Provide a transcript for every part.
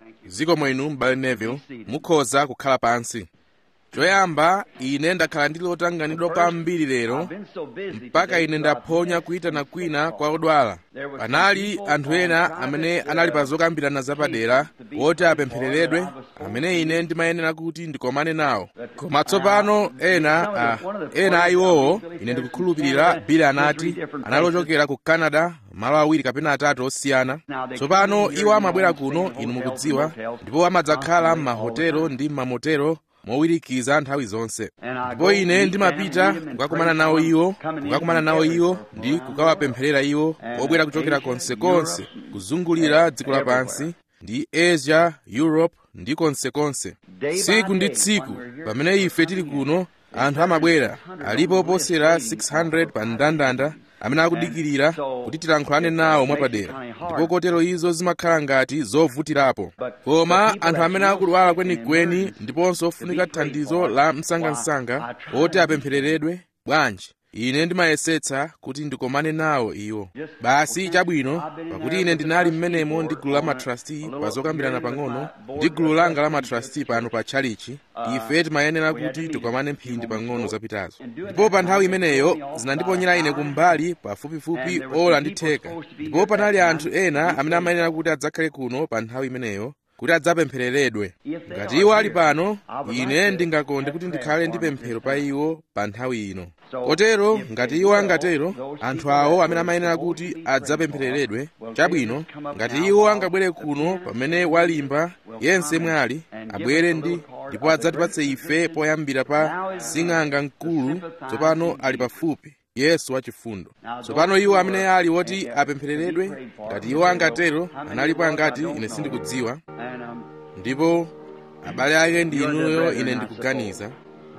zikomo inu m'bale neville mukhoza kukhala pansi choyamba ine ndakhala ndi lotanganidwa kwambiri lero mpaka ine ndaphonya kuyitana kwina kwa odwala panali anthu ena amene anali pa zokambirana zapadera woti apemphereredwe amene ine ndimayenera kuti ndikomane nawo koma tsopano ena a, ena a iwowo ine ndikukhulupirira bili anati analochokera ku canada malo awiri kapena atatu osiyana tsopano iwo amabwera kuno inu mukudziwa ndipo amadzakhala m'mahotelo ndi m'mamotelo mowirikiza nthawi zonse ndipo ine ndimapita kukakumana nawo iwo kukakumana nawo iwo ndi kukawapempherera iwo obwera kuchokera konsekonse kuzungulira dziko lapansi ndi asia europe ndi konsekonse tsiku ndi tsiku pamene ife tili kuno anthu amabwera alipo oposera 600 pa mndandanda amene akudikirira kuti tilankhulane nawo mwapadera ndipo kotero izo zimakhala ngati zovutirapo koma anthu amene akudwala kwenikweni ndiponso ofunika thandizo la msangamsanga oti apemphereredwe bwanji ine ndimayesetsa kuti ndikomane nawo iwo basi chabwino pakuti ine ndinali mmenemo ndi gulu la matrasti pa zokambirana pang'ono ndi gulu langa la matrasti pano pa tchalichi ife timayenera kuti tikomane mphindi pang'ono zapitazo ndipo pa nthawi imeneyo zinandiponyera ine kumbali pafupifupi ola ndi theka ndipo panali anthu ena amene amayenera kuti adzakhale kuno pa nthawi imeneyo kuti adzapemphereredwe ngati iwo ali pano ine ndingakonde kuti ndikhale ndi pemphero pa iwo pa nthawi ino kotero ngati iwo angatero anthu awo amene amayenera kuti adzapemphereredwe chabwino ngati iwo angabwere kuno pamene walimba yense mwali abwere ndi ndipo adzatipatse ife poyambira pa sing'anga mkulu tsopano ali pafupi yesu wachifundo tsopano iwo amene ali woti apemphereredwe ngati iwo angatero analipo angati ine sindikudziwa ndipo abale ake ndi inuyo ine ndikuganiza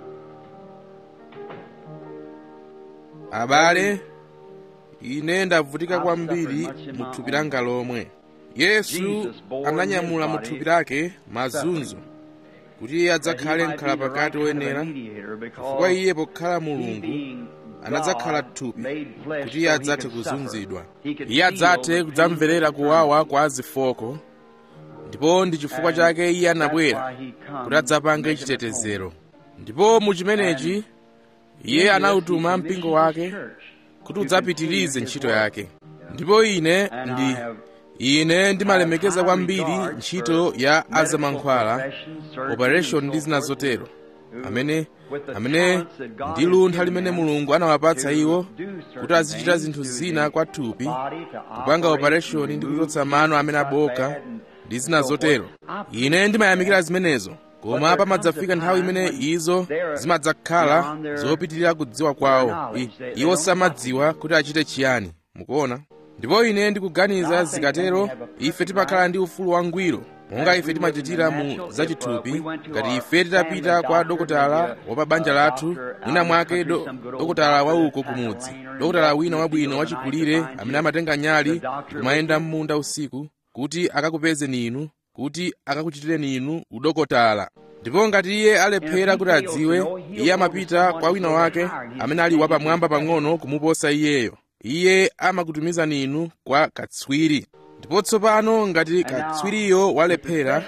abale ine ndavutika kwambiri mu thupi langa lomwe yesu ananyamula mu thupi lake mazunzo kuti iye adzakhale mkhalapakati woyenera chifukwa iye pokhala mulungu anadzakhala thupi kuti iye adzathe kuzunzidwa iye adzathe kudzamverera kuwawa kwa zifoko ndipo ndi chifukwa chake iye anabwera kuti adzapange chitetezero ndipo mu chimenechi iye anawutuma mpingo wake kuti udzapitirize ntchito yake ndipo ine ndi ine ndimalemekeza kwambiri ntchito ya azamankhwala operation ndi zina zotero amene amene ndi luntha limene mulungu anawapatsa iwo kuti azichita zinthu zina kwa thupi kupanga operation ndi kuchotsa mano amene aboka ndi zina zotero ine ndimayamikira zimenezo koma pamadzafika nthawi imene izo zimadzakhala zopitirira kudziwa kwawo I, iwo samadziwa kuti achite chiyani mukuona ndipo ine ndikuganiza zikatero ife timakhala ndi ufulu wangwiro monga ife timachitira mu zachithupi ngati ife titapita kwa dokotala wa pa banja lathu mwina mwake do, dokotala wauko kumudzi dokotala wina wabwino wachikulire amene amatenga nyali kumayenda m'munda usiku kuti akakupezeni inu kuti akakuchitireni inu udokotala ndipo ngati iye alephera kuti adziwe iye amapita kwa wina wake amene ali wapamwamba pang'ono kumuposa iyeyo iye amakutumizani inu kwa katswiri ndipo tsopano ngati katswiriyo walephera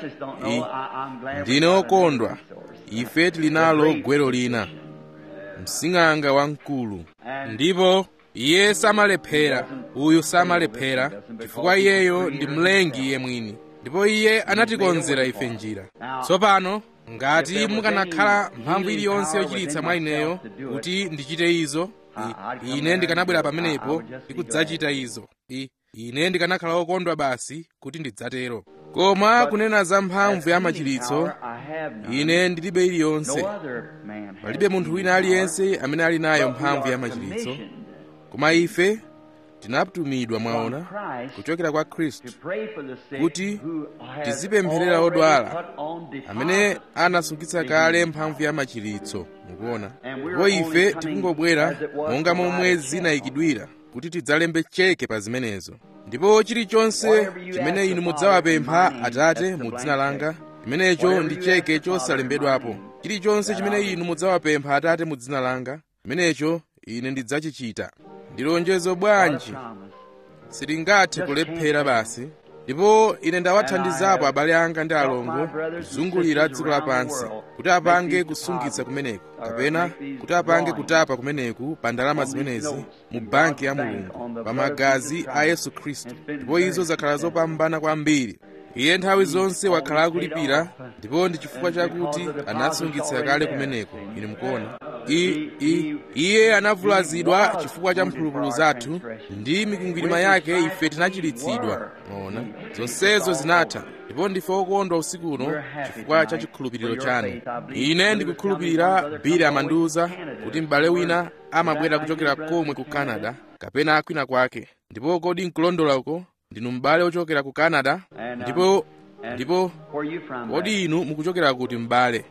ndine okondwa ife tili nalo gwero lina msing'anga wamkulu ndipo iye samalephera uyu samalephera chifukwa iyeyo ndi mlengi iye mwini ndipo iye anatikonzera ife njira tsopano ngati mukanakhala mphamvu iliyonse yochiritsa mwa ineyo kuti ndichite izo I, ine ndikanabwera pamenepo ndikudzachita izo I, ine ndikanakhala okondwa basi kuti ndidzatero koma kunena za mphamvu ya machiritso ine ndilibe iliyonse palibe munthu wina aliyense amene ali nayo mphamvu ya machiritso koma ife tinatumidwa mwaona kuchokera kwa khristu kuti tizipempherera odwala amene anasungitsa kale mphamvu ya machiritso mukuona ndipo ife tikungobwera monga momwe zinayikidwira kuti tidzalembe cheke pa zimenezo ndipo chilichonse chimene inu mudzawapempha atate mu dzina langa chimenecho ndi cheke chosalembedwapo chilichonse chimene inu mudzawapempha atate mu dzina langa chimenecho ine ndidzachichita ndi lonjezo bwanji silingathe kulephera basi ndipo ine ndawathandizapo abale anga ndi alongo kuzungulira dziko lapansi kuti apange kusungitsa kumeneku kapena kuti apange kutapa kumeneku pa ndalama zimenezi mu banki ya mulungu pa magazi a yesu khristu ndipo izo zakhala zopambana kwambiri iye nthawi zonse wakhala akulipira ndipo ndi chifukwa chakuti anasungitsa kale kumeneko ine mukuona iye anavulazidwa chifukwa cha mphulupulu zathu ndi mikwingwirima yake ife tinachiritsidwa maona zonsezo zinatha ndipo ndife okondwa usiku uno chifukwa cha chikhulupiriro chanu ine ndikukhulupirira bili amandiwuza kuti m'bale wina amabwera kuchokera komwe ku canada kapena akwina kwake ndipo kodi nkulondola uko ndinu m'bale ochokera ku canada ndipo ndipo kodi inu mukuchokera kuti m'bale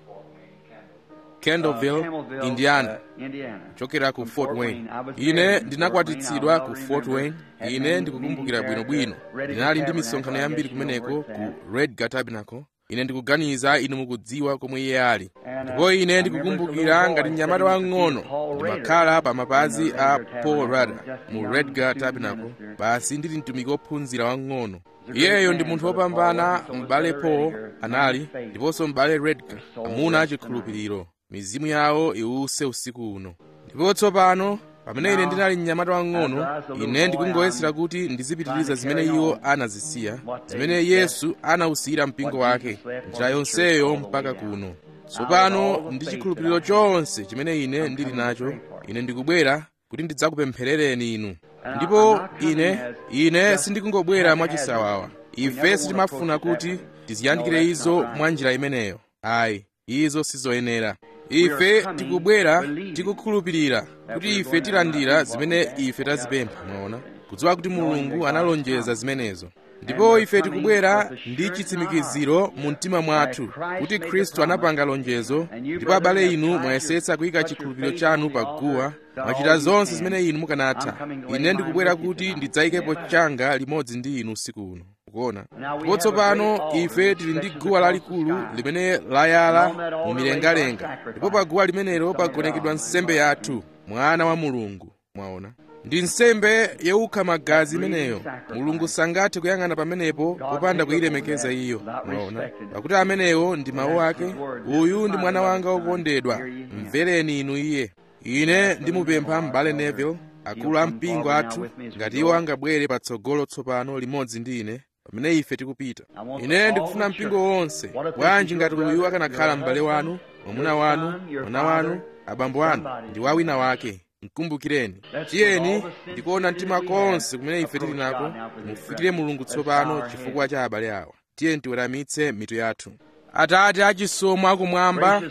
kendallville indiana kuchokera ku fort wayne ine ndinakwatitsidwa ku fort wayne ine ndikukumbukira bwinobwino ndinali ndi misonkhano yambiri kumeneko ku redgar tabernacle ine ndikuganiza inu mukudziwa komwe iye ali ndipo ine ndikukumbukira ngati mnyamata wang'ono ndimakhala pa mapazi a paul rada mu redgar tabernacle basi ndili mtumiki wophunzira wang'ono iyeyo ndi munthu wopambana m'bale paul anali ndiponso m'bale redgar amuna achikhulupiriro mizimu yawo iwuse usiku uno ndipo tsopano pamene ine ndinali mnyamata wang'ono ine ndikungoyesera kuti ndizipitiriza zimene iwo anazisiya zimene yesu anawusiyira mpingo wake njira yonseyo mpaka kuno tsopano ndi chikhulupiriro chonse chimene ine ndili nacho ine ndikubwera kuti ndidzakupempherereni inu ndipo ine ine sindikungobwera mwachisawawa ife sitimafuna kuti tiziyandikire izo mwa njira imeneyo ayi izo sizoyenera ife tikubwera tikukhulupirira kuti ife tilandira zimene ife tazipempha mwaona kudziwa kuti mulungu analonjeza zimenezo ndipo ife tikubwera ndi chitsimikiziro mu mtima mwathu kuti khristu anapanga lonjezo ndipo abale inu mwayesetsa kuyika chikhulupiriro chanu pa guwa mwachita zonse zimene inu mukanatha ine ndikubwera kuti ndidzayikepo changa limodzi ndi inu usiku uno kuona ndipo tsopano ife tili ndi guwa lalikulu limene layala mu milengalenga ndipo pa guwa limenelo pagonekedwa nsembe yathu mwana wa mulungu mwaona ndi nsembe yowukha magazi imeneyo mulungu sangathe kuyang'ana pamenepo popanda kuyilemekeza iyo mwaona pakuti amenewo ndi mawu ake uyu ndi mwana wanga wokondedwa mvereni inu iye ine ndimupempha m'bale neville akulu a mpingo athu ngati iwo angabwere patsogolo tsopano limodzi ndi ine pamene ife tikupita ine ndikufuna mpingo wonse bwanji ngati uyu akanakhala m'bale wanu mwamuna wanu mwana wanu abambo anu ndi wawina wake mkumbukireni tiyeni ndikuona mtima konse kumene ife tili nako mufikire mulungu tsopano chifukwa cha abale awa tiyeni tiweramitse mitu yathu atate achisomo akumwamba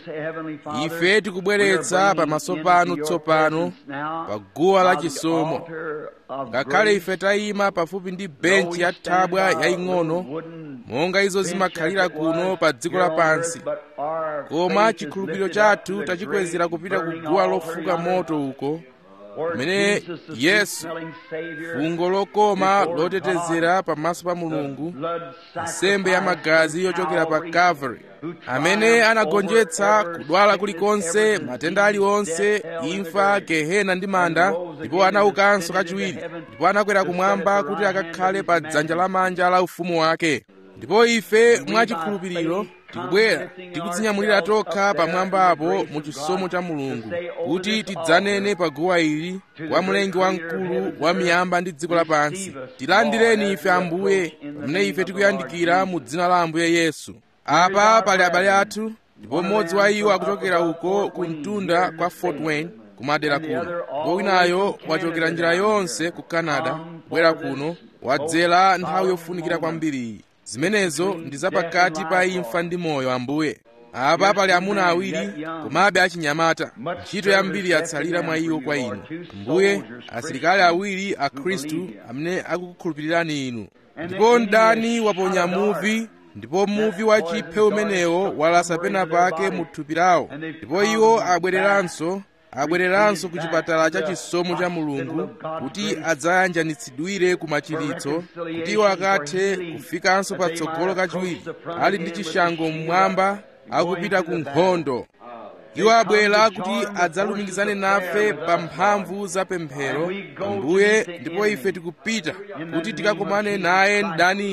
ife tikubweretsa pamaso panu tsopano pa guwa la chisomo ngakhale ife tayima pafupi ndi benchi ya thabwa yaying'ono monga izo zimakhalira kuno pa dziko lapansi koma chikhulupiriro chathu tachikwezera kupita ku guwa lofuka moto uko kumene yesu fungo lokoma lotetezera pamaso pa mulungu nsembe ya magazi yochokera pa calvary amene anagonjetsa kudwala kulikonse matenda aliwonse imfa gehena ndi manda ndipo anaukanso kachiwiri ndipo anakwera kumwamba kuti akakhale pa dzanja lamanja la ufumu wake ndipo ife mwachikhulupiriro tikubwera tikudzinyamulira tokha pamwamba apo mu chisomo cha mulungu kuti tidzanene pa guwa ili kwa mlengi wamkulu wa miyamba ndi dziko lapansi tilandireni ife ambuye pamene ife tikuyandikira mu dzina la ambuye yesu apa pali abale athu ndipo mmodzi wa iwo akuchokera uko ku mtunda kwa fort wayne kumadera kuno ndipo winayo wachokera njira yonse ku canada kubwera kuno wadzera nthawi yofunikira kwambiri zimenezo ndi zapakati pa imfa ndi moyo ambuye apa pali amuna awiri komabe achinyamata ntchito yambiri yatsalira mwa iwo kwa inu ambuye asilikali awiri a khristu amene akukukhulupirirani inu ndipo mdani waponya muvi ndipo muvi wa chiphe umenewo walasa pena pake mu thupi lawo ndipo iwo abwereranso abwereranso ku chipatala cha chisomo cha mulungu kuti adzayanjanitsidwire ku machiritso kuti iwo akathe kufikanso patsogolo kachiwiri ali ndi chishango mmwamba akupita ku nkhondo iwo abwera kuti adzalumikizane nafe pa mphamvu za pemphero ambuye ndipo ife tikupita kuti tikakomane naye mdaniyo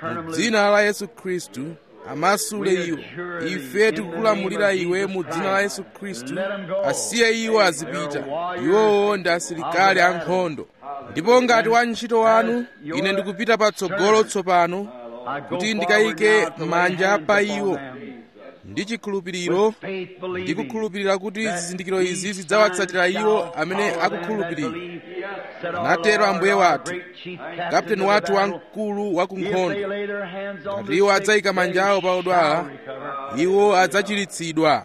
mu dzina la yesu khristu amasule iwo ife tikukulamulira iwe mu dzina la yesu khristu asiye iwo azipita iwowo ndi asilikali ankhondo ndipo ngati wantchito wanu ine ndikupita patsogolo tsopano kuti ndikayike manja pa iwo ndi chikhulupiriro ndikukhulupirira kuti zizindikiro izi zidzawatsatira iwo amene akukhulupirira anatero ambuye wathu kapteni wathu wamkulu wa kunkhondo ngati iwo adzayika manja awo pa odwala iwo adzachiritsidwa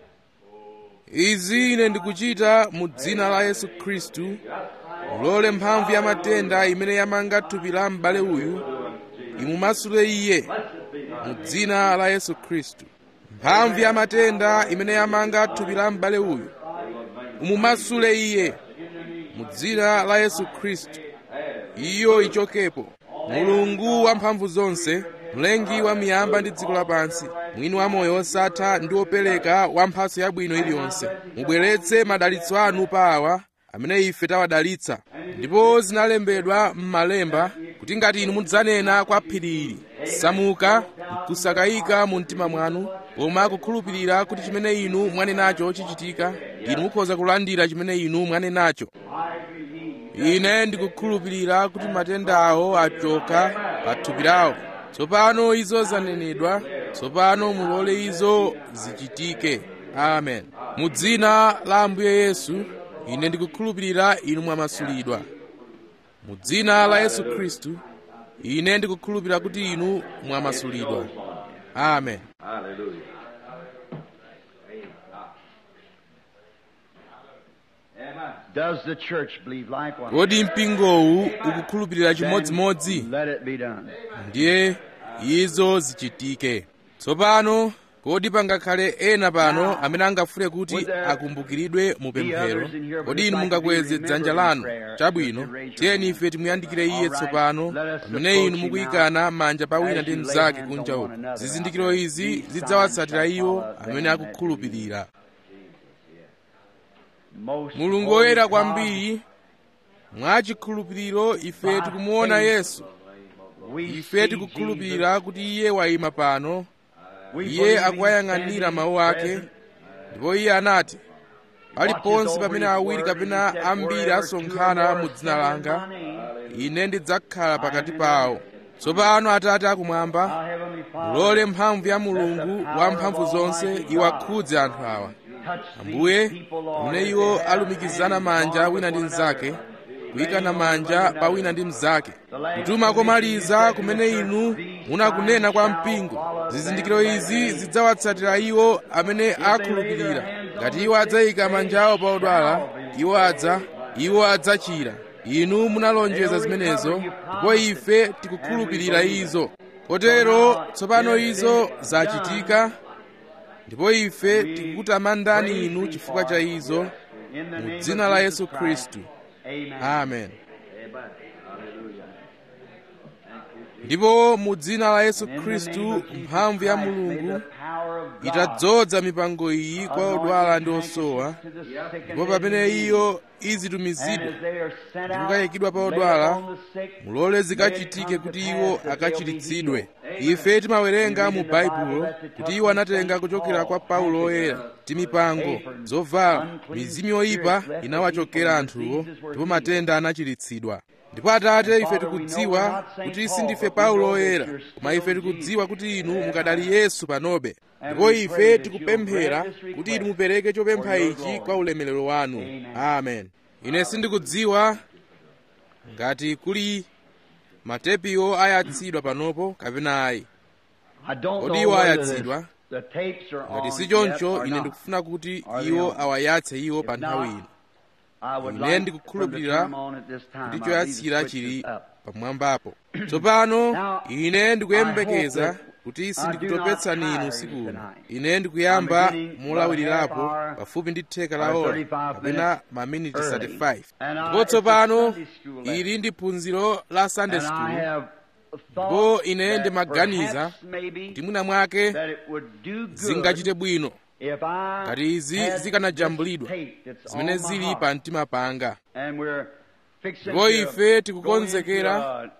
izi ine ndikuchita mu dzina la yesu khristu mulole mphamvu ya matenda imene yamanga thupi la m'bale uyu imumasule iye mu dzina la yesu khristu mphamvu ya matenda imene yamanga thupi la m'bale uyu imumasule iye mu dzina la yesu khristu iyo ichokepo mulungu wamphamvu zonse mlengi wa miyamba ndi dziko lapansi mwini wa moyo wosatha ndi wopereka wa mphatso yabwino iliyonse mubweretse madalitso anu pa awa amene ife tawadalitsa ndipo zinalembedwa m'malemba kuti ngati inu mudzanena kwa phiri ili samuka nkusakayika mu mtima mwanu koma kukhulupirira kuti chimene inu mwanenacho chichitika inu mukhoza kulandira chimene inu mwanenacho ine ndikukhulupirira kuti matenda awo achoka pa thupi lawo tsopano izo zanenedwa tsopano mulole izo zichitike amen mu dzina la ambuye yesu ine ndikukhulupirira inu mwamasulidwa mu dzina la yesu khristu ine ndikukhulupirira kuti inu mwamasulidwa amen Hallelujah. Does the church believe likewise? kodi mpingowu ukukhulupirira chimodzimodzi Let it be done. ndiye izo zichitike tsopano kodi pangakhale ena pano amene angafune kuti akumbukiridwe mu pemphero kodi inu mungakweze dzanja lanu chabwino tiyeni ife timuyandikire iye tsopano pamene inu mukuyikana manja pa wina ndi mnzake kunja uko zizindikiro izi zidzawatsatira iwo amene akukhulupirira Most mulungu holy woyera God, kwambiri mwachikhulupiriro ife tikumuona yesu we ife see tikukhulupirira kuti iye wayima pano Jesus. We iye believe he's akuwayang'anira standing mawu ake present. ndipo iye anati paliponse pamene awiri kapena ambiri asonkhana mu dzina langa ine ndidzakhala pakati pawo tsopano atate akumwamba Our Heavenly Father, mulole mphamvu ya mulungu wa mphamvu zonse iwakhudze anthu awa touch ambuye these people, Lord, pamene as iwo they have alumikizana hands manja on wina ndi one mnzake another. kuyikana manja pa wina ndi mnzake kutuma komaliza kumene inu munakunena kwa mpingo zizindikiro izi zidzawatsatira iwo amene akhulupirira ngati iwo adzayika manja awo pa odwala iwo adza iwo adzachira inu munalonjeza zimenezo ndipo ife tikukhulupirira izo kotero tsopano izo zachitika ndipo ife tikukutamandani inu chifukwa cha izo In the mu name dzina of la Jesus yesu Christ. khristu Amen. amen ndipo mu dzina la yesu In the name khristu of Jesus mphamvu ya Christ, may mulungu the power of God itadzoza mipango iyi kwa odwala ndi osowa to the sick and ndipo dead pamene in need. iyo And izitumizidwa as they are sent out, ndikukayikidwa pa lay odwala upon the sick, mulole zikachitike kuti iwo akachiritsidwe ife timawerenga mu baibulo kuti iwo anatenga kuchokera kwa paulo oyera ti mipango zovala mizimu yoyipa inawachokera anthuwo ndipo matenda anachiritsidwa ndipo atate ife tikudziwa kuti sindife paulo oyera koma ife tikudziwa kuti inu mukadali yesu panobe ndipo ife tikupemphera kuti inu mupereke chopempha ichi kwa ulemerero wanu amen ine sindikudziwa ngati kuli matepiwo ayatsidwa panopo kapena ayi I don't kodi know iwo whether ayatsidwa the tapes are ngati on si yet choncho or ine not. ndikufuna kuti Are they iwo on? awayatse iwo pa If nthawi not, ino I would ine like ndikukhulupirira from the term on at this time, kuti I believe choyatsira the switch chili is up. pamwambapo tsopano Now, ine ndikuyembekeza I hope that kuti I do sindikutopetsani not inu tire usiku you uno tonight. ine ndikuyamba I'm beginning molawirirapo about a half hour pafupi ndi theka la or ola 35 kapena minutes maminiti early. 35 And I- ndipo it's a tsopano Sunday school lesson. ili ndi phunziro la sunday And I school have ndipo thought ine that ndimaganiza perhaps maybe kuti mwina mwake that it would do good zingachite bwino if I ngati izi had zikanajambulidwa this tape that's zimene on my zili heart. pa mtima panga And we're fixing ndipo to ife go tikukonzekera into a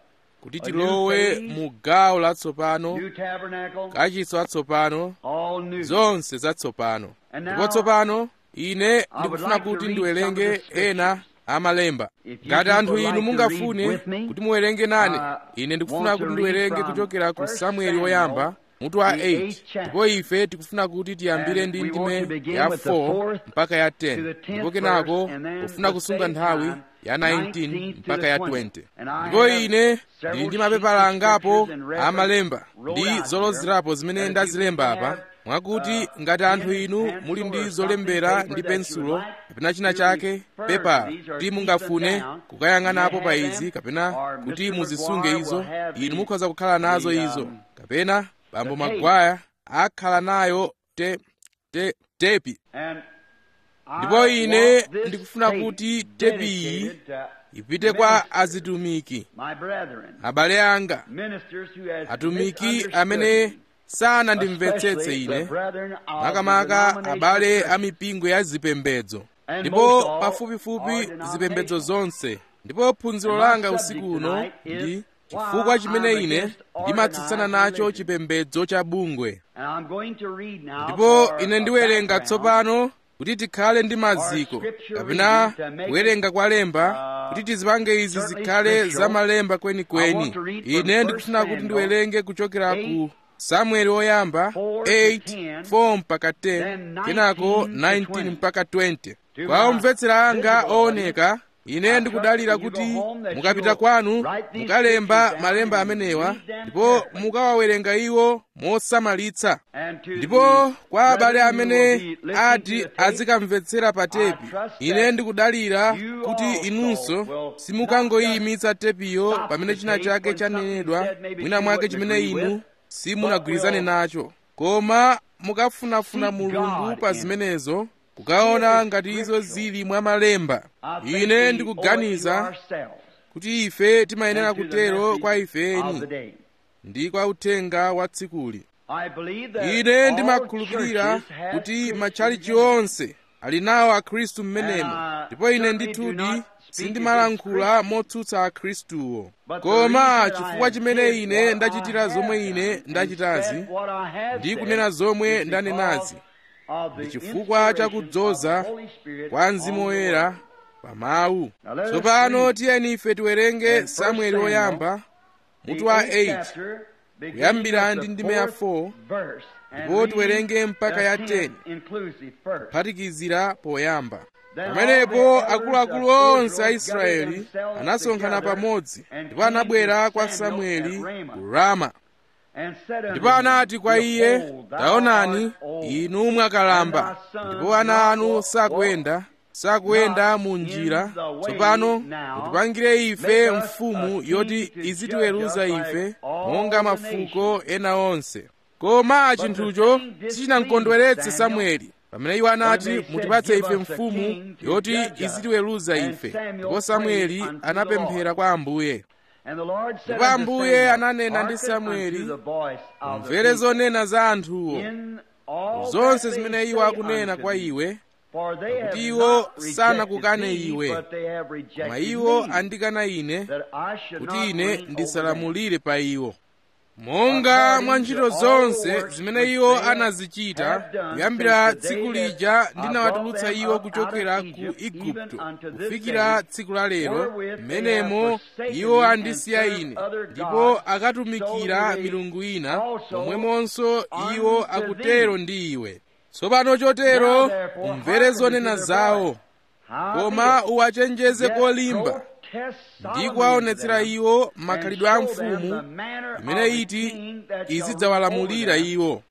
kuti tilowe mu gawo latsopano new tabernacle, kachisi watsopano all new. zonse zatsopano And ndipo now, tsopano ine would ndikufuna like to kuti read ndiwerenge some of the scriptures. ena amalemba If you ngati anthu people inu like to mungafune read with me, kuti muwerenge nane uh, ine ndikufuna want to kuti read ndiwerenge from kuchokera ku 1 samueli Samuel, woyamba mutu wa the 8 eighth chapter. ndipo ife tikufuna kuti tiyambire And ndi we want to ndime begin ya with the 4 fourth mpaka ya to the 10 tenth ndipo kenako verse, and then pofuna the kusunga same nthawi time, ya 19 19 to mpaka the ya 20. 20 And I ndipo have ine several ndili ndi sheets mapepala of angapo scriptures and reference amalemba wrote ndi out zolozerapo here, zimene that if ndazilemba you apa have, mwakuti uh, ngati anthu pen, inu pencil, muli or ndi something, zolembera paper ndi that you pensulo would like kapena china to chake refer pepala to these or kuti keep mungafune them down, kukayang'anapo you pa have izi them, kapena or kuti Mr. muzisunge McGuire izo will have inu the- mukhoza kukhala nazo the, izo um, kapena bambo the tape. magwaya akhala nayo te, te, tepi And I ndipo ine want this ndikufuna tape kuti tepi iyi dedicated to ipite kwa ministers, azitumiki my brethren, abale anga ministers who has atumiki misunderstood amene me, sanandimvetsetse especially the ine brethren of the makamaka denominational abale church. a mipingo ya zipembedzo And ndipo most all pafupifupi are zipembedzo denominational. zonse ndipo phunziro And my langa subject usiku uno tonight is ndi why chifukwa chimene I'm ine against ndimatsutsana organized nacho religion. chipembedzo cha bungwe And I'm going to read now ndipo for ine a ndiwerenga background tsopano kuti tikhale ndi maziko scripture kapena reading to make kuwerenga kwa lemba uh, kuti tizipange izi certainly zikhale scriptural. za malemba I kwenikweni want to read from ine First ndikufuna kuti Samuel ndiwerenge kuchokera ku 8, samueli woyamba 4 to 8 10, 4 mpaka 10 then 19 kenako to 19 20. mpaka 20 To kwa my omvetsera anga visible ooneka ine I ndikudalira trust when kuti you go home that mukapita you'll kwanu write these mukalemba scriptures down malemba and amenewa read them ndipo carefully. mukawawerenga iwo mosamalitsa And to ndipo the kwa abale brethren who amene will be listening ati to the tape, azikamvetsera pa tepi I trust ine that ndikudalira you kuti also inunso will simukangoyimitsa tepiyo stop pamene the china tape chake when something chanenedwa said maybe mwina you mwake wouldn't chimene agree inu with, simunagwirizane but will nacho koma mukafunafuna seek mulungu God pa in zimenezo kukaona ngati izo zili mwa malemba I think we ine owe it to ndikuganiza ourselves kuti ife timayenera and to the kutero message kwa of the ifeni day. ndi kwa uthenga wa tsikuli I believe that ine all ndimakhulupirira churches have kuti Christians matchalichi in them. onse ali nawo akhristu mmenemo And I ndipo ine certainly ndithudi do not speak sindimalankhula motsutsa akhristuwo But the koma reason that I chifukwa have chimene did ine what ndachitira I zomwe have ine done and ndachitazi said what I have ndi said kunena zomwe is ndanenazi because of the ndi chifukwa cha inspiration kudzoza of the Holy Spirit kwa mzimu on the woyera word. pa mawu Now let us tsopano read tiyeni ife tiwerenge in samueli First woyamba The mutu wa eighth 8 chapter, beginning kuyambira with ndi the ndime ya fourth 4 verse, and ndipo read tiwerenge mpaka the ya 10th 10 inclusive first. kuphatikizira poyamba Then all pamenepo the elders akuluakulu of onse a Israel israeli gathered themselves anasonkhana together pamodzi and ndipo came anabwera to kwa Samuel samueli at Ramah. ku rama And said unto ndipo him, anati kwa iye Behold, thou taonani art old, inu mwakalamba and thy sons ndipo ana anu not walk- sakuyenda sakuyenda mu njira in the way tsopano now. mutipangire ife Make us mfumu a king yoti to izitiweruza judge us ife like all monga the mafuko ena onse koma chinthucho thing displeased sichinamkondweretse Samuel samueli pamene iwo anati when they said, mutipatse "Give ife us a mfumu king to yoti judge us." izitiweruza And ife Samuel ndipo samueli prayed unto the anapemphera Lord. kwa ambuye And the Lord said Ndipo unto Ambuye Samuel, ananena ndi "Hearken Samueli, unto the voice of the mvere people zonena za anthuwo in all zonse that they zimene iwo say akunena unto kwa thee. iwe For they have Pakuti iwo not rejected sanakukane thee, iwe, but they have rejected koma iwo me, andikana ine that I should kuti not ine reign over them. ndisalamulire pa iwo monga mwa ntchito zonse zimene iwo anazichita kuyambira tsiku lija ndinawatulutsa iwo kuchokera ku igupto kufikira tsiku la lero mmenemo iwo andisiya ine ndipo akatumikira milungu ina momwemonso iwo akutero ndi iwe tsopano chotero umvere zonena zawo koma uwachenjeze kolimba ndi kuwaonetsera iwo makhalidwe a mfumu imene iti izidzawalamulira iwo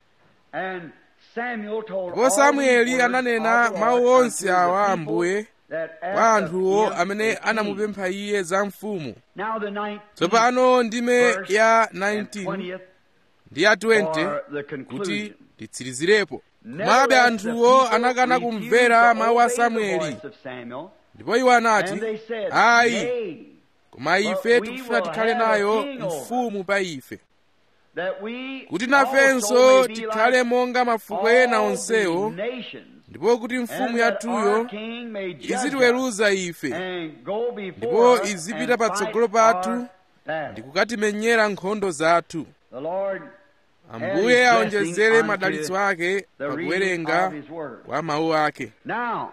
ndipo samueli ananena mawu onse awa ambuye kwa anthuwo amene anamupempha iye za mfumu tsopano ndime ya 19 ndi ya 20 kuti titsirizirapo komabe anthuwo anakana kumvera mawu a samueli ndipo iwo anati ayi koma ife tikufuna tikhale nayo mfumu pa ife kuti nafenso tikhale monga mafuko ena onsewo ndipo kuti mfumu yathuyo izitiweruza ife ndipo izipita patsogolo pathu ndikukatimenyera nkhondo zathu The Lord ambuye aonjezere madalitso ake pakuwerenga kwa mawu ake Now,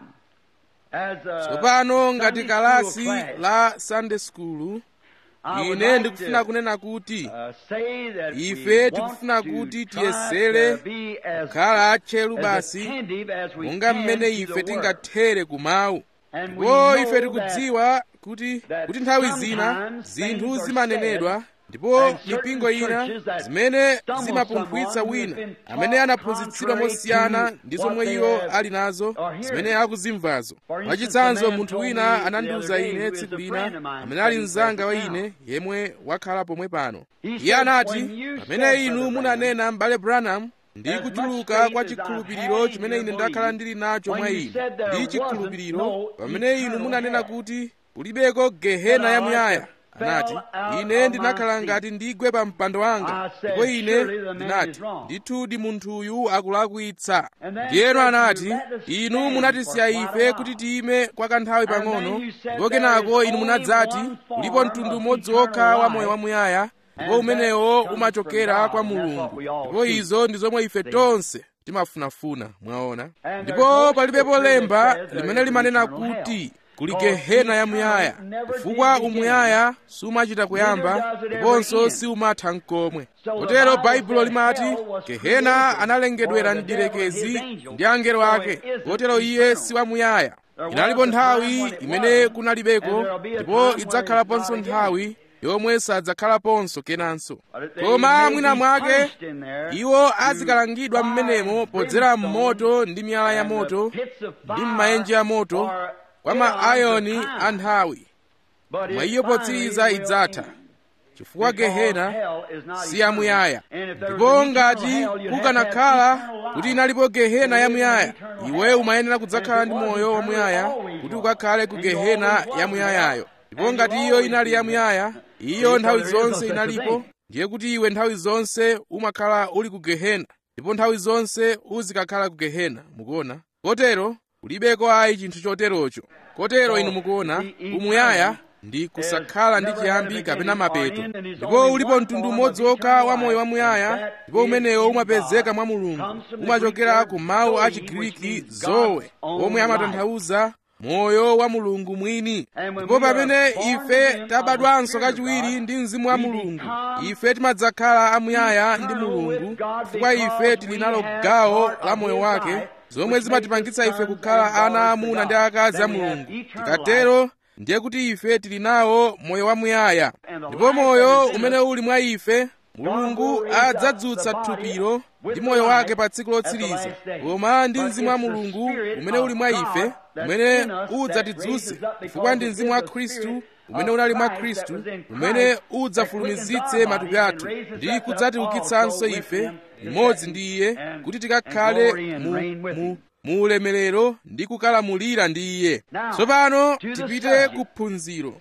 as a tsopano ngati Sunday kalasi school class, la sunday school I would ine like ndikufuna to, kunena kuti uh, say that we ife want tikufuna to kuti try tiyesere to be as, kukhala atcheru as basi attentive as we monga can mmene to ife the word. tingathere kumawu And we ndipo know ife that tikudziwa kuti that kuti nthawi zina sometimes zinthu things are zimanenedwa said ndipo and certain mipingo ina churches that zimene stumble zimapunkhwitsa someone who wina has been amene taught anaphunzitsidwa contrary mosiyana to ndi what zomwe they iwo have ali nazo or hearing. zimene akuzimvazo For instance, mwachitsanzo a man munthu told wina me anandiwuza the other day ine who is tsiku a lina friend of mine amene ali studying mnzanga wa present now. ine yemwe wakhala pomwe pano He iye said, anati "When you pamene said, inu Brother munanena m'bale branham ndi As much kuchuluka faith kwa as I've chikhulupiriro had in chimene your ine ndakhala belief, ndili nacho when mwa you inu said there ndi wasn't chikhulupiriro no pamene inu eternal munanena hell. kuti kulibeko gehena ya muyaya anati fell out ine of ndinakhala my ngati ndigwe pa mpando wanga I said, ndipo ine "Surely the man ndinati is wrong." ndithudi munthuyu akulakwitsa And then ndiyeno said, anati "You let us inu stand munatisiya for quite a ife while." kuti tiyime kwa kanthawi And then pang'ono you said ndipo there kenako is inu only munadzati one form ulipo mtundu of umodzi eternal wokha wa life, moyo wamuyaya and ndipo that umenewo comes umachokera from kwa God, and that's what mulungu we all ndipo seek. izo ndi zomwe ife tonse timafunafuna mwaona And there's ndipo no palibepo scripture that lemba says there limene is limanena eternal hell. kuti kuli Cause gehena ya eternal muyaya never chifukwa did begin. umuyaya sumachita kuyamba Neither does it ever ndiponso end. siumatha n'komwe So the kotero Bible baibulo said limati hell was gehena created analengedwera for the devil and mdierekezi his angels. ndi angelo So ake it isn't kotero iye eternal. si wamuyaya There inalipo was a time nthawi when it imene wasn't, kunalibeko and there'll be a ndipo time when idzakhalaponso it's not nthawi yomwe sadzakhalaponso kenanso But they koma may mwina be mwake punished in there iwo to azikalangidwa fire mmenemo and podzera brimstone mmoto ndi miyala ya and the moto pits of ndi fire m'maenje ya moto for kwa eons maayoni of time. a nthawi But mwa it iyo finally potsiriza will idzatha end. chifukwa Because gehena hell is not si eternal. yamuyaya And if there was ndipo an eternal ngati hell, you'd have to have kukanakhala eternal life. kuti inalipo gehena To ya live in muyaya eternal iwe hell. umayenera kudzakhala And ndi if it moyo was wamuyaya eternal, always kuti was. ukakhale ku And you gehena always was ya muyayayo there. ndipo And ngati you iyo always inali ya be muyaya there. iyo So nthawi there is no zonse such a inalipo thing. ndiye kuti iwe nthawi zonse umakhala uli ku gehena ndipo nthawi zonse uzikakhala ku gehena mukuona kotero kulibeko ayi chinthu choterocho kotero inu mukuona umuyaya ndi kusakhala ndi chiyambi kapena mapeto ndipo ulipo mtundu umodzi wokha wa moyo wamuyaya ndipo umenewo umapezeka mwa mulungu umachokera ku mawu a chigiriki zoe omwe amatanthauza moyo wa mulungu mwini ndipo pamene ife tabadwanso kachiwiri ndi mzimu wa mulungu ife timadzakhala amuyaya ndi mulungu chifukwa ife tili nalo gawo la moyo wake zomwe zimatipangitsa ife kukhala ana aamuna ndi akazi a mulungu tikatero ndiye kuti ife tili nawo moyo wamuyaya ndipo moyo umene uli mwa ife mulungu adzadzutsa thupilo ndi moyo wake pa tsiku lotsiriza koma ndi mzimu wa mulungu umene uli mwa ife umene udzatidzutse chifukwa ndi mzimu wa khristu umene unali mwa khristu umene udzafulumizitse matupi athu ndi kudzatiukitsanso ife limodzi ndi iye kuti tikakhale mu, mu, mu ulemerero ndi kukalamulira ndi iye tsopano tipite ku phunziro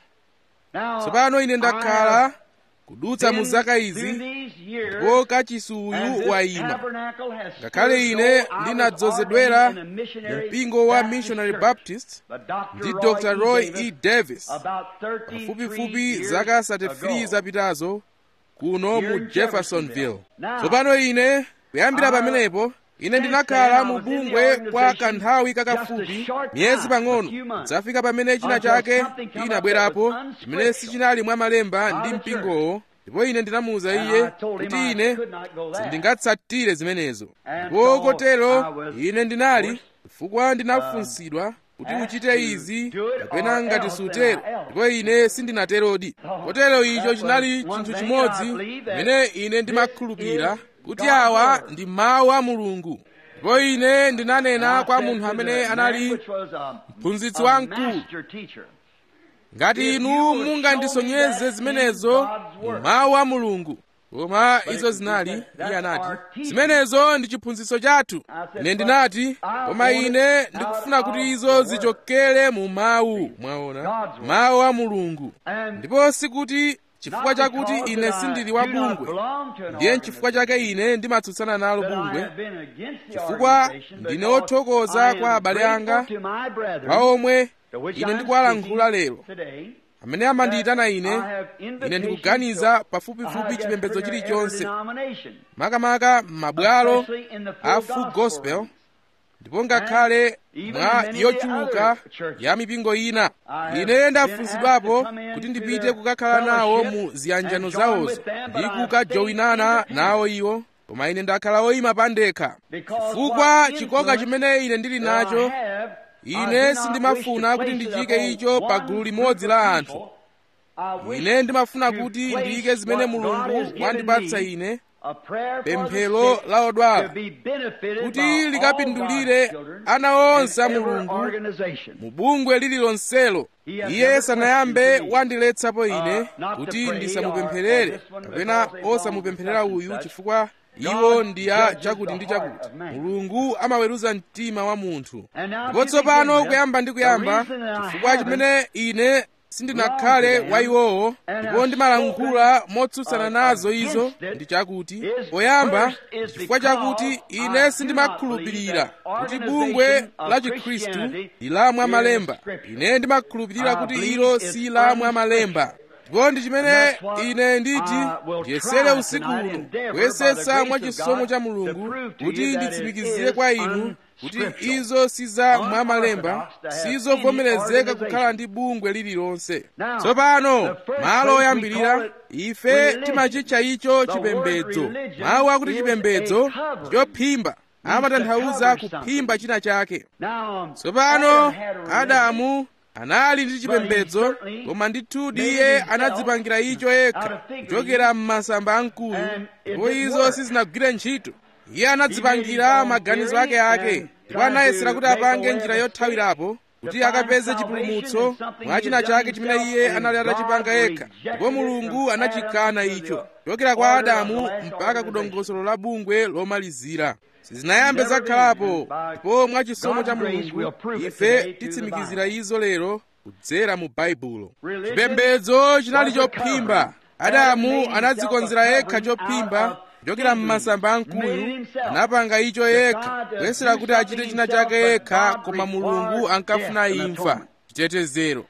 tsopano ine ndakhala kudutsa mu zaka izi ndipo kachisuyu wayima ngakhale ine ndinadzozedwera mu mpingo wa missionary baptist ndi dr roy e davis pafupifupi zaka 33 zapitazo kuno mu jeffersonville tsopano ine kuyambira pamenepo ine ndinakhala mu bungwe kwa kanthawi kakafupi miyezi pang'ono zafika pamene china chake chinabwerapo chimene sichinali mwa malemba ndi mpingowo ndipo ine ndinamuwuza iye kuti ine sindingatsatire zimenezo ndipo kotero ine ndinali chifukwa ndinafunsidwa kuti uchite izi kapena ngati sutero ndipo ine sindinaterodi kotero icho chinali chinthu chimodzi chimene ine ndimakhulupirira kuti awa ndi mawu a mulungu ndipo ine ndinanena kwa munthu amene anali mphunzitsi wamkulu ngati inu mungandisonyeze zimenezo mu mawu a mulungu koma izo zinali iye anati zimenezo ndi chiphunzitso chathu ine ndinati koma ine ndikufuna kuti izo zichokere mu mawu mwaona mawu a mulungu ndipo sikuti chifukwa chakuti ine sindili wa bungwe ndiye chifukwa chake ine ndimatsutsana nalo bungwe chifukwa ndine wothokoza kwa abale anga kwa omwe ine ndikuwalankhula lero amene amandiyitana ine ine ndikuganiza pafupifupi chipembedzo chilichonse makamaka m'mabwalo a full gospel ndipo ngakhale mwa yochuluka ya mipingo ina ine ndafunsidwapo kuti ndipite kukakhala nawo mu ziyanjano zawozo ndi kukajowinana nawo iwo koma ine ndakhala woyima pandekha chifukwa chikoka chimene ine ndili nacho ine sindimafuna kuti ndichike icho pa gulu limodzi la anthu ine ndimafuna kuti ndiyike zimene mulungu wandipatsa ine pemphero la odwala kuti likapindulire ana onse a mulungu mu bungwe lililonselo iye sanayambe wandiletsapo ine kuti ndisamupempherere kapena osamupempherera uyu chifukwa iwo ndi a chakuti ndi chakuti mulungu amaweruza mtima wa munthu ndipo tsopano kuyamba ndi kuyamba chifukwa chimene ine sindinakhale wa iwowo ndipo ndimalankhula motsutsana nazo izo ndi chakuti poyamba chifukwa chakuti ine sindimakhulupirira kuti bungwe la chikhristu ndi la mwamalemba ine ndimakhulupirira kuti ilo si la mwamalemba ndipo ndi chimene ine nditi ndiyesere usiku uno kuyesetsa mwa chisomo cha mulungu kuti nditsimikizire kwa inu kuti izo si za mwamalemba sizovomerezeka kukhala ndi bungwe lililonse tsopano malo oyambirira ife timachitcha icho chipembedzo mawu akuti chipembedzo ndichophimba amatanthauza kuphimba china chake tsopano adamu anali ndi chipembedzo koma ndithudi iye anadzipangira icho yekha kuchokera m'masamba amkuyu ndipo izo sizinagwire ntchito iye anadzipangira maganizo ake ake ndipo anayesera kuti apange njira yothawirapo kuti akapeze chipulumutso mwa china chake chimene iye anali atachipanga yekha ndipo mulungu anachikana icho kuchokera kwa adamu mpaka ku dongosolo la bungwe lomalizira sizinayambe zakhalapo ndipo mwa chisomo cha mulungu ife titsimikizira izo lero kudzera mu baibulo chipembedzo chinali chophimba adamu anadzikonzera yekha chophimba kuchokera m'masamba amkuyu anapanga icho yekha kuyesera kuti achite china chake yekha koma mulungu ankafuna imfa chitetezero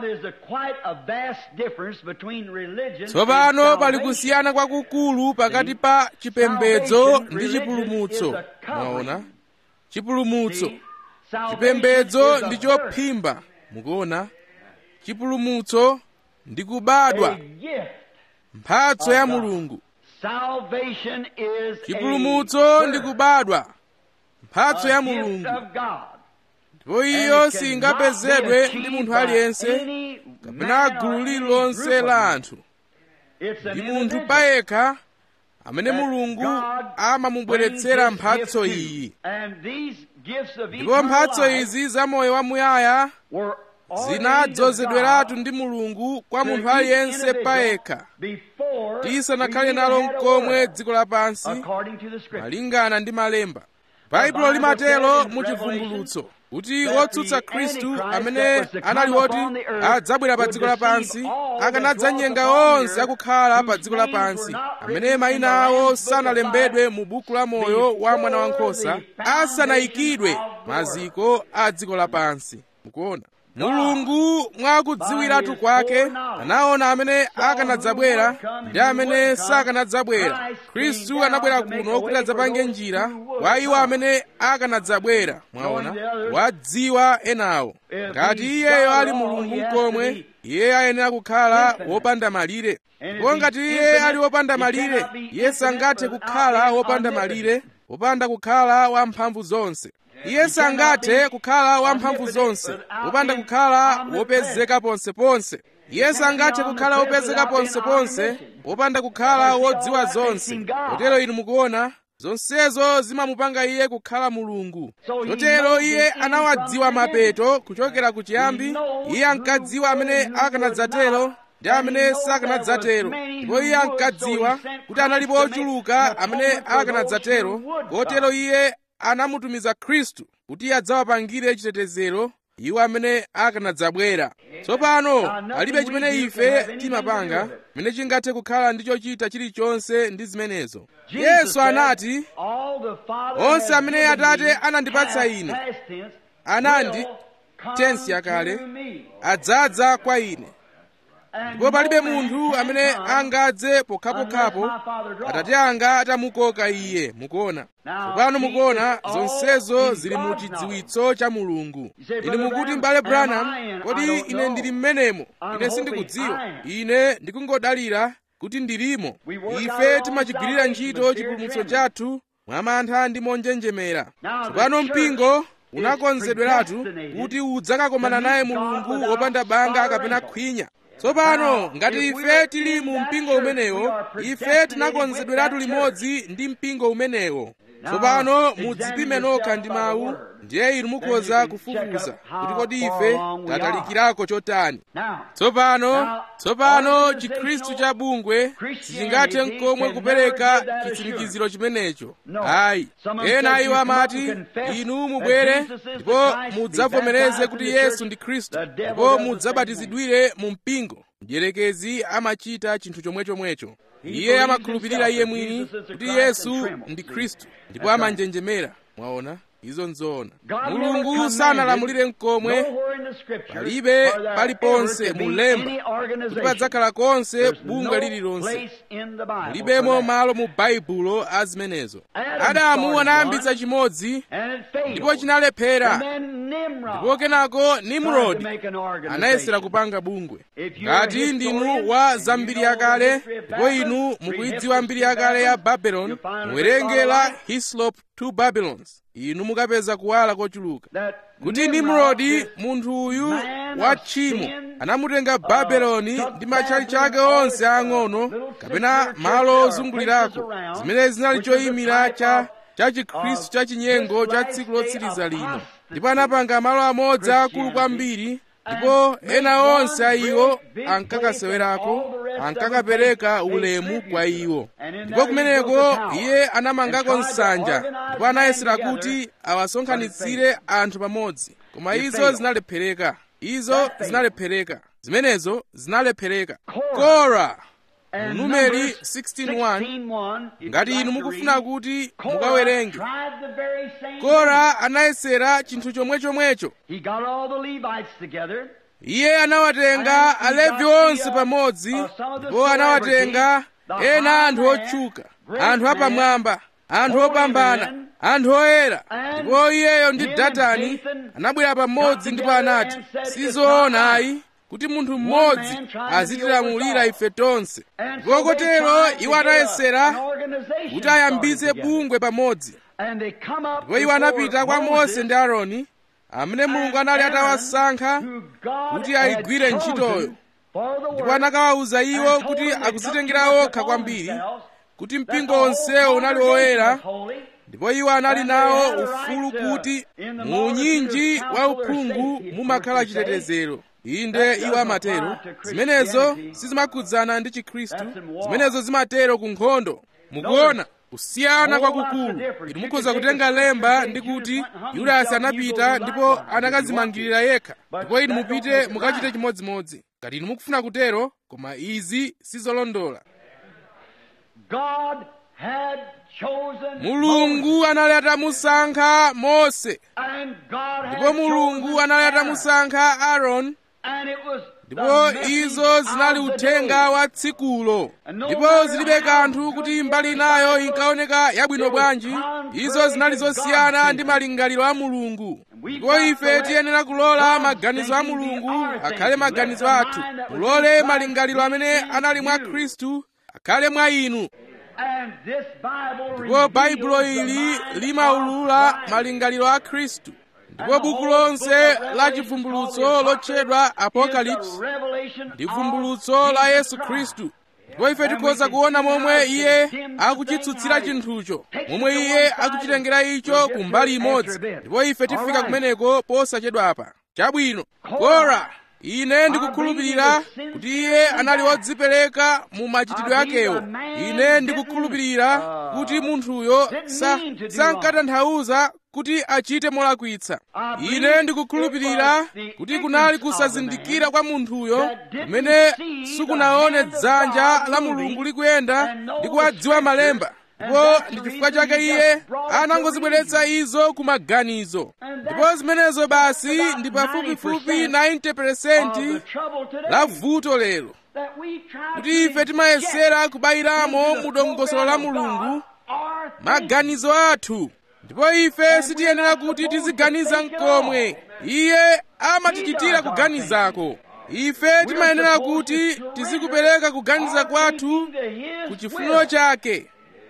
tsopano pali kusiyana kwakukulu pakati pa chipembedzo ndi chipulumutso mwaona chipulumutso chipembedzo ndi chophimba mukuona chipulumutso ndi kubadwa mphatso ya mulungu chipulumutso ndi kubadwa mphatso ya mulungu ndipo iyo singapezedwe ndi munthu aliyense kapena gulu lililonse la anthu ndi munthu payekha amene mulungu amamubweretsera mphatso iyi ndipo mphatso izi za moyo wamuyaya zinadzozedweratu ndi mulungu kwa munthu aliyense payekha tisanakhale nalo mkomwe dziko lapansi malingana ndi malemba baibulo limatero mu chivumbulutso kuti otsutsa khristu amene anali oti adzabwera pa dziko lapansi akanadzanyenga onse akukhala pa dziko lapansi amene mayina awo sanalembedwe mu buku la moyo wa mwana wankhosa asanayikidwe maziko a dziko lapansi mukuona mulungu mwakudziwiratu kwake anaona amene akanadzabwera ndi amene sakanadzabwera khristu anabwera kuno kuti adzapange njira kwa iwo amene akanadzabwera mwaona wadziwa enawo ngati iyeyo ali mulungu mkomwe iye ayenera kukhala wopanda malire ndipo ngati iye ali wopanda malire iye sangathe kukhala wopanda malire wopanda kukhala wamphamvu zonse iye sangathe kukhala wamphamvu zonse wopanda kukhala wopezeka ponseponse iye sangathe kukhala wopezeka ponseponse wopanda kukhala wodziwa zonse kotero inu mukuona zonsezo zimamupanga iye kukhala mulungu chotero iye anawadziwa mapeto kuchokera ku chiyambi iye ankadziwa amene akanadzatero ndi amene sakanadzatero ndipo iye ankadziwa kuti analipo ochuluka amene akanadzatero kotero iye anamutumiza khristu kuti adzawapangire chitetezero iwo amene akanadzabwera tsopano palibe chimene ife timapanga chimene chingathe kukhala ndi chochita chilichonse ndi zimenezo yesu anati onse amene atate anandipatsa ine anandi tensi yakale adzadza kwa ine ndipo palibe munthu amene angadze pokhapokhapo atate anga atamukoka iye mukuona tsopano mukuona zonsezo zili mu chidziwitso cha mulungu inu mukuti m'bale branham kodi ine ndili mmenemo ine sindikudziwa ine ndikungodalira kuti ndilimo ife timachigwirira ntchito chipulumutso chathu mwamantha ndi monjenjemera tsopano mpingo unakonzedweratu kuti udzakakomana naye mulungu wopanda banga kapena khwinya tsopano ngati ife tili mu mpingo umenewo ife tinakonzedweratu limodzi ndi mpingo umenewo tsopano mudzipime nokha ndi mawu ndiye inu mukhoza kufufuza kuti kodi ife tatalikirako chotani tsopano tsopano chikhristu cha bungwe sichingathe nkomwe kupereka chitsimikiziro chimenecho ayi ena iwo amati inu mubwere ndipo mudzavomereze kuti yesu ndi khristu ndipo mudzabatizidwire mu mpingo mdierekezi amachita chinthu chomwechomwecho iye amakhulupirira iye mwini kuti yesu ndi khristu ndipo amanjenjemera mwaona izo nzoona mulungu sanalamulire mkomwe palibe paliponse mulemba kuti padzakhala konse bungwe lililonse mulibemo malo mu baibulo a zimenezo adamu anayambitsa chimodzi ndipo chinalephera ndipo kenako nimrodi anayesera kupanga bungwe ngati ndinu wa za mbiri yakale ndipo inu mukuyidziwa mbiri yakale ya babeloni muwerenge la hislop two babylons inu mukapeza kuwala kochuluka kuti nimrodi munthu uyu wa tchimo anamutenga babeloni ndi matchalitchi ake onse ang'ono kapena malo ozungulirako zimene zinali choyimira cha cha chikhristu cha chinyengo cha tsiku lotsiriza lino ndipo anapanga malo amodzi akulu kwambiri ndipo ena onse a iwo ankakasewerako ankakapereka ulemu kwa iwo ndipo kumeneko iye anamangako nsanja ndipo anayesera kuti awasonkhanitsire anthu pamodzi koma izo zinalephereka izo zinalephereka zimenezo zinalephereka kora mu numeri 16:1 ngati inu mukufuna kuti mukawerenge kora anayesera chinthu chomwechomwecho iye anawatenga alevi onse pamodzi ndipo anawatenga ena anthu otchuka anthu apamwamba anthu opambana anthu oyera ndipo iyeyo ndi datani anabwera pamodzi ndipo anati sizoona ayi kuti munthu mmodzi azitilamulira ife tonse ndipo kotero iwo anayesera kuti ayambitse bungwe pamodzi ndipo iwo anapita kwa mose ndi aaroni amene mulungu anali atawasankha kuti ayigwire ntchitoyo ndipo anakawawuza iwo kuti akuzitengera okha kwambiri kuti mpingo onsewo unali oyera ndipo iwo anali nawo ufulu kuti mu unyinji wa uphungu mumakhala chitetezero inde iwo amatero zimenezo sizimakhudzana ndi chikhristu zimenezo zimatero ku nkhondo mukuona kusiyana kwakukulu inu mukhoza kutenga lemba ndi kuti yudasi anapita ndipo anakazimangirira yekha ndipo inu mupite mukachite chimodzimodzi ngati inu mukufuna kutero koma izi sizolondola mulungu anali atamusankha mose ndipo mulungu anali atamusankha aaroni ndipo izo zinali uthenga wa tsikulo ndipo zilibe kanthu kuti mbali inayo inkaoneka yabwino bwanji izo zinali zosiyana ndi malingaliro a mulungu ndipo ife tiyenera kulola maganizo a mulungu akhale maganizo athu mulole malingaliro amene anali mwa khristu akhale mwa inu ndipo baibulo ili limaulula malingaliro a khristu ndipo buku lonse la chivumbulutso lotchedwa apokalipsi ndi vumbulutso la yesu khristu ndipo ife tikhoza kuona momwe iye akuchitsutsira chinthucho momwe iye akuchitengera icho ku mbali imodzi ndipo ife tifika kumeneko posachedwapa chabwino kora ine ndikukhulupirira kuti iye anali wodzipereka mu machitidwe akewo ine ndikukhulupirira kuti munthuyo sankatanthauza kuti achite molakwitsa ine ndikukhulupirira kuti kunali kusazindikira kwa munthuyo kumene sikunaone dzanja la mulungu likuyenda ndi kuwadziwa malemba ndipo ndi chifukwa chake iye anangozibweretsa izo ku maganizo ndipo zimenezo basi ndi pafupifupi 90% la vuto lero kuti ife timayesera kubayiramo mu dongosolo la mulungu maganizo athu ndipo ife sitiyenera kuti tiziganiza mkomwe iye amatichitira kuganizako ife timayenera kuti tizikupereka kuganiza kwathu ku chifuniro chake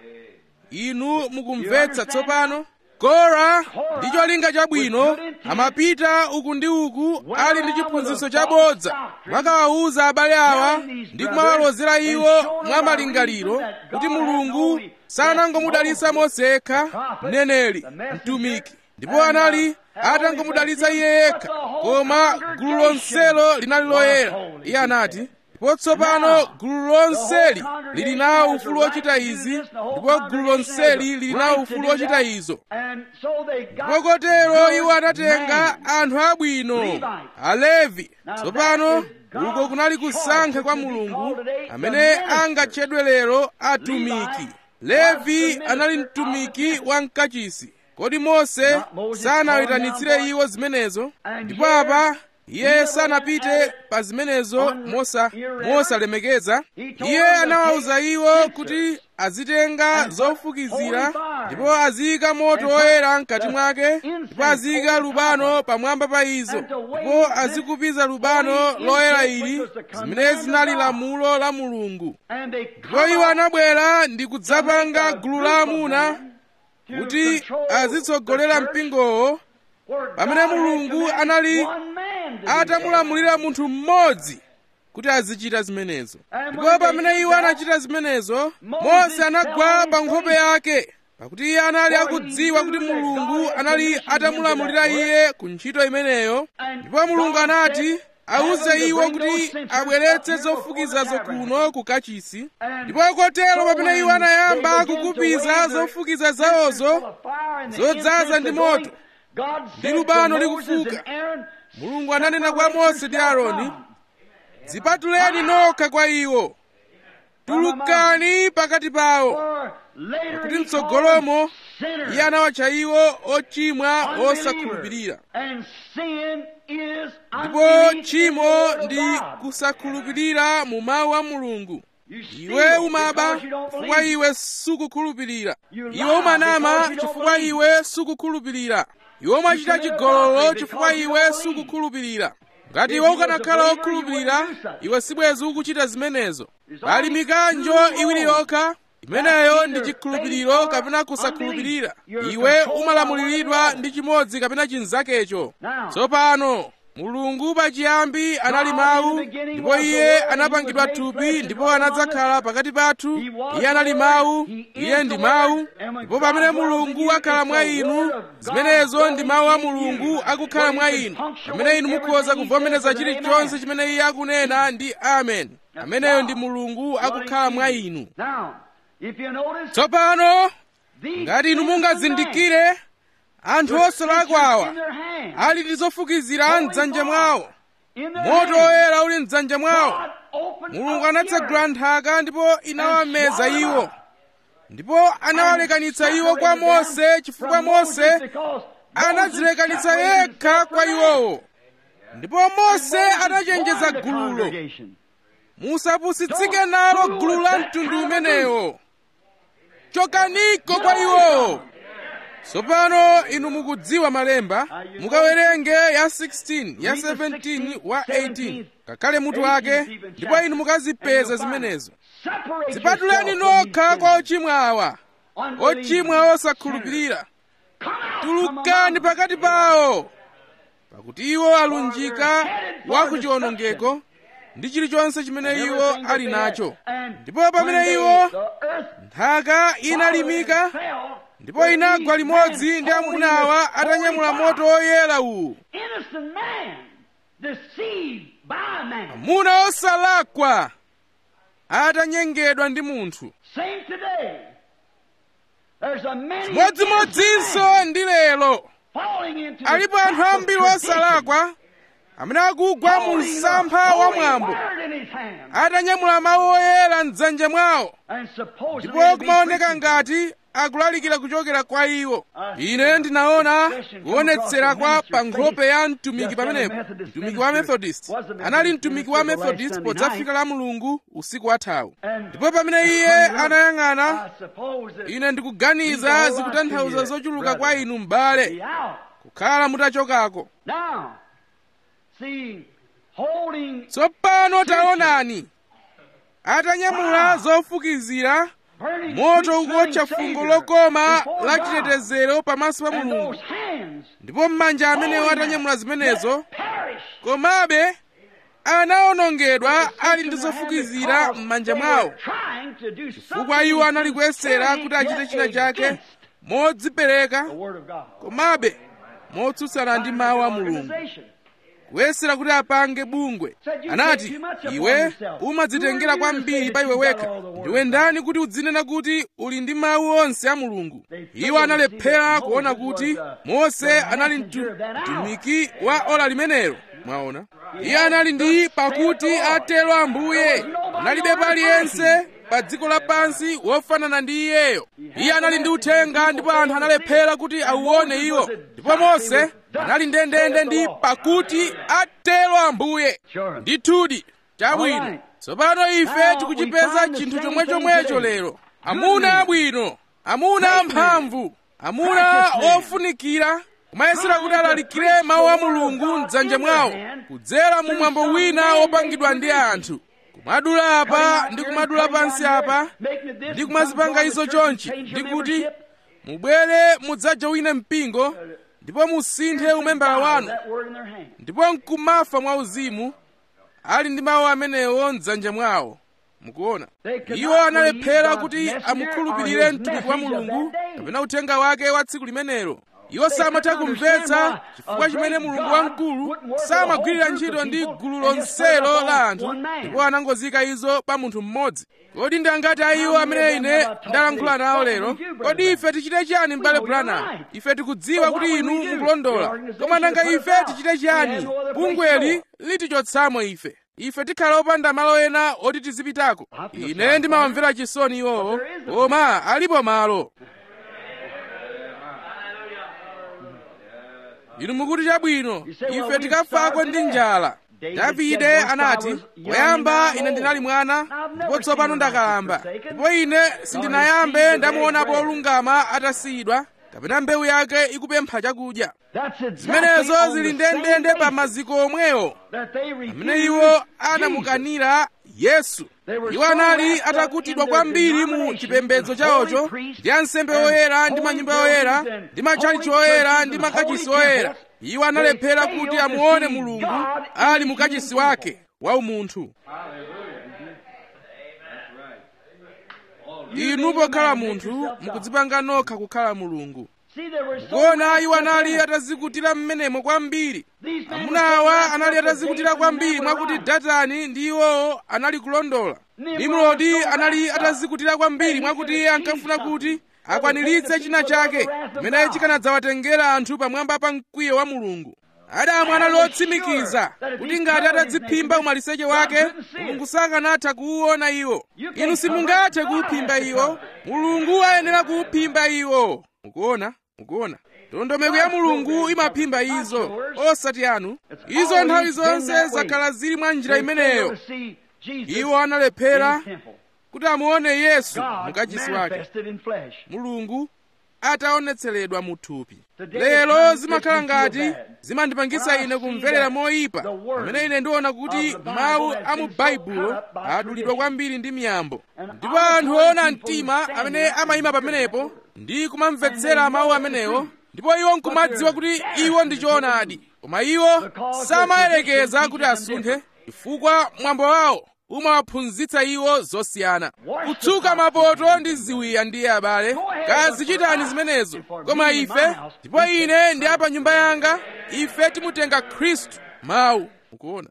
inu mukumvetsa tsopano kora ndi cholinga chabwino amapita uku ndi uku ali ndi chiphunzitso chabodza mwakawawuza abale awa ndi kumawalozera iwo mwa malingaliro kuti mulungu sanangomudalitsa mose yekha mneneri mtumiki ndipo anali atangomudalitsa iye yekha koma gulu lonselo linali loyera iye anati ndipo tsopano gulu lonseli lili nawo ufulu wochita izi ndipo gulu lonseli lili nawo ufulu wochita izo ndipo kotero iwo anatenga anthu abwino alevi tsopano uko kunali kusankha kwa mulungu amene angatchedwe lero atumiki levi anali mtumiki wa mkachisi kodi mose sanayitanitsire iwo zimenezo ndipo apa iye sanapite pa zimenezo mosa mosalemekeza iye anawawuza iwo kuti azitenga zofukizira ndipo aziyika moto woyera mkati mwake ndipo aziyika lubano pamwamba pa izo ndipo azikupiza lubano loyera ili zimene zinali lamulo la mulungu ndipo iwo anabwera ndi kudzapanga gulu la amuna kuti azitsogolera mpingowo pamene mulungu anali atamulamulira munthu mmodzi kuti azichita zimenezo ndipo pamene iwo anachita zimenezo mose anagwa pa nkhope yake pakuti iye anali akudziwa kuti mulungu anali atamulamulira iye ku ntchito imeneyo ndipo mulungu anati awuze iwo kuti abweretse zofukizazo kuno ku kachisi ndipo kotero pamene iwo anayamba kukupiza zofukiza zawozo zodzaza ndi moto ndi lubano likufuka mulungu ananena kwa mose ndi aaroni dzipatuleni nokha kwa iwo tulukani pakati pawo pakuti mtsogolomo iye anawatcha iwo ochimwa osakhulupirira ndipo tchimo ndi kusakhulupirira mu mawu a mulungu iwe umaba chifukwa iwe sukukhulupirira iwe umanama chifukwa iwe sukukhulupirira iwe umachita chigololo chifukwa iwe sukukhulupirira ngati iwe ukanakhala wokhulupirira iwe sibwezi ukuchita zimenezo pali mikanjo iwiri yokha imeneyo ndi chikhulupiriro kapena kusakhulupirira iwe umalamuliridwa ndi chimodzi kapena chinzakecho tsopano mulungu pachiyambi anali mawu ndipo iye anapangidwa thupi ndipo anadzakhala pakati pathu iye anali mawu iye ndi mawu ndipo pamene mulungu akhala mwa inu zimenezo ndi mawu a mulungu akukhala mwa inu pamene inu mukhoza kuvomereza chilichonse chimene iye akunena ndi amen ameneyo ndi mulungu akukhala mwa inu tsopano ngati inu mungazindikire anthu osalakwawa ali ndi zofukizira mdzanja mwawo moto woyera uli mdzanja mwawo mulungu anatsegula nthaka ndipo inawameza iwo ndipo anawalekanitsa iwo kwa mose chifukwa mose anadzilekanitsa yekha kwa iwowo ndipo mose anachenjeza gululo musapusitsike nalo gulu la mtundu umenewo chokaniko kwa iwowo tsopano inu mukudziwa malemba mukawerenge ya 16 ya 17 wa 18 ngakhale mutu wake ndipo inu mukazipeza zimenezo zipatuleni nokha kwa ochimwa awa ochimwa osakhulupirira tulukani pakati pawo pakuti iwo alunjika wa kuchiwonongeko ndi chilichonse chimene iwo ali nacho ndipo pamene iwo nthaka inalimika ndipo inagwa limodzi ndi amunawa atanyamula moto woyera uwu amuna osalakwa atanyengedwa ndi munthu chimodzimodzinso ndi lero alipo anthu ambiri osalakwa amene akugwa mu msampha wa mwambo atanyamula mawu oyera mdzanja mwawo ndipo kumaoneka ngati akulalikira kuchokera kwa iwo ine ndinaona kuonetsera kwa pa nkhope ya mtumiki pamenepo mtumiki wa methodist anali mtumiki wa methodist podzafika la mulungu usiku wathawu ndipo pamene iye anayang'ana ine ndikuganiza zikutanthauza zochuluka kwa inu m'bale kukhala mutachokako tsopano taonani atanyamula zofukizira moto ukuotcha fungo lokoma la chitetezero pamaso pa mulungu ndipo m'manja amenewo atanyamula zimenezo komabe anawonongedwa ali ndi zofukizira m'manja mwawo chifukwa iwo anali kuyesera kuti achite china chake modzipereka komabe motsutsana ndi mawu a mulungu kuyesera kuti apange bungwe anati iwe umadzitengera kwambiri pa iwe wekha ndiwe ndani kuti udzinena kuti uli ndi mawu onse a mulungu iwo analephera kuona kuti mose anali mtumiki wa ola limenelo mwaona iye anali ndi pakuti atero ambuye analibe paliyense pa dziko lapansi wofanana ndi iyeyo iye anali ndi uthenga ndipo anthu analephera kuti auone iwo ndipo mose anali ndendende ndi pakuti atero ambuye ndithudi chabwino tsopano ife tikuchipeza chinthu chomwechomwecho lero amuna abwino amuna amphamvu amuna ofunikira kumayesera kuti alalikire mawu a mulungu mdzanja mwawo kudzera mu mwambo wina wopangidwa ndi anthu kumadula apa ndi kumadula pansi apa ndi kumazipanga izo chonchi ndi kuti mubwere mudzaja wina mpingo ndipo musinthe umembala wanu ndipo nkumafa mwauzimu ali ndi mawu amenewo mdzanja mwawo mukuona iwo analephera kuti amukhulupirire mtumiki wa mulungu kapena uthenga wake wa tsiku limenelo iwo samatha kumvetsa chifukwa chimene mulungu wamkulu samagwirira ntchito ndi gulu lonselo la anthu ndipo anangozika izo pa munthu mmodzi kodi ndi angati a iwo amene ine ndalankhula nawo lero kodi ife tichite chiyani m'bale branham ife tikudziwa kuti inu mukulondola koma nanga ife tichite chiyani bungweli litichotsamo ife ife tikhala opanda malo ena oti tizipitako ine ndimawamvera chisoni iwowo koma alipo malo inu mukuti chabwino ife tikafako ndi njala davide anati poyamba ine ndinali mwana ndipo tsopano ndakalamba ndipo ine sindinayambe ndamuonapo olungama atasiyidwa kapena mbewu yake ikupempha chakudya zimenezo zili ndendende pa maziko omwewo amene iwo anamukanira yesu iwo anali atakutidwa kwambiri mu chipembedzo chawocho ndi ansembe oyera ndi manyumba oyera ndi matchalichi oyera ndi makachisi oyera iwo analephera kuti amuone mulungu ali mukachisi wake wa umunthu inu pokhala munthu mukudzipanga nokha kukhala mulungu kuona iwo anali atazikutira mmenemo kwambiri amuna awa anali atazikutira kwambiri mwakuti datani ndi iwowo anali kulondola nimrodi anali atazikutira kwambiri mwakuti iye ankafuna kuti akwaniritse china chake chimene chikanadzawatengera anthu pamwamba pa mkwiyo wa mulungu adamu anali otsimikiza kuti ngati atadziphimba umaliseche wake mulungu sakanatha kuwuona iwo inu simungathe kuwuphimba iwo mulungu ayenera kuwuphimba iwo mukuona mukuona ndondomeko ya mulungu imaphimba izo osati anu izo nthawi zonse zakhala zili mwa njira imeneyo iwo analephera kuti amuone yesu mukachisi wake mulungu ataonetseredwa mu thupi lero zimakhala ngati zimandipangisa ine kumverera moyipa pamene ine ndiona kuti mawu a mu baibulo adulidwa kwambiri ndi miyambo ndipo anthu oona mtima amene amayima pamenepo ndi kumamvetsera mawu amenewo ndipo iwo nkumadziwa kuti iwo ndi choonadi koma iwo samayerekeza kuti asunthe chifukwa mwambo wawo umawaphunzitsa iwo zosiyana kutsuka mapoto ndi ziwiya ndiye abale kazichitani zimenezo koma ife ndipo ine ndi apa nyumba yanga ife timutenga khristu mawu mukuona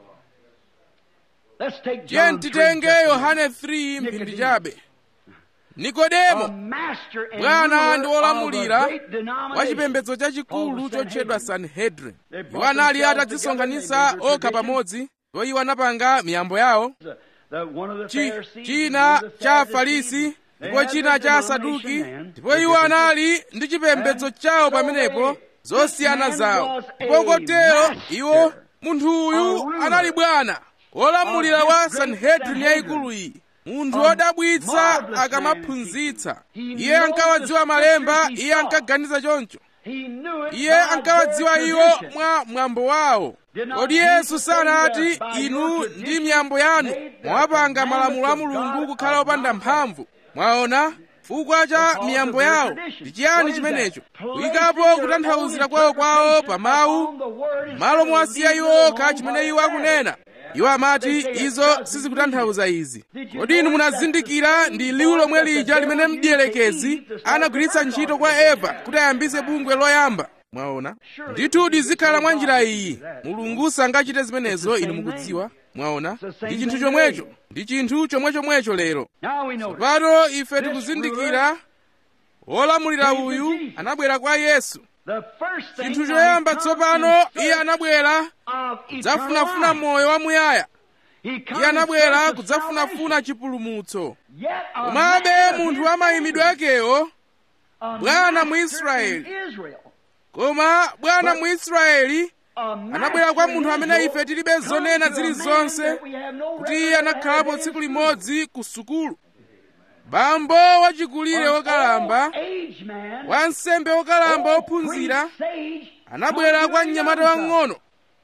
tiye titenge yohane 3 mphindi chabe nikodemo master and bwana ruler ndi of a wolamulira great wa denomination. chipembedzo chachikulu Called the chotchedwa Sanhedrin. sanhedrin iwo anali atadzisonkhanitsa okha pamodzi ndipo iwo anapanga miyambo yawo The- the- one of the Chi- Pharisees, china one of the cha Sadducees, afarisi they ndipo had china their cha asaduki denomination and ndipo iwo anali ndi chipembedzo chawo pamenepo zosiyana zawo ndipo kotero iwo munthu uyu anali bwana wolamulira wa sanhedrin yayikulu iyi munthu wodabwitsa akamaphunzitsa iye ankawadziwa malemba iye ankaganiza choncho He knew it iye by ankawadziwa their iwo tradition. mwa mwambo wawo kodi yesu sanati inu ndi miyambo yanu mwapanga malamulo a mulungu kukhala opanda mphamvu mwaona chifukwa cha miyambo yawo ndi chiyani chimenecho kuyikapo kutanthauzira kwawo kwawo pa mawu malo mwasiya iwo okha chimene iwo akunena iwo amati izo sizikutanthauza izi kodi inu munazindikira ndi liwu lomwe lija limene mdierekezi anagwiritsa ntchito kwa eva kuti ayambise bungwe loyamba mwaona ndithudi zikhala mwa njira iyi mulungu sangachite zimenezo inu mukudziwa mwaona ndi chinthu chomwecho ndi chinthu chomwechomwecho lero Now we know pano ife tikuzindikira wolamulira uyu anabwera kwa yesu the first thing chinthu now choyamba he comes tsopano in iye search anabwera of kudzafunafuna eternal moyo wamuyaya He comes iye in anabwera search of kudzafunafuna salvation. chipulumutso Yet a komabe man of munthu his wa mayimidwe name, akewo a bwana master Mwisraeli. in Israel, koma bwana But- muisraeli a anabwera kwa master munthu in amene Israel, ife tilibe zonena comes to a man zilizonse that we have no kuti iye record of anakhalapo having tsiku been limodzi ku sukulu bambo wachikulire An wokalamba old-age man, wansembe wokalamba old wophunzira priest sage, anabwera comes kwa to a mnyamata young son, wang'ono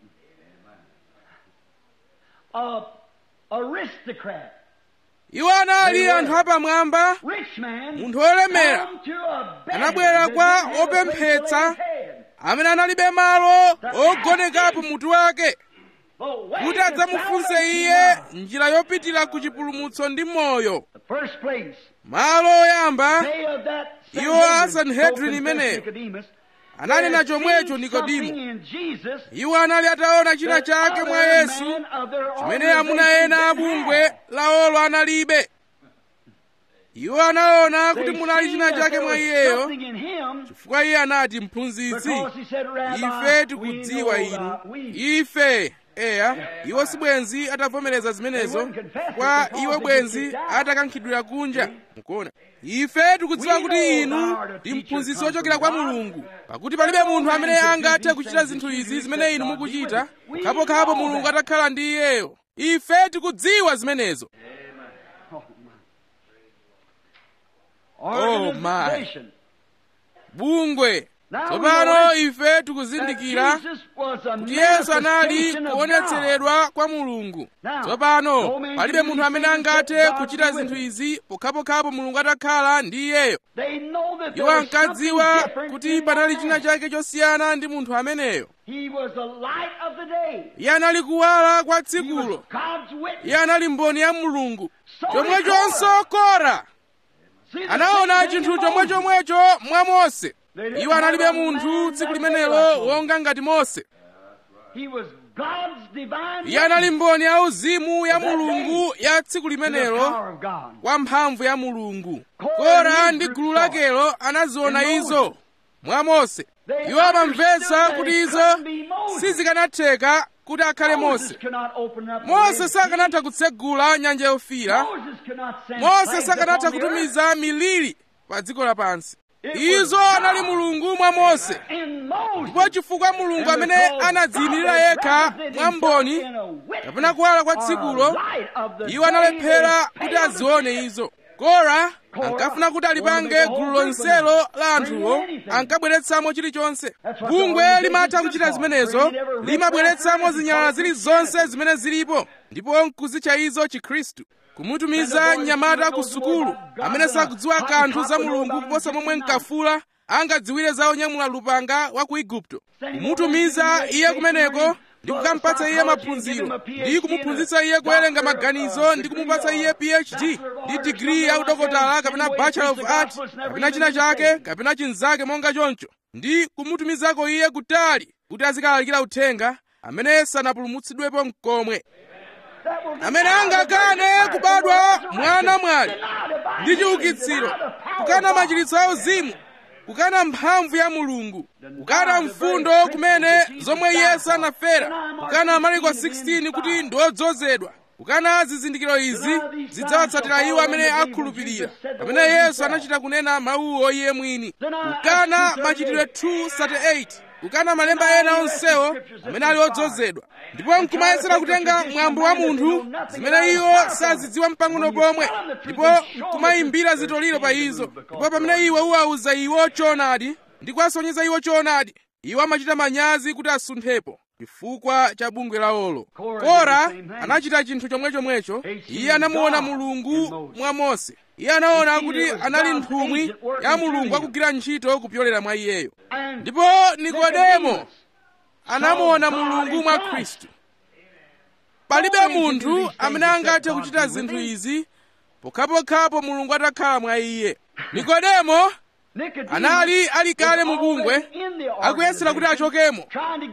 a aristocrat, iwo anali anthu apamwamba rich man, munthu wolemera come to a beggar Anabwera that kwa didn't have a place to lay opemphetsa. his head. amene analibe malo ogonekapo mutu wake But wait kuti the adzamufunse salvation iye now. njira yopitira ku chipulumutso ndi moyo The first place, malo oyamba day of that Iwo a Sanhedrin, Sanhedrin so confessed imeneyo. Nicodemus, ananena had chomwecho seen nikodimo something in Jesus iwo anali ataona china that chake mwa other yesu men of their chimene amuna organization ena didn't abungwe have. laolo analibe iwo anaona They kuti munali seen china that chake there mwa was iyeyo something in him chifukwa iye anati mphunzitsi because he said, Rabbi, ife we tikudziwa know inu that we ife eya iwo sibwenzi atavomereza zimenezo wouldn't confess it kwa because iwo they get bwenzi kicked out. atakankhidwira kunja mukuona ife tikudziwa We kuti know inu thou art a ndi teacher mphunzitsi come wochokera from kwa God. mulungu pakuti palibe munthu amene angathe kuchita zinthu izi zimene inu mukuchita kukhapokhapo mulungu atakhala ndi iyeyo ife tikudziwa zimenezo Oh, my. organization. bungwe Now tsopano we know ife that tikuzindikira Jesus was a kuti yesu anali manifestation of God. kuonetseredwa kwa mulungu Now, tsopano no man palibe can munthu do amene things angathe except God kuchita be with zinthu him. izi pokhapokhapo mulungu atakhala ndi iyeyo They know that there iwo was something ankadziwa different kuti in panali that china man. chake chosiyana ndi munthu ameneyo He was the light of the day. iye anali kuwala kwa He was tsikulo God's witness. iye anali mboni ya mulungu So chomwechonso kora See the anaona same thing chinthu in chomwe Moses. chomwecho mwa mose iwo analibe munthu tsiku limenelo wonga ngati mose He was God's divine iye anali witness mboni ya uzimu ya mulungu ya tsiku to the limenelo power of God. kwa mphamvu ya mulungu Kora kora and ndi his gulu group lakelo anaziona in izo Moses. mwa mose They iwo amamvetsa understood kuti that it izo couldn't be Moses. sizikanatheka kuti akhale Moses mose could not open up the mose Red sakanatha kutsegula nyanja yofiira Sea. Moses could not send mose plagues sakanatha upon the earth. kutumiza miliri pa dziko lapansi It was izo God. anali mulungu mwa mose In Moses. ndipo chifukwa mulungu And amene because anadziyimirira God yekha represented mwa mboni himself in a witness kapena kuwala kwa or a tsikulo light of the iwo day, analephera they kuti failed to azione see it. izo kora Kora ankafuna kuti wanted to alipange make a whole gulu group of lonselo them. la anthuwo Bring in anything. ankabweretsamo chilichonse That's what the bungwe organization limatha is kuchita for. zimenezo Bring in every rich limabweretsamo record zinyalala and zilizonse zimene zilipo ndipo nkuzitcha izo chikhristu kumutumiza mnyamata ku sukulu amene sakudziwa kanthu za mulungu kuposa momwe mkafula angadziwire za onyamula lupanga wa ku igupto kumutumiza iye kumeneko ndi kukampatsa iye maphunziro ndi kumuphunzitsa iye kuwerenga maganizo ndi kumupatsa iye phd ndi digiri ya udokotala kapena bachelor of art kapena china chake kapena chinzake monga choncho ndi kumutumizako iye kutali kuti azikalalikira uthenga amene sanapulumutsidwepo mkomwe amene angakane kubadwa mwana mwali ndi chiukitsiro kukana machiritso a uzimu kukana mphamvu ya mulungu kukana mfundo kumene zomwe iye sanafera kukana mariko 16 kuti ndi odzozedwa kukana zizindikiro izi zidzawatsatira iwo amene akhulupirira pamene yesu anachita kunena mawuwo iye mwini kukana machitidwe 238 kukana malemba ena onsewo amene ali odzozedwa ndipo nkumayesera kutenga mwambo wa munthu zimene iwo sazidziwa mpang'ono pomwe ndipo nkumayimbira zitoliro pa izo ndipo pamene iwe uwauza iwo choonadi ndi kuwasonyeza iwo choonadi iwo amachita manyazi kuti asunthepo chifukwa cha bungwe lawolo kora anachita chinthu chomwechomwecho iye anamuona mulungu mwa mose iye anaona kuti anali nthumwi ya mulungu akugwira ntchito kupyolera mwa iyeyo ndipo nikodemo anamuona mulungu mwa khristu palibe munthu amene angathe kuchita zinthu izi pokhapokhapo mulungu atakhala mwa iye nikodemo anali ali kale mu bungwe akuyesera kuti achokemo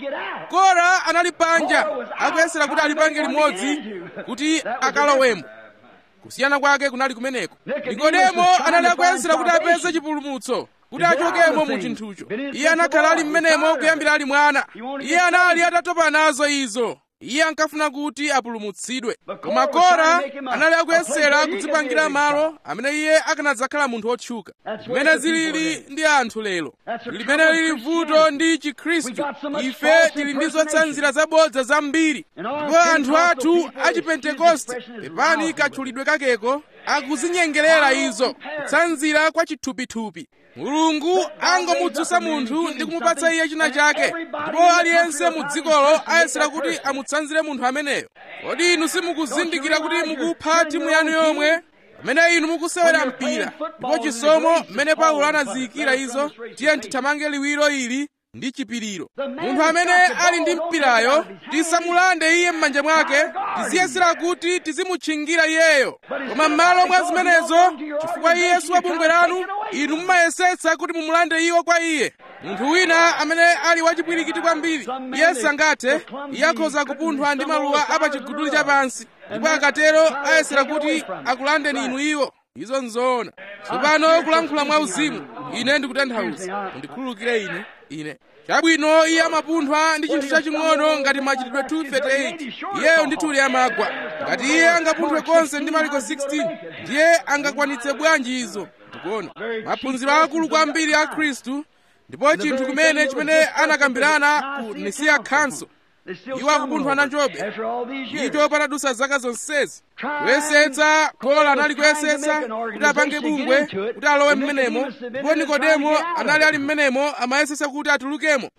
kora anali panja akuyesera kuti alipange limodzi kuti akalowemo kusiyana kwake kunali kumeneko nikodemo anali akuyesera kuti apeze chipulumutso kuti achokemo mu chinthucho iye anakhala ali mmenemo kuyambira ali mwana iye anali atatopa nazo izo iye ankafuna kuti apulumutsidwe koma kora anali akuyesera kudzipangira malo amene iye akanadzakhala munthu wotchuka zimene zilili ndi anthu lero limene lili vuto ndi chikhristu ife tili ndi zotsanzira zabodza zambiri ndipo anthu athu achipentekoste pepani katchulidwe kakeko akuzinyengerera izo kutsanzira kwa chithupithupi mulungu angomudzutsa munthu ndi kumupatsa iye china chake ndipo aliyense mu dzikolo ayesera kuti amutsanzire munthu ameneyo kodi inu simukuzindikira kuti mukupha timu yanu yomwe pamene inu mukusewera mpira ndipo chisomo mmene paulo anaziyikira izo tiye tithamange liwiro ili ndi chipiriro munthu amene ali ndi mpirayo tisamulande iye m'manja mwake tiziyesera kuti tizimutchingira iyeyo koma m'malo mwa zimenezo chifukwa iye si wa bungwe lanu inu mumayesetsa kuti mumulande iwo kwa iye munthu wina amene ali wachipwirikiti kwambiri iye sangathe iye akhoza kupunthwa ndi maluwa apachiguduli chapansi ndipo akatero ayesera kuti akulandeni inu iwo izo nzoona tsopano kulankhula mwa uzimu ine ndikutanthauza mundikhululukire ine ine chabwino iye amapunthwa ndi chinthu chaching'ono ngati machitidwe 238 iyeyo ndithu amagwa ngati iye angapunthwe konse ndi mariko 16 ndiye angakwanitse bwanji izo ndikuona maphunziro akulu kwambiri a khristu ndipo chinthu kumene chimene anakambirana ku nisiya council iwo akupunthwa nachobe icho patadutsa zaka zonsezi kuyesetsa kola anali kuyesetsa kuti apange bungwe kuti alowe mmenemo ndipo nikodemo anali ali mmenemo amayesetsa kuti atulukemo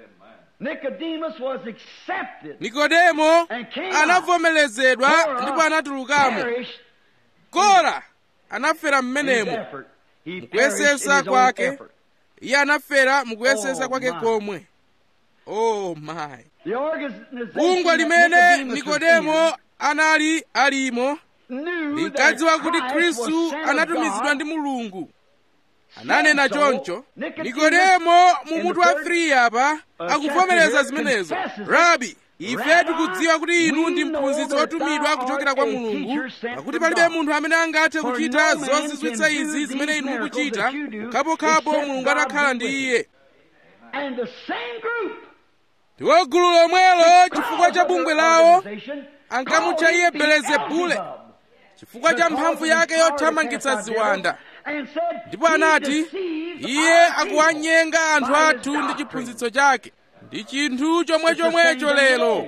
nikodemo anavomerezedwa ndipo anatulukamo kora anafera mmenemo mukuyesetsa kwake iye anafera mukuyesetsa kwake komwe oh my bungwe limene nikodemo anali alimo linkadziwa kuti khristu anatumizidwa ndi mulungu ananena choncho nikodemo mu mutu wa 3 apa akuvomereza zimenezo rabi ife tikudziwa kuti inu ndi mphunzitsi wotumidwa kuchokera kwa mulungu pakuti palibe munthu amene angathe kuchita zozizwitsa izi zimene inu mukuchita pokhapokhapo mulungu atakhala ndi iye ndiwo gulu lomwelo chifukwa cha bungwe lawo ankamutcha iye belezebule chifukwa cha mphamvu yake yothamangitsa ziwanda ndipo anati iye akuwanyenga anthu athu ndi chiphunzitso chake ndi chinthu chomwechomwecho lero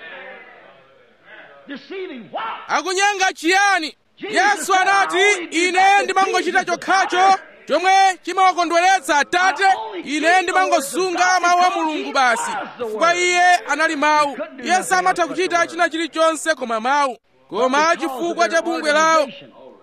akunyenga chiyani yesu anati ine ndimangochita chokhacho chomwe chimawakondweretsa atate ine ndimangosunga mawu a mulungu basi chifukwa iye anali mawu iye samatha kuchita china chilichonse koma mawu koma chifukwa cha bungwe lawo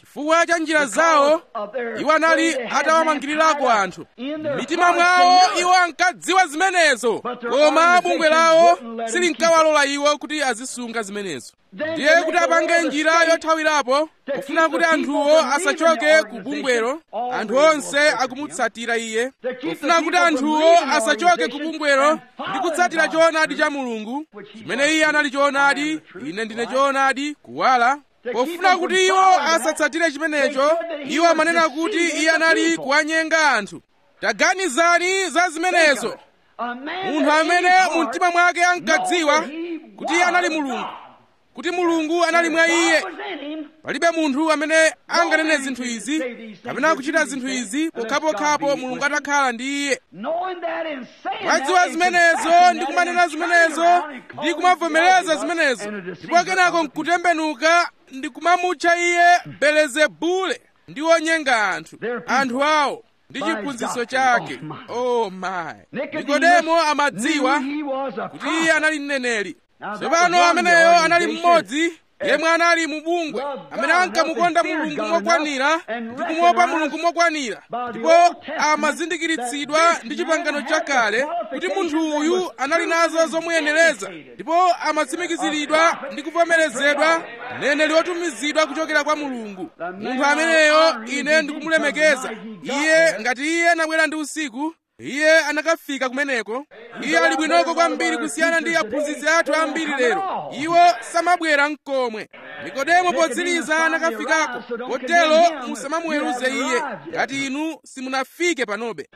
chifukwa cha njira zawo iwo anali atawamangirirako anthu mitima mwawo iwo ankadziwa zimenezo koma bungwe lawo silinkawalola iwo kuti azisunga zimenezo ndiye kuti apange njira yothawirapo kufuna kuti anthuwo asachoke ku bungwelo anthu onse akumutsatira iye kufuna kuti anthuwo asachoke ku bungwelo ndi kutsatira choonadi cha mulungu chimene iye anali choonadi ine ndine choonadi kuwala pofuna kuti iwo asatsatire chimenecho iwo amanena kuti iye anali kuwanyenga anthu taganizani za zimenezo munthu amene mu mtima mwake ankadziwa kuti iye anali mulungu kuti mulungu anali mwa iye palibe munthu amene anganene zinthu izi kapena kuchita zinthu izi pokhapokhapo mulungu atakhala ndi iye mwadziwa zimenezo ndi kumanena zimenezo ndi kumavomereza zimenezo ndipo kenako nkutembenuka ndi kumamutcha iye belezebule ndi wonyenga anthu anthu awo ndi chiphunzitso chake oh my nikodemo amadziwa kuti iye anali mneneri tsopano ameneyo anali mmodzi yemwe anali mu bungwe amene ankamukonda mulungu mokwanira ndi kumuopa mulungu mokwanira ndipo amazindikiritsidwa ndi chipangano chakale kuti munthu uyu anali nazo zomuyenereza ndipo amatsimikiziridwa ndi kuvomerezedwa mneneri wotumizidwa kuchokera kwa mulungu munthu ameneyo ine ndikumulemekeza iye ngati iye anabwera ndi usiku iye anakafika kumeneko iye ali bwinoko kwambiri kusiyana ndi aphunzitsi athu ambiri lero iwo samabwera mkomwe nikodemo potsiriza anakafikako kotero musamamuweruze iye ngati inu simunafike panobe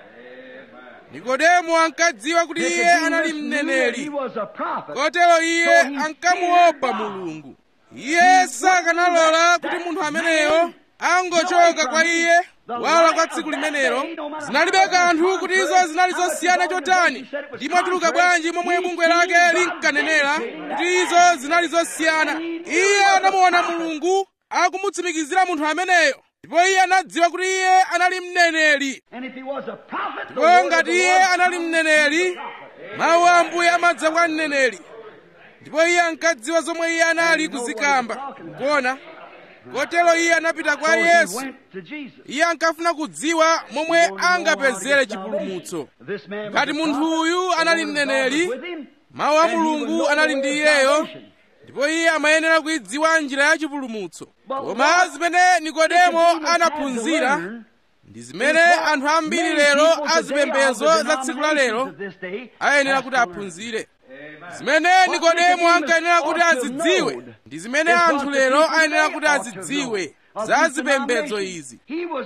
nikodemo ankadziwa kuti iye anali mneneri kotero iye ankamuopa mulungu iye sakanalola kuti munthu ameneyo angochoka kwa iye wala kwa tsiku limenelo zinalibe kanthu kuti izo zinali zosiyana chotani ndimotuluka bwanji momwe bungwe lake linkanenera kuti izo zinali zosiyana iye anamuona mulungu akumutsimikizira munthu ameneyo ndipo iye anadziwa kuti iye anali mneneri ndipo ngati iye anali mneneri mawu a ambuye amadza kwa mneneri ndipo iye ankadziwa zomwe iye anali kuzikamba kuona kotero iye anapita kwa yesu iye ankafuna kudziwa momwe angapezere chipulumutso ngati munthu uyu anali mneneri mawu a mulungu anali ndi iyeyo ndipo iye amayenera kuidziwa njira ya chipulumutso koma zimene nikodemo anaphunzira ndi zimene anthu ambiri lero azipembedzo za tsiku la lero ayenera kuti aphunzire zimene nikodemo ankayenera kuti azidziwe ndi zimene anthu lero ayenera kuti azidziwe za zipembedzo izi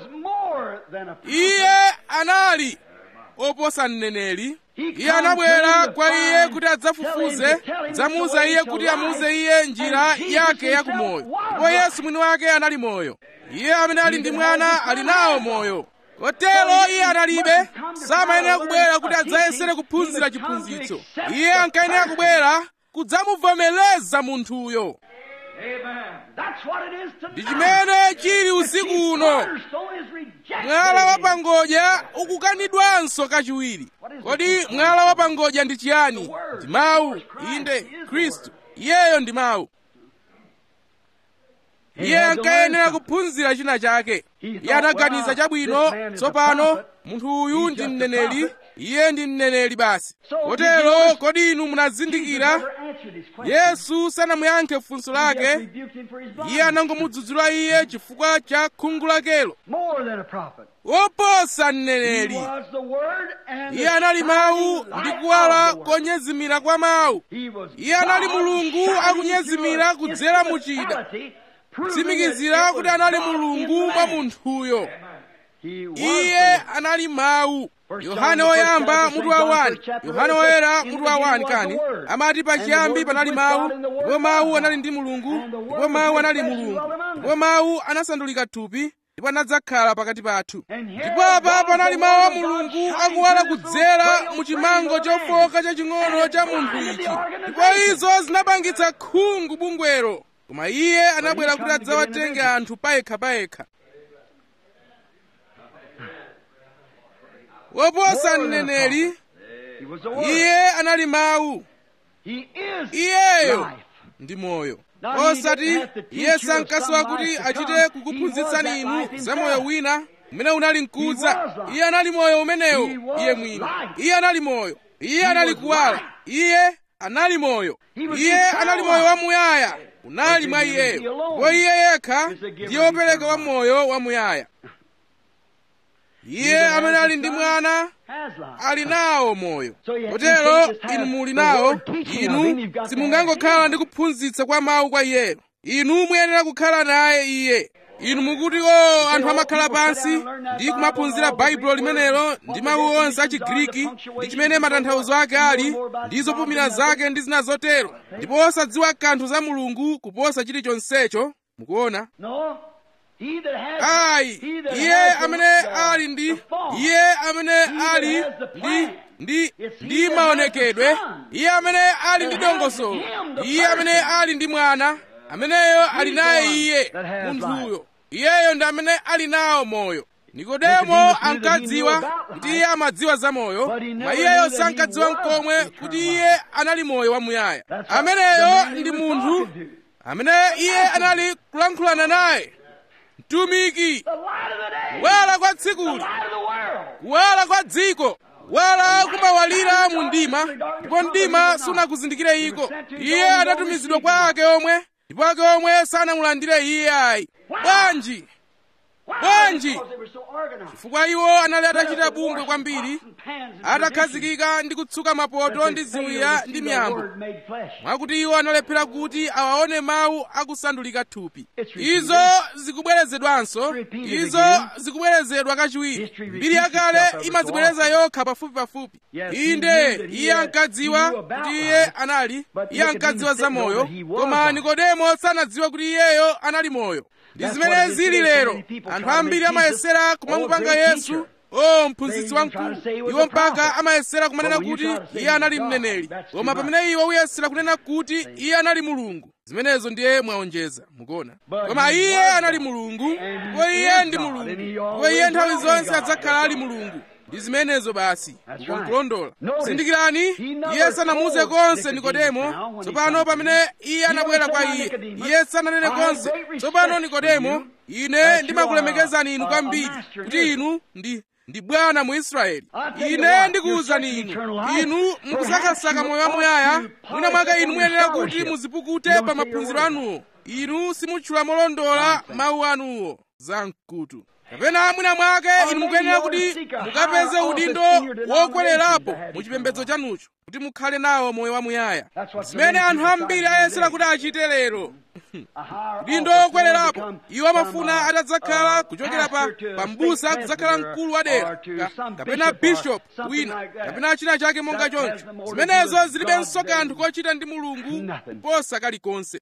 iye anali oposa mneneri iye anabwera kwa iye kuti adzafufuze dzamuuza iye kuti amuuze iye njira yake yakumoyo ndipo yesu mwini wake anali moyo iye amene ali ndi mwana ali nawo moyo kotero iye analibe samayenera kubwera kuti adzayesere kuphunzira chiphunzitso iye ankayenera kubwera kudzamuvomereza munthuyo ndi chimene chili usiku uno mwala wa pangodya ukukanidwanso kachiwiri kodi mwala wa pangodya ndi chiyani ndi mawu inde khristu iyeyo ndi mawu iye ankayenera kuphunzira china chake iye anaganiza chabwino tsopano munthu uyu ndi mneneri iye ndi mneneri basi kotero kodi inu munazindikira yesu sanamuyankhe funso lake iye anangomudzudzula iye chifukwa cha khungu lakelo woposa mneneri iye anali mawu ndi kuwala konyezimira kwa mawu iye anali mulungu akunyezimira kudzera mu chida kutsimikizira kuti anali mulungu mwa munthuyo iye anali mawu yohane woyamba mutu wa 1 yohane woyera mutu wa 1 kani amati pachiyambi panali mawu ndipo mawu anali ndi mulungu ndipo mawu anali mulungu ndipo mawu anasandulika thupi ndipo anadzakhala pakati pathu ndipo apa panali mawu a mulungu akuwala kudzera mu chimango chofoka chaching'ono cha munthu ichi ndipo izo zinapangitsa khungu bungwero koma iye anabwera kuti adzawatenge anthu payekhapayekha woposa mneneri iye anali mawu iyeyo ndi moyo osati iye sankasowa kuti achite kukuphunzitsani inu za moyo wina umene unali mkudza iye anali moyo umenewo iye mwini iye anali moyo iye anali kuwala iye anali moyo iye anali moyo wamuyaya unali mwa iyeyo ndipo iye yekha ndiye wopereka wa moyo wamuyaya iye amene ali ndi mwana ali nawo moyo kotero inu muli nawo inu simungangokhala ndi kuphunzitsa kwa mawu kwa iyeyo inu muyenera kukhala naye iye inu mukuti o anthu amakhala pansi ndi kumaphunzira baibulo limenelo ndi mawu onse a chigriki ndi chimene matanthauzo ake ali ndi zopumira zake ndi zina zotero ndipo osadziwa kanthu za mulungu kuposa chilichonsecho mukuona ayi iye amene ali ndi iye amene ali ndi ndi ndi maonekedwe iye amene ali ndi dongosolo iye amene ali ndi mwana ameneyo ali naye iye munthuyo iyeyo ndi amene ali nawo moyo nikodemo ankadziwa kuti iye amadziwa za moyo koma iyeyo sankadziwa mkomwe kuti iye anali moyo wamuyaya ameneyo ndi munthu amene iye anali kulankhulana naye mtumiki kuwala kwa tsikuli kuwala kwa dziko kuwala kumawalira mu mdima ndipo mdima sunakuzindikire iko iye anatumizidwa kwa ake omwe ndipo ake omwe sanamulandire iye ayi bwanji bwanji chifukwa iwo anali atachita bungwe kwambiri atakhazikika ndi kutsuka mapoto ndi ziwiya ndi miyambo mwakuti iwo analephera kuti awaone mawu akusandulika thupi izo zikubwerezedwanso izo zikubwerezedwa kachiwiri mbiri yakale imadzibwereza yokha pafupi pafupi inde iye ankadziwa kuti iye anali iye ankadziwa za moyo koma nikodemo sanadziwa kuti iyeyo anali moyo ndi zimene zili lero anthu ambiri amayesera kumamupanga yesu o mphunzitsi wamkulu iwo mpaka amayesera kumanena kuti iye anali mneneri koma pamene iwo uyesera kunena kuti iye anali mulungu zimenezo ndiye mwaonjeza mukuona koma iye anali mulungu ndipo iye ndi mulungu ndipo iye nthawi zonse adzakhala ali mulungu ndi zimenezo basi ukonkulondola zindikirani iye sanamuuze konse nikodemo tsopano pamene iye anabwera kwa iye iye sananene konse tsopano nikodemo ine ndimakulemekezani inu kwambiri kuti inu ndi ndi bwana mu israeli ine ndikuwuzani inu inu mukusakasaka moyo wamuyaya mwina mwake inu muyenera kuti muzipukute pa maphunziro anuwo inu simutchula molondola mawu anuwo za mkutu kapena mwina mwake inu mukuyenera kuti mukapeze udindo wokwererapo mu chipembedzo chanucho kuti mukhale nawo moyo wamuyaya zimene anthu ambiri ayesera kuti achite lero udindo wokwererapo iwo amafuna atadzakhala kuchokera pa pambusa kudzakhala mkulu wa dera kapena bishop wina kapena china chake monga choncho zimenezo zilibenso kanthu kochita ndi mulungu kuposa kalikonse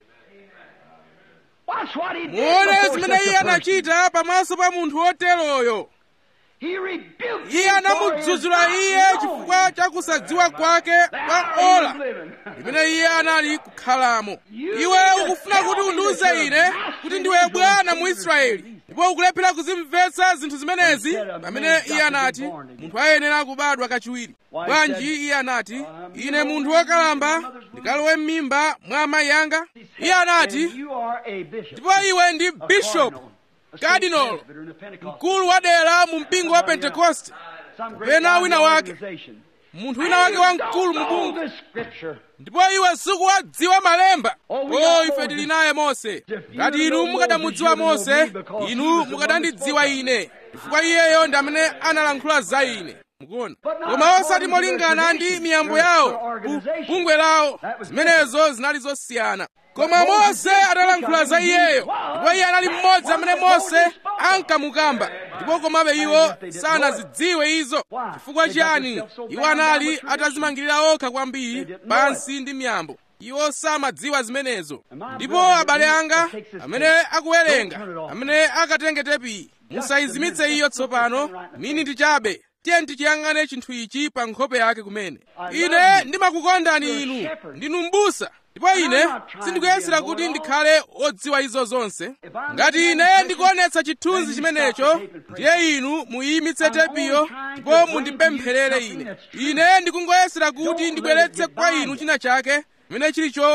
muone zimene iye anachita pamaso pa munthu woteroyo iye anamudzudzula iye chifukwa cha kusadziwa kwake kwa ola limene iye anali kukhalamo iwe ukufuna kuti undiuze ine kuti ndiwe bwana mu israeli ndipo ukulephera kuzimvetsa zinthu zimenezi pamene iye anati munthu ayenera kubadwa kachiwiri bwanji iye anati ine munthu wokalamba ndikalowe m'mimba mwa amayi anga iye anati ndipo iwe ndi bishopu kadinolo mkulu wa dera mu mpingo wa pentekoste kapena wina wake munthu wina wake wamkulu mu bungwe ndipo iwe sukuwadziwa malemba o ife tili naye mose ngati inu mukadamudziwa mose inu mukadandidziwa ine chifukwa iyeyo ndi amene analankhula za ine mukuona koma osati molingana ndi miyambo yawo bungwe lawo zimenezo zinali zosiyana koma mose atalankhula za iyeyo ndipo iye anali mmodzi amene mose ankamukamba ndipo komabe iwo sanazidziwe izo chifukwa chiyani iwo anali atazimangirira okha kwambiri pansi ndi miyambo iwo samadziwa zimenezo ndipo abale anga amene akuwerenga amene akatenge tepiyi musayizimitse iyo tsopano mini ndichabe tiye tichiyang'ane chinthu ichi pa nkhope yake kumene ine ndimakukondani inu ndinu m'busa ndipo ine sindikuyesera kuti ndikhale odziwa izo zonse ngati ine ndikuonetsa chithunzi chimenecho ndiye inu muyimitse tepiyo ndipo mundipempherere ine ine ndikungoyesera kuti ndibweretse kwa inu china chake chimene chili choona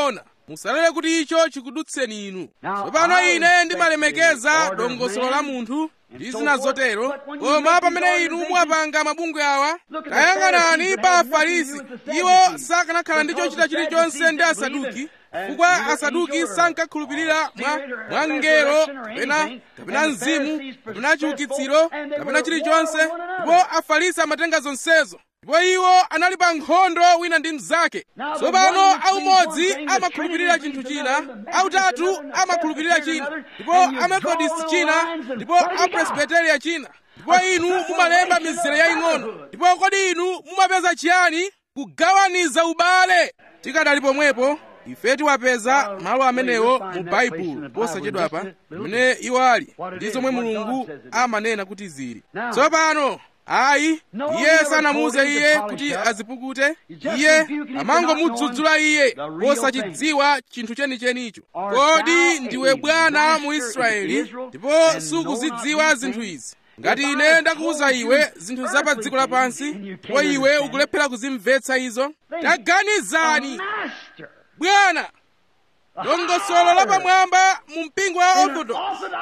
musalole kuti icho chikudutseni inu tsopano ine ndimalemekeza dongosolo la munthu ndi zina zotero koma pamene inu muwapanga mabungwe awa tayang'anani pa afarisi iwo sakanakhala ndi chochita chilichonse ndi asaduki chifukwa asaduki sankakhulupirira mwa mwa ngelo kapena kapena mzimu kapena chiukitsiro kapena chilichonse ndipo afarisi amatenga zonsezo ndipo iwo anali pa nkhondo wina ndi mnzake tsopano aumodzi amakhulupirira chinthu china autatu amakhulupirira china ndipo amethodist china ndipo apresbiteria china ndipo inu mumalemba mizere yaying'ono ndipo kodi inu mumapeza chiyani kugawaniza ubale tikadali pomwepo ife tiwapeza malo amenewo mu baibulo posachedwapa pamene iwo ali ndi zomwe mulungu amanena kuti zili tsopano ayi iye sanamuuze iye kuti azipukute iye amangomudzudzula iye posachidziwa chinthu chenichenicho kodi ndiwe bwana mu israeli ndipo sukuzidziwa zinthu izi ngati ine ndakuwuza iwe zinthu za pa dziko lapansi ndipo iwe ukulephera kuzimvetsa izo taganizani bwana dongosolo lapamwamba mu mpingo wa orthodox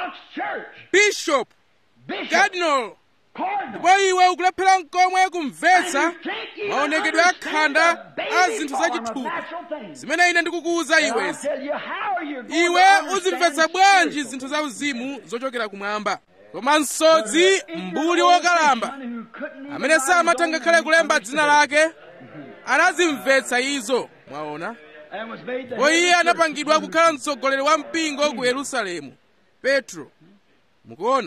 bishop cardinal ndipo iwe ukulephera mkomwe kumvetsa maonekedwe akhanda a zinthu zachithupi zimene ine ndikukuwuza iwezi iwe uzimvetsa bwanji zinthu za uzimu zochokera kumwamba koma msodzi mbuli wokalamba amene samatha ngakhale kulemba dzina lake anazimvetsa izo mwaona ndipo iye anapangidwa kukhala mtsogoleri wa mpingo ku yerusalemu petro mukuona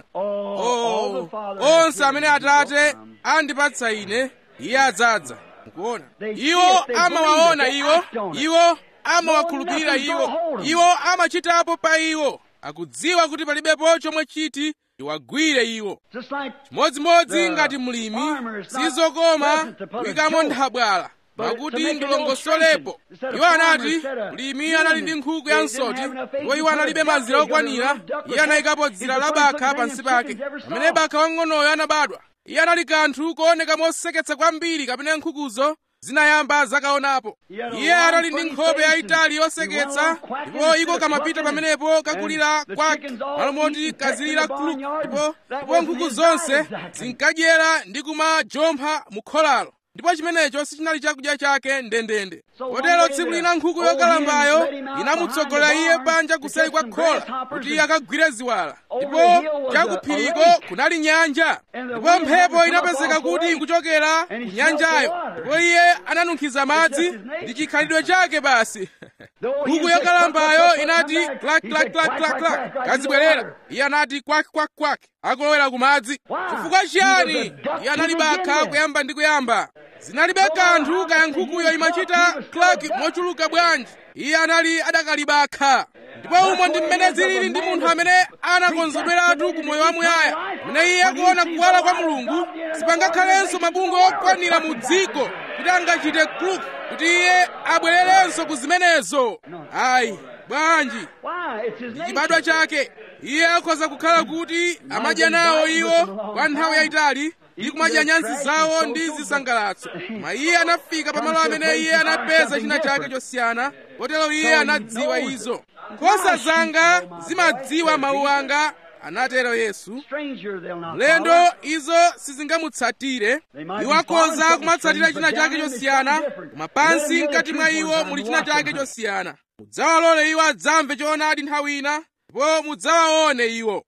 oh, onse amene atate andipatsa ine iye adzadza mukuona iwo amawaona iwo iwo amawakhulupirira iwo iwo amachitapo pa iwo akudziwa kuti palibepo chomwe chiti iwagwire iwo chimodzimodzi ngati mlimi sizokoma kuyikamo nthabwala pakuti ndilongosolepo iwo anati mlimi anali ndi nkhuku ya msoti ndipo iwo analibe mazira okwanira iye anayikapo dzira la bakha pansi pake pamene bakha wang'onoyo anabadwa iye anali kanthu kooneka moseketsa kwambiri kapena nkhukuzo zinayamba zakaonapo iye anali ndi nkhope yayitali yoseketsa ndipo iko kamapita pamenepo kakulira kwake malo moti kazilira kluk ndipo ndipo nkhuku zonse zinkadyera ndi kumajompha mu kholalo ndipo chimenecho sichinali chakudya chake ndendende kotero tsiku lina nkhuku yokalambayo inamutsogolera iye panja kuseri kwa khola kuti iye akagwire ziwala ndipo chakuphiriko kunali nyanja ndipo mphepo inapezeka kuti ikuchokera ku nyanjayo ndipo iye ananunkhiza madzi ndi chikhalidwe chake basi nkhuku yokalambayo inati klak klak klak klak klak kazibwerera iye anati kwak kwak kwak akulowera ku madzi chifukwa chiyani iye anali bakha kuyamba ndi kuyamba zinalibe kanthu kaya nkhukuyo imachita klak mochuluka bwanji iye anali adakalibakha ndipo umo ndi mmene zilili ndi munthu amene anakonzedweratu ku moyo wamuyaya mmene iye akuona kuwala kwa mulungu sipangakhalenso mabungwe okwanira mu dziko kuti angachite kluk kuti iye abwererenso ku zimenezo ayi bwanji ndi chibadwa chake iye akhoza kukhala kuti amadya nawo iwo kwa nthawi yayitali ndi kumadya nyansi zawo ndi zisangalatso koma iye anafika pamalo amene iye anapeza china chake chosiyana kotero iye anadziwa izo nkhosa zanga zimadziwa mawu anga anatero yesu mlendo izo sizingamutsatire iwo akhoza kumatsatira china chake chosiyana koma pansi mkati mwa iwo muli china chake chosiyana mudzawalole iwo adzamve choonadi nthawi ina ndipo mudzawaone iwo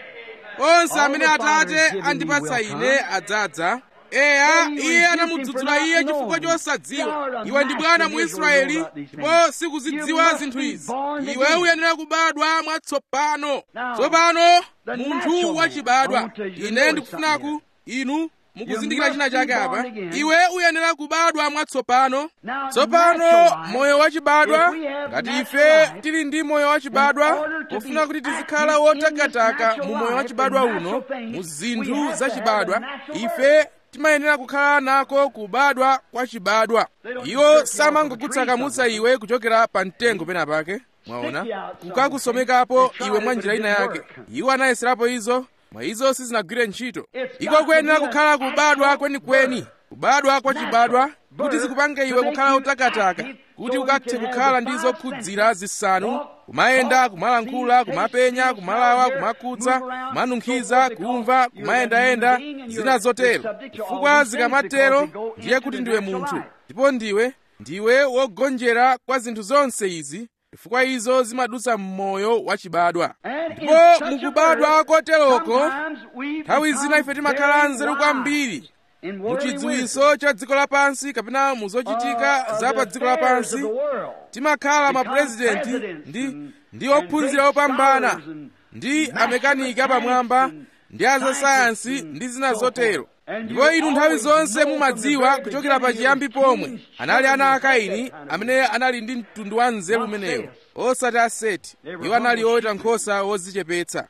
onse amene atate andipatsa ine adzadza eya iye anamudzudzula iye chifukwa chosadziwa iwe ndi bwana mu israeli ndipo sikuzidziwa zinthu izi iwe uyenera kubadwa mwatsopano tsopano munthu wachibadwa ine ndikufunaku inu mukuzindikira china chake apa iwe uyenera kubadwa mwatsopano tsopano moyo wachibadwa ngati ife tili ndi moyo wachibadwa pofuna kuti tizikhala wotakataka mu moyo wachibadwa uno mu zinthu zachibadwa ife timayenera kukhala nako kubadwa kwa chibadwa iwo samangokutsakamutsa iwe kuchokera pa mtengo pena pake mwaona kukakusomekapo iwe mwa njira ina yake iwo anayeserapo izo mwa izo sizinagwire ntchito iko kuyenera kukhala kubadwa kwenikweni kubadwa kwa chibadwa kuti zikupange iwe kukhala utakataka kuti ukathe kukhala ndi zokhudzira zisanu kumayenda kumalankhula kumapenya kumalawa kumakhudza kumanunkhiza kumva kumayendayenda zina zotero chifukwa zikamatero ndiye kuti ndiwe munthu ndipo ndiwe ndiwe wogonjera kwa zinthu zonse izi chifukwa izo zimadutsa m'moyo wachibadwa ndipo mukubadwa koteroko nthawi zina ife timakhala anzeru kwambiri muchidziwitso cha dziko lapansi kapena muzochitika za pa dziko lapansi timakhala mapurezidenti ndi ndi ophunzira opambana ndi amekaniki apamwamba ndi azasayansi ndi zina zotero ndipo inu nthawi zonse mumadziwa kuchokera pachiyambi pomwe anali ana a kaini amene anali ndi mtundu wa nzeru umenewo osati a seti iwo anali oweta nkhosa wodzichepetsa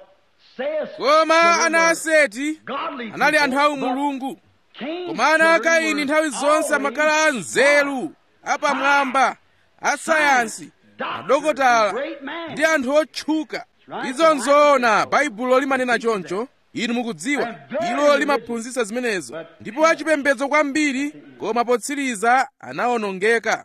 koma ana a seti anali anthu a mulungu koma ana a kaini nthawi zonse amakhala anzeru apamwamba asayansi adokotala ndi anthu otchuka izo nzoona baibulo limanena choncho inu mukudziwa ilo limaphunzitsa zimenezo ndipo achipembedzo kwambiri koma potsiriza anawonongeka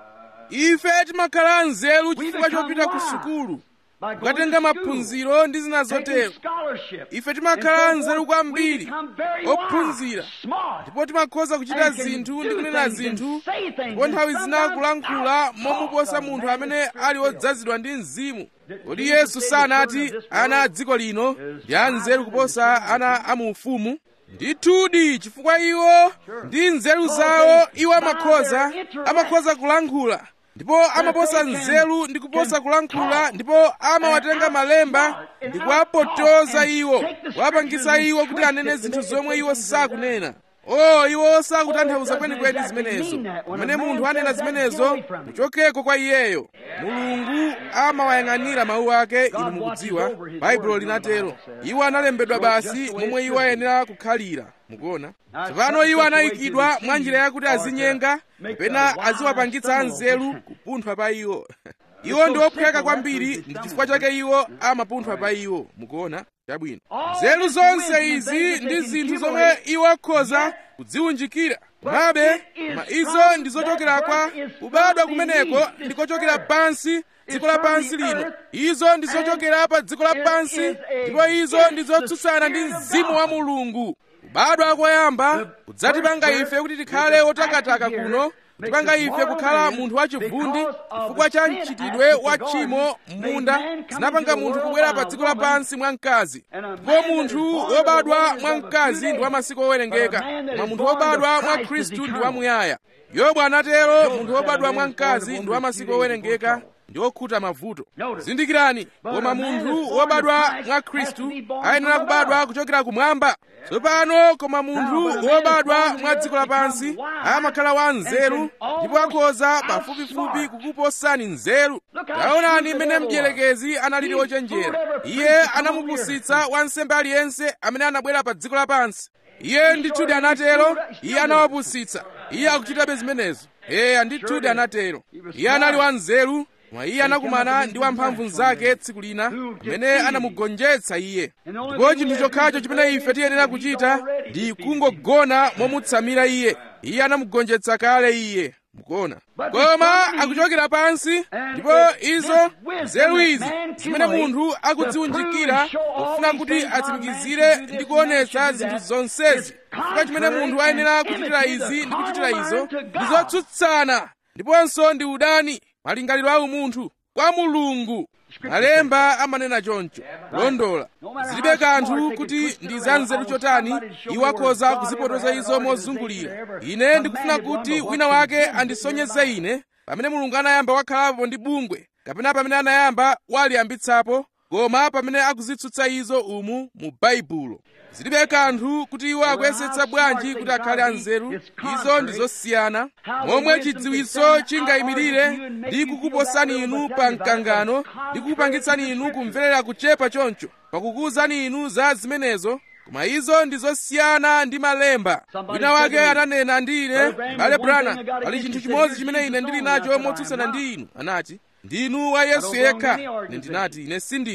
ife timakhala anzeru chifukwa chopita ku sukulu kukatenga maphunziro ndi zina zotero ife timakhala anzeru kwambiri ophunzira ndipo timakhoza kuchita zinthu ndi kunena zinthu ndipo nthawi zina kulankhula momuposa munthu amene ali odzazidwa ndi mzimu kodi yesu sanati ana a dziko lino ndi anzeru kuposa ana a mu ufumu ndithudi chifukwa iwo ndi nzeru zawo iwo amakhoza amakhoza kulankhula ndipo amaposa nzeru ndi kuposa kulankhula ndipo amawatenga malemba ndi kuwapotoza iwo kuwapangisa iwo kuti anene zinthu zomwe iwo sakunena o iwo sakutanthauza kwenikweni zimenezo pamene munthu anena zimenezo muchokeko kwa iyeyo mulungu amawayang'anira mawu ake inu mukudziwa baibulo linatero iwo analembedwa basi momwe iwo ayenera kukhalira mukuona tsopano iwo anayikidwa mwa njira yakuti azinyenga kapena aziwapangitsa anzeru kupunthwa pa iwo iwo ndi ophweka kwambiri ndi chifukwa chake iwo amapunthwa pa iwo mukuona chabwino nzeru zonse izi ndi zinthu zomwe iwo akhoza kudziwunjikira komabe koma izo ndi zochokera kwa kubadwa kumeneko ndikochokera pansi dziko lapansi lino izo ndi zochokera pa dziko lapansi ndipo izo ndi zotsutsana ndi mzimu wa mulungu kubadwa koyamba kudzatipanga ife kuti tikhale otakataka kuno kutipanga ife kukhala munthu wachivundi chifukwa cha mchitidwe wa tchimo m'munda zinapanga munthu kubwera pa dziko lapansi mwa mkazi ndipo munthu wobadwa mwa mkazi ndi wa masiku owerengeka koma munthu wobadwa mwa khristu ndi wamuyaya yobu anatero munthu wobadwa mwa mkazi ndi wa masiku owerengeka ndi okhuta mavuto zindikirani koma munthu wobadwa mwa khristu ayenera kubadwa kuchokera kumwamba tsopano koma munthu wobadwa mwa dziko lapansi amakhala wa nzeru ndipo akhoza pafupifupi kukuposani nzeru taonani mmene mdierekezi analili ochenjera iye anamupusitsa wansembe aliyense amene anabwera pa dziko lapansi iye ndithudi anatero iye anawapusitsa iye akuchitabe zimenezo eya ndithudi anatero iye anali wa nzeru koma iye anakumana ndi wamphamvu mnzake tsiku lina amene anamugonjetsa iye ndipo chinthu chokhacho chimene ife tiyenera kuchita ndi kungogona momutsamira iye iye anamugonjetsa kale iye mukuona koma akuchokera pansi ndipo izo nzeru izi zimene munthu akudziwunjikira kufuna kuti atsimikizire ndi kuonetsa zinthu zonsezi chifukwa chimene munthu ayenera kuchitira izi ndi kuchitira izo ndi zotsutsana ndiponso ndi udani malingaliro a umunthu kwa mulungu malemba amanena choncho londola zilibe kanthu kuti ndi zanzeru chotani iwo akhoza kuzipotoza izo mozungulira ine ndikufuna kuti wina wake andisonyeze ine pamene mulungu anayamba wakhalapo ndi bungwe kapena pamene anayamba waliyambitsapo koma pamene akuzitsutsa izo umu mu baibulo zilibe kanthu kuti iwo akuyesetsa bwanji kuti akhale anzeru izo ndi zosiyana momwe chidziwitso chingayimirire ndi kukuposani inu pa mkangano ndi kukupangitsani inu kumverera kuchepa choncho pakukuwuzani inu za zimenezo koma izo ndi zosiyana ndi malemba wina wake ananena ndi ine bale brana pali chinthu chimodzi chimene ine ndili nacho motsutsana ndi inu anati ndinu wa yesu yekha ine ndinati ine sindili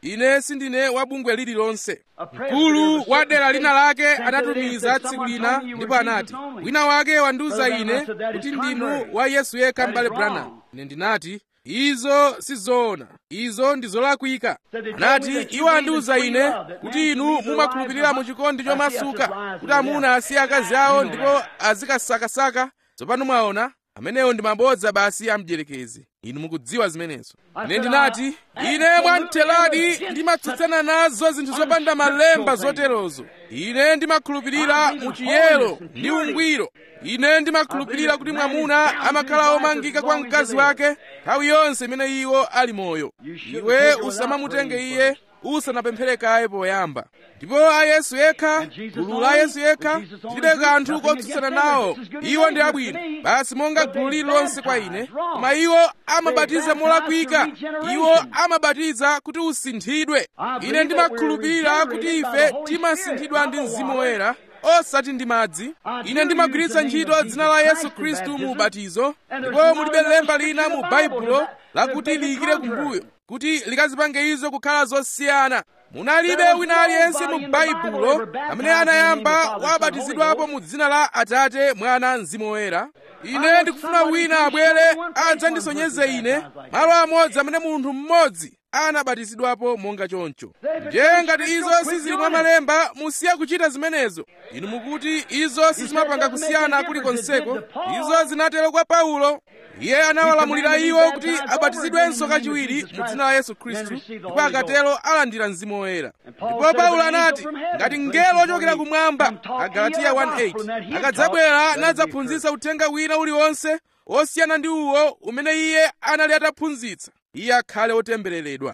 ine sindine wa bungwe lililonse mkulu wa dera lina lake anatumiza tsiku lina ndipo anati wina wake wandiuza ine kuti ndinu wa yesu yekha m'bale branham ine ndinati izo sizoona izo ndi zolakwika anati iwo andiuza ine kuti inu mumakhulupirira mu chikondi chomasuka kuti amuna asiye akazi awo ndipo azikasakasaka tsopano mwaona amenewo ndi mabodza basi a mdierekezi inu mukudziwa zimenezo ine ndinati ine mwamtheradi ndimatsutsana nazo zinthu zopanda malemba zoterozo ine ndimakhulupirira mu chiyero ndi ungwiro ine ndimakhulupirira kuti mwamuna amakhala omangika kwa mkazi wake nthawi yonse imene iwo ali moyo iwe usamamutenge iye usanapemphere kaye poyamba ndipo a yesu yekha gulu la yesu yekha tilibe kanthu kotsutsana nawo iwo ndi abwino basi monga gulu lililonse kwa ine koma iwo amabatiza molakwika iwo amabatiza kuti usinthidwe ine ndimakhulupirira kuti ife timasinthidwa ndi mzimu woyera osati ndi madzi ine ndimagwiritsa ntchito dzina la yesu khristu mu ubatizo ndipo mulibe lemba lina mu baibulo lakuti liyikire kumbuyo kuti likazipange izo kukhala zosiyana munalibe wina aliyense mu baibulo amene anayamba wabatizidwapo mu dzina la atate mwana mzimu woyera ine ndikufuna wina abwere adzandisonyeze ine malo amodzi amene munthu mmodzi anabatizidwapo monga choncho ndiye ngati izo sizili mwa malemba musiye kuchita zimenezo inu mukuti izo sizimapanga kusiyana kulikonseko izo zinatero kwa paulo iye anawalamulira iwo kuti abatizidwenso kachiwiri mu dzina la yesu khristu ndipo akatero alandira mzimu woyera ndipo paulo anati ngati mngelo ochokera kumwamba agalatiya 1:8 akadzabwera nadzaphunzitsa uthenga wina uliwonse osiyana ndi uwo umene iye anali ataphunzitsa iye akhale otembereredwa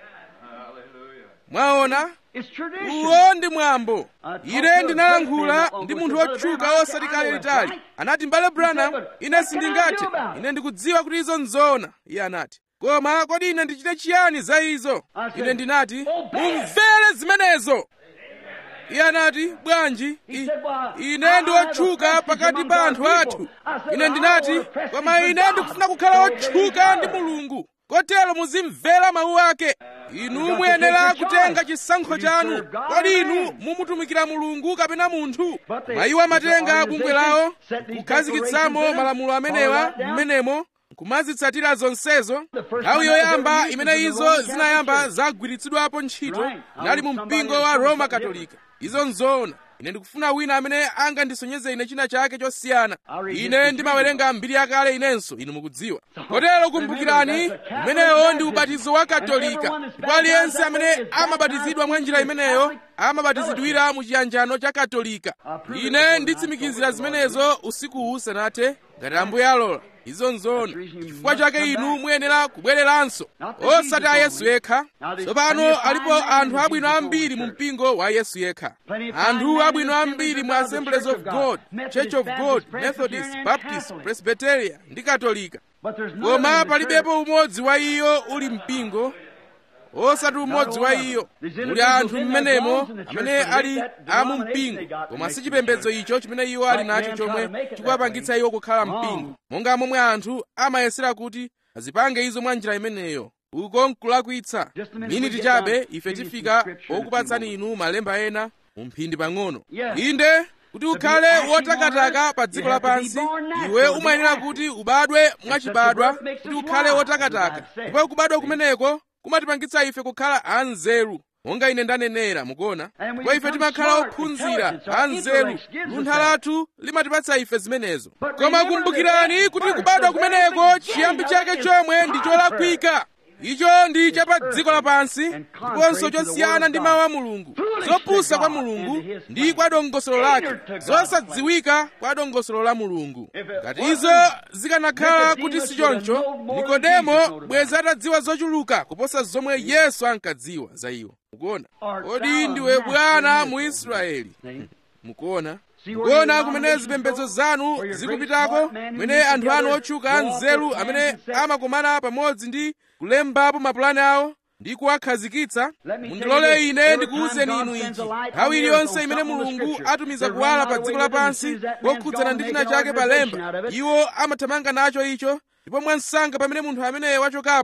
mwaona uwo ndi mwambo ine ndinalankhula ndi munthu wotchuka osati kale litali anati mbale branham ine sindingathe ine ndikudziwa kuti izo nzoona iye anati koma kodi ine ndichite chiyani za izo ine ndinati mumvere zimenezo iye anati bwanji ine ndi wotchuka pakati pa anthu athu ine ndinati koma ine ndikufuna kukhala wotchuka ndi mulungu kotero muzimvera mawu ake inu muyenera kutenga chisankho chanu kodi inu mumutumikira mulungu kapena munthu mayiwo amatenga bungwe lawo kukhazikitsamo malamulo amenewa mmenemo kumazitsatira zonsezo nthawi yoyamba imene izo zinayamba zagwiritsidwapo ntchito inali mu mpingo wa roma katolika izo nzoona ine ndikufuna wina amene angandisonyeze ine china chake chosiyana ine ndimawerenga mbiri yakale inenso inu mukudziwa kotero kumbukirani umenewo ndi ubatizo wa katolika ndipo aliyense amene amabatizidwa mwa njira imeneyo amabatizidwira mu chiyanjano cha katolika ine nditsimikizira zimenezo usiku usanathe ngati ambuye alola izo nzoona chifukwa chake inu muyenera kubwereranso osati a yesu yekha tsopano alipo anthu abwino ambiri mu mpingo wa yesu yekha anthu abwino ambiri mu assemblies of god church of god methodist baptist presbyteria ndi katolika koma palibepo umodzi wa iyo uli mpingo osati umodzi wa iyo muli anthu mmenemo amene ali amu mpingo koma si chipembedzo icho chimene iwo ali nacho chomwe chikuwapangitsa iwo kukhala mpingo monga momwe anthu amayesera kuti azipange izo mwa njira imeneyo uko nkulakwitsa miniti chabe ife tifika okupatsani inu malemba ena mu mphindi pang'ono inde kuti ukhale wotakataka pa dziko lapansi iwe umayenera kuti ubadwe mwachibadwa kuti ukhale wotakataka ndipo kubadwa kumeneko kumatipangitsa ife kukhala anzeru monga ine ndanenera mukuona ndipo ife timakhala ophunzira anzeru luntha lathu limatipatsa ife zimenezo koma kumbukirani kuti kubadwa kumeneko chiyambi chake chomwe ndi cholakwika icho ndi cha pa dziko lapansi ndiponso chosiyana ndi mawu a mulungu zopusa kwa mulungu ndi kwa dongosolo lake zosadziwika kwa dongosolo la mulungu ngati izo zikanakhala kuti si choncho nikodemo bwenzi atadziwa zochuluka kuposa zomwe yesu ankadziwa za iwo mukuona kodi ndiwe bwana mu israeli mukuona mukuona kumene zipembedzo zanu zikupitako kumene anthu anu otchuka anzeru amene amakumana pamodzi ndi kulembapo mapulani awo ndi kuwakhazikitsa mundilole ine ndikuwuzeni inu ichi nthawi iliyonse imene mulungu atumiza kuwala pa dziko lapansi kokhudzana ndi china chake pa lemba iwo amathamanga nacho icho ndipo mwansanga pamene munthu ameneyo wachokapo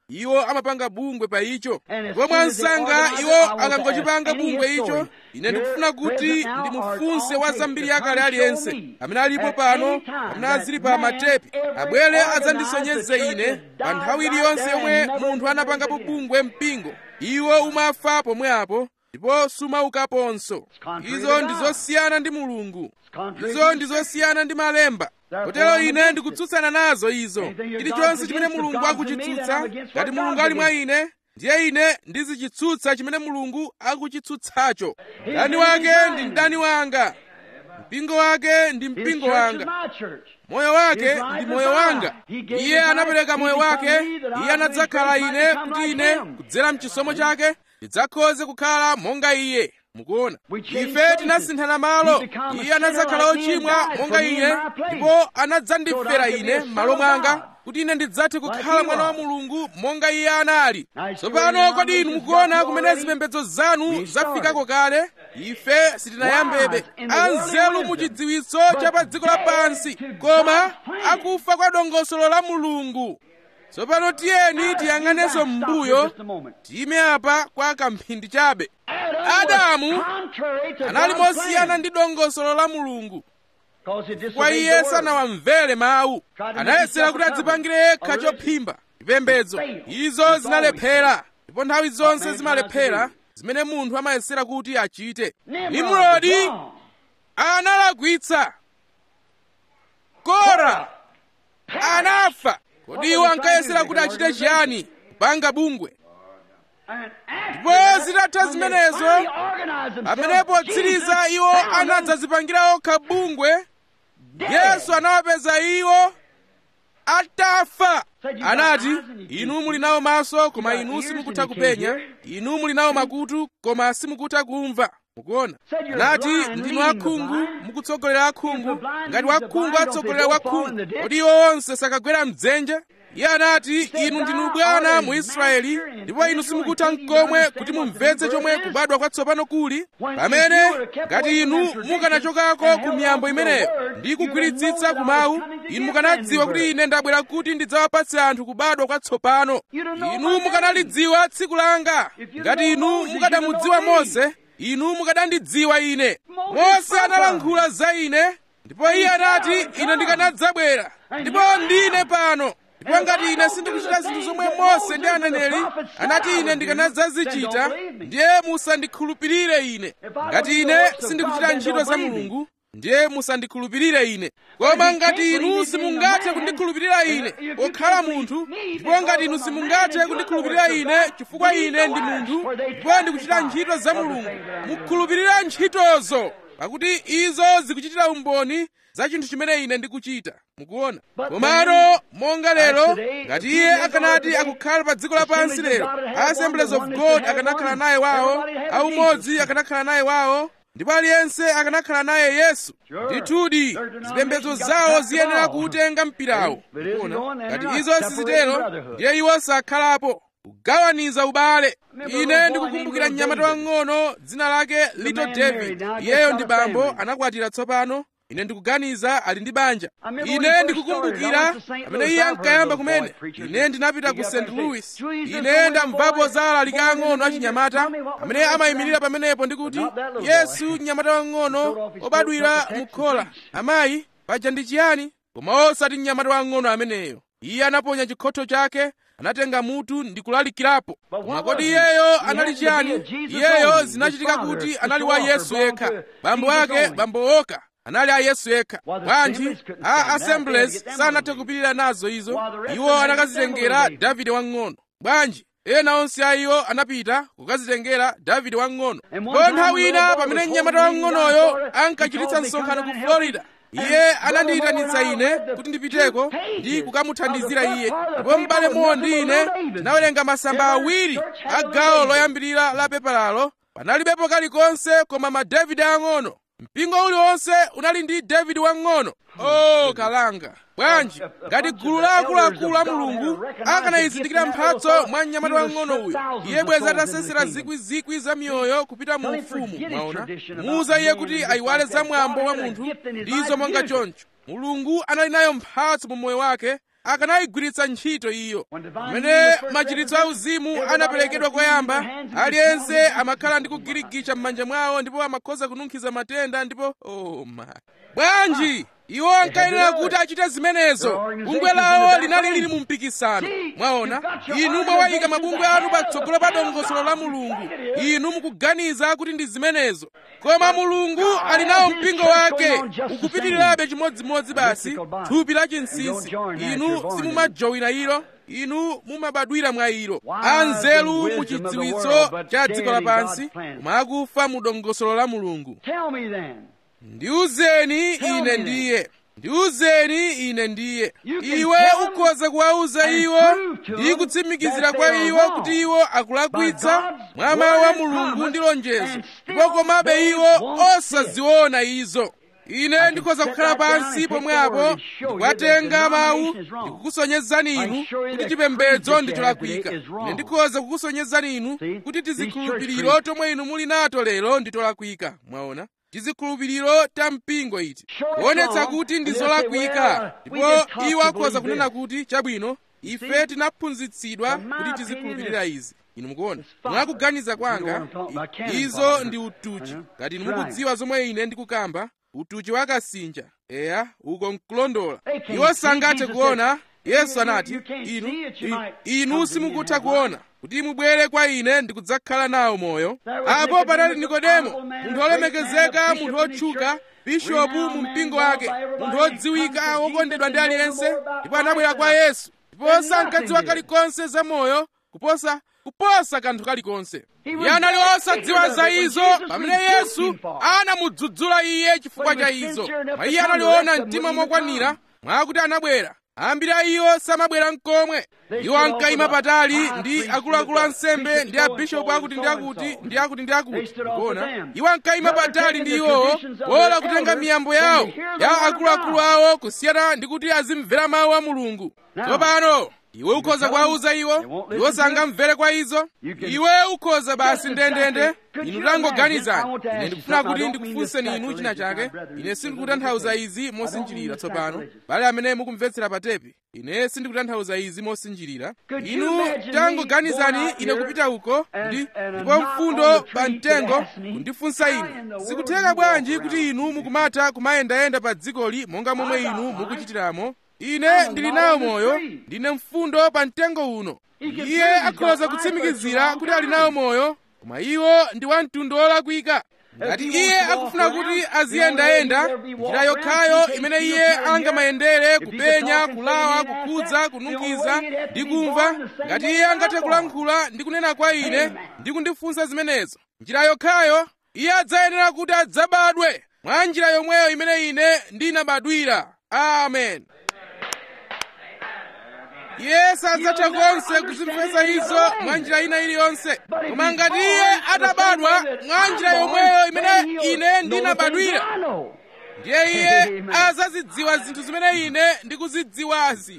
iwo amapanga bungwe pa icho And as ndipo soon as they mwansanga organize iwo it, I want to akangochipanga ask any bungwe icho historian, ine here, ndikufuna kuti present now ndimufunse or wa on zambiri tape, yakale to aliyense show me amene alipo at pano any time amene that azili pa man matepi ever abwere organized adzandisonyeze the church ine has pa died nthawi right iliyonse there yomwe and never munthu been anapangapo raised again. bungwe mpingo iwo umafa pomwe apo ndipo sumaukaponso contrary izo to ndi God. zosiyana ndi mulungu contrary izo to ndi zosiyana ndi malemba Therefore, kotero I'm ine against ndikutsutsana nazo izo Anything your chilichonse God's chimene against, if mulungu God's in me, then akuchitsutsa I'm against ngati what mulungu God's ali mwa against. ine ndiye ine ndizichitsutsa chimene mulungu akuchitsutsacho His mdani name is wake mine. ndi mdani wanga mpingo wake ndi His mpingo church wanga is my church. moyo wake His life ndi is moyo mine. wanga He gave iye his anapereka life, moyo he wake become me that I iye may anadzakhala grace ine might become kuti like ine him. kudzera mchisomo chake ndidzakhoze kukhala monga iye mukuona We changed ife places. tinasinthana malo He become a iye anadzakhala sinner like me ochimwa and died monga for me in ine my place. ndipo anadzandifera So that I could be ine a son m'malo of mwanga God. kuti ine ndidzathe Like kukhala he mwana wa was. mulungu monga iye anali Now, tsopano sure, kodi inu denominations mukuona got kumene already zipembedzo zanu restarted. zafikako kale ife sitinayambebe Wise in the worldly anzeru wisdom. mu chidziwitso But cha pa dziko lapansi dead to koma God's plan. akufa kwa dongosolo la mulungu tsopano tiyeni tiyang'anenso Stop m'mbuyo for just a moment. tiyime apa kwa kamphindi chabe Adam Adamu was contrary to anali God's mosiyana plan. ndi dongosolo la mulungu 'Cause he kwa disobeyed iye the word. sanawamvere mawu anayesera kuti adzipangire yekha chophimba chipembedzo izo zinalephera ndipo nthawi zonse zimalephera zimene munthu amayesera kuti achite Nimrod nimrodi was wrong. analagwitsa kora anafa kodi iwo ankayesera kuti achite chiyani kupanga bungwe And after Ndipo that, zitatha when they zimenezo, finally organized themselves, pamenepo tsiriza Jesus iwo found them anadzazipangira okha bungwe dead. yesu anawapeza iwo atafa Said you got anati eyes and you inu can't muli nawo maso koma got inu ears simukutha and you can't kupenya hear. inu muli nawo makutu koma simukutha kumva mukuona Said you're anati blind, ndinu leading the akhungu blind. mukutsogolera akhungu If the blind ngati leads the wakhungu blind, atsogolera don't they both fall in wakhungu the ditch? kodi iwo onse sakagwera mdzenje iye anati Said, inu "Thou ndinu art bwana a mu israeli master in ndipo inu Israel, simukutha and you mkomwe understand kuti what the mumvetse new chomwe birth is? kubadwa kwatsopano kuli When pamene if you were to kept ngati away from inu that tradition mukanachokako and ku held miyambo on to the imeneyo word, ndi you'd have kugwiritsitsa known ku that I was mawu coming to inu give mukanadziwa that new kuti birth. ine ndabwera kuti ndidzawapatse anthu kubadwa kwatsopano You'd have known inu my name. mukanalidziwa tsiku langa If you'd ngati known inu Moses, mukadamudziwa you'd have known mose inu mukadandidziwa ine Moses mose spoke analankhula za ine ndipo iye anati ine ndikanadzabwera ndipo ndine pano ndipo ngati ine sindikuchita zinthu zomwe mose ndi aneneri anati ine ndikanadzazichita ndiye musandikhulupirire ine ngati ine sindikuchita ntchito za mulungu ndiye musandikhulupirire ine koma ngati inu simungathe kundikhulupirira ine pokhala munthu ndipo ngati inu simungathe kundikhulupirira ine chifukwa ine ndi munthu ndipo ndikuchita ntchito za mulungu mukhulupirire ntchitozo pakuti izo zikuchitira umboni za chinthu chimene ine ndikuchita mukuona komano monga lero ngati iye akanati akukhala pa dziko lapansi lero assemblies of god akanakhala naye wawo aumodzi akanakhala naye wawo ndipo aliyense akanakhala naye yesu ndithudi zipembedzo zawo ziyenera kuutenga mpirawo mukuona ngati izo sizitero ndiye iwo sakhalapo kugawaniza ubale ine ndikukumbukira mnyamata wang'ono dzina lake little david iyeyo ndi bambo anakwatira tsopano ine ndikuganiza ali ndi banja ine ndikukumbukira amene iye ankayamba kumene ine ndinapita ku st louis ine ndamvapo za alaliki ang'ono achinyamata amene amayimirira pamenepo ndikuti yesu mnyamata wang'ono obadwira mukhola amayi paja ndi chiyani koma osati mnyamata wang'ono ameneyo iye anaponya chikhotho chake anatenga mutu ndi kulalikirapo koma kodi iyeyo anali chiyani iyeyo zinachitika kuti anali wa yesu yekha bambo ake bambo oka anali a yesu yekha bwanji a assemblies sanathe kupirira nazo izo iwo anakazitengera davide wang'ono bwanji ena onse a iwo anapita kukazitengera davide wang'ono ko nthawi ina pamene mnyamata wang'onoyo ankachititsa msonkhano ku florida iye anandiyitanitsa ine kuti ndipiteko ndi kukamuthandizira iye ndipo m'bale mmodzi ndi ine tinawerenga masamba awiri a gawo loyambirira la pepalalo panalibepo kalikonse koma ma davide ang'ono mpingo uliwonse unali ndi davide wang'ono o kalanga bwanji ngati gulu la akuluakulu a mulungu akanayizindikira mphatso mwa mnyamata wang'ono uyo iye bweza atasesera zikwizikwi za miyoyo kupita mu ufumu mwaona muuza iye kuti ayiwale za mwambo wa munthu ndizo monga choncho mulungu anali nayo mphatso mu moyo wake akanayigwiritsa ntchito iyo pamene machiritso auzimu anaperekedwa koyamba aliyense amakhala ndi kugirigicha m'manja mwawo ndipo amakhoza kununkhiza matenda ndipo oh my bwanji iwo ankayenera kuti achite zimenezo bungwe lawo linali lili mu mpikisano mwaona inu mwawayika mabungwe anu patsogolo pa dongosolo la mulungu inu mukuganiza kuti ndi zimenezo koma mulungu ali nawo mpingo wake ukupitirirabe chimodzimodzi basi thupi la chinsinsi inu simumajowina ilo inu mumabadwira mwa ilo anzeru mu chidziwitso cha dziko lapansi koma akufa mu dongosolo la mulungu Tell me then. ndiuzeni ine ndiye ndiuzeni ine ndiye iwe ukhoza kuwauza iwo ndi kutsimikizira kwa iwo kuti iwo akulakwitsa mwa mawu a mulungu ndi lonjezo ndipo komabe iwo osaziona izo ine ndikhoza kukhala pansi pomwepo ndikuwatenga mawu ndikukusonyezani inu kuti chipembedzo ndi cholakwika ine ndikhoza kukusonyezani inu kuti tizikhulupiriro tomwe inu muli nato lero ndi tolakwika mwaona tizikhulupiriro ta mpingo iti kuonetsa kuti ndi zolakwika ndipo iwo akhoza kunena kuti chabwino ife tinaphunzitsidwa kuti tizikhulupirira izi inu mukuona mwakuganiza kwanga i- izo ndi utuchi ngati inu mukudziwa zomwe ine ndikukamba utuchi wakasinja eya uko nkulondola iwo sangathe kuona yesu anati inu i- inu simukutha kuona kuti mubwere kwa ine ndikudzakhala nawo moyo apo panali nikodemo munthu olemekezeka munthu otchuka bishopu mu mpingo wake munthu odziwika wokondedwa ndi aliyense ndipo anabwera kwa yesu ndipo sankadziwa kalikonse za moyo kuposa kuposa kanthu kalikonse iye anali osadziwa za izo pamene yesu anamudzudzula iye chifukwa cha izo mwa iye analiona mtima mokwanira mwakuti anabwera ambiri a iwo samabwera mkomwe iwo ankayima patali ndi akuluakulu ansembe ndi abishopu akuti ndi akuti ndi akuti ndi akuti kuona iwo ankayima patali ndi iwowo pola kutenga miyambo yawo ya akuluakulu awo kusiyana ndi kuti azimvera mawu a mulungu tsopano iwe ukhoza kuwauza iwo iwo sangamvere kwa izo iwe ukhoza basi ndendende inu tangoganizani ine ndikufuna kuti ndikufunseni inu china chake ine sindikutanthauza izi mosinjirira tsopano bale amene mukumvetsera pa tepi ine sindikutanthauza izi mosinjirira inu tangoganizani ine kupita uko ndi ndipo mfundo pa mtengo kundifunsa ine sikutheka bwanji kuti inu mukumatha kumayendayenda pa dzikoli monga momwe inu mukuchitiramo ine ndili nawo moyo ndine mfundo pa mtengo uno iye akhoza kutsimikizira kuti ali nawo moyo koma iwo ndi wa mtundu wolakwika ngati iye akufuna kuti aziyendayenda njira yokhayo imene iye angamayendere kupenya kulawa kukhudza kununkhiza ndi kumva ngati iye angathe kulankhula ndi kunena kwa ine ndi kundifunsa zimenezo njira yokhayo iye adzayenera kuti adzabadwe mwa njira yomweyo imene ine ndinabadwira amen iye sadzatha konse kuzimvetsa izo mwa njira ina iliyonse koma ngati iye atabadwa mwa njira yomweyo imene ine ndinabadwira ndiye iye azazidziwa zinthu zimene ine ndikuzidziwazi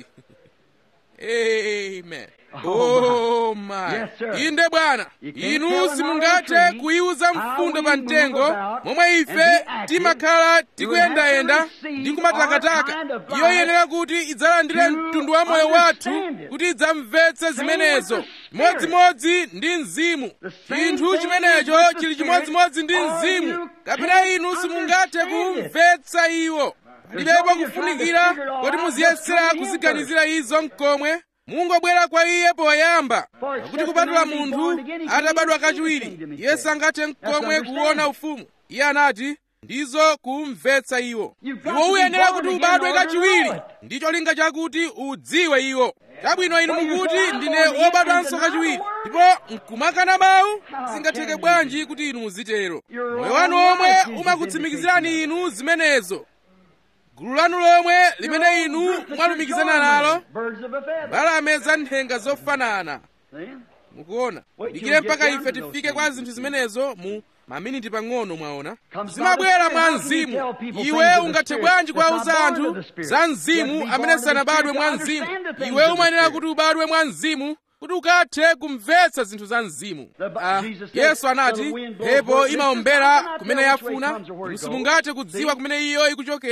amen oh my inde bwana inu simungathe kuyiuza mfundo pa mtengo momwe ife timakhala tikuyendayenda ndi kumatakataka iyo iyenera kuti idzalandire mtundu wa moyo wathu kuti idzamvetse zimenezo chimodzimodzi ndi mzimu chinthu chimenecho chili chimodzimodzi ndi mzimu kapena inu simungathe kumvetsa iwo palibepo kufunikira kuti muziyesera kuziganizira izo mkomwe mungobwera kwa iye poyamba pakuti kupatula munthu atabadwa kachiwiri iye sangathe mkomwe kuona ufumu iye anati ndizo kumvetsa iwo iwo uyenera kuti ubadwe kachiwiri ndi cholinga chakuti udziwe iwo chabwino inu mukuti ndine wobadwanso kachiwiri ndipo nkumakana mawu zingatheke bwanji kuti inu muzitero moyo wanu omwe umakutsimikizirani inu zimenezo gulu lanu lomwe limene inu mwalumikizana nalo mbalame za nthenga zofanana mukuona dikire mpaka ife tifike kwa zinthu zimenezo mu maminiti pang'ono mwaona zimabwera mwa mzimu iwe ungathe bwanji kuwauza anthu za mzimu amene sanabadwe mwa mzimu iwe umayenera kuti ubadwe mwa mzimu kuti ukathe kumvetsa zinthu za mzimu ah, yesu anati mphepo imaombera kumene yafuna simungathe kudziwa kumene iyo ikuchokera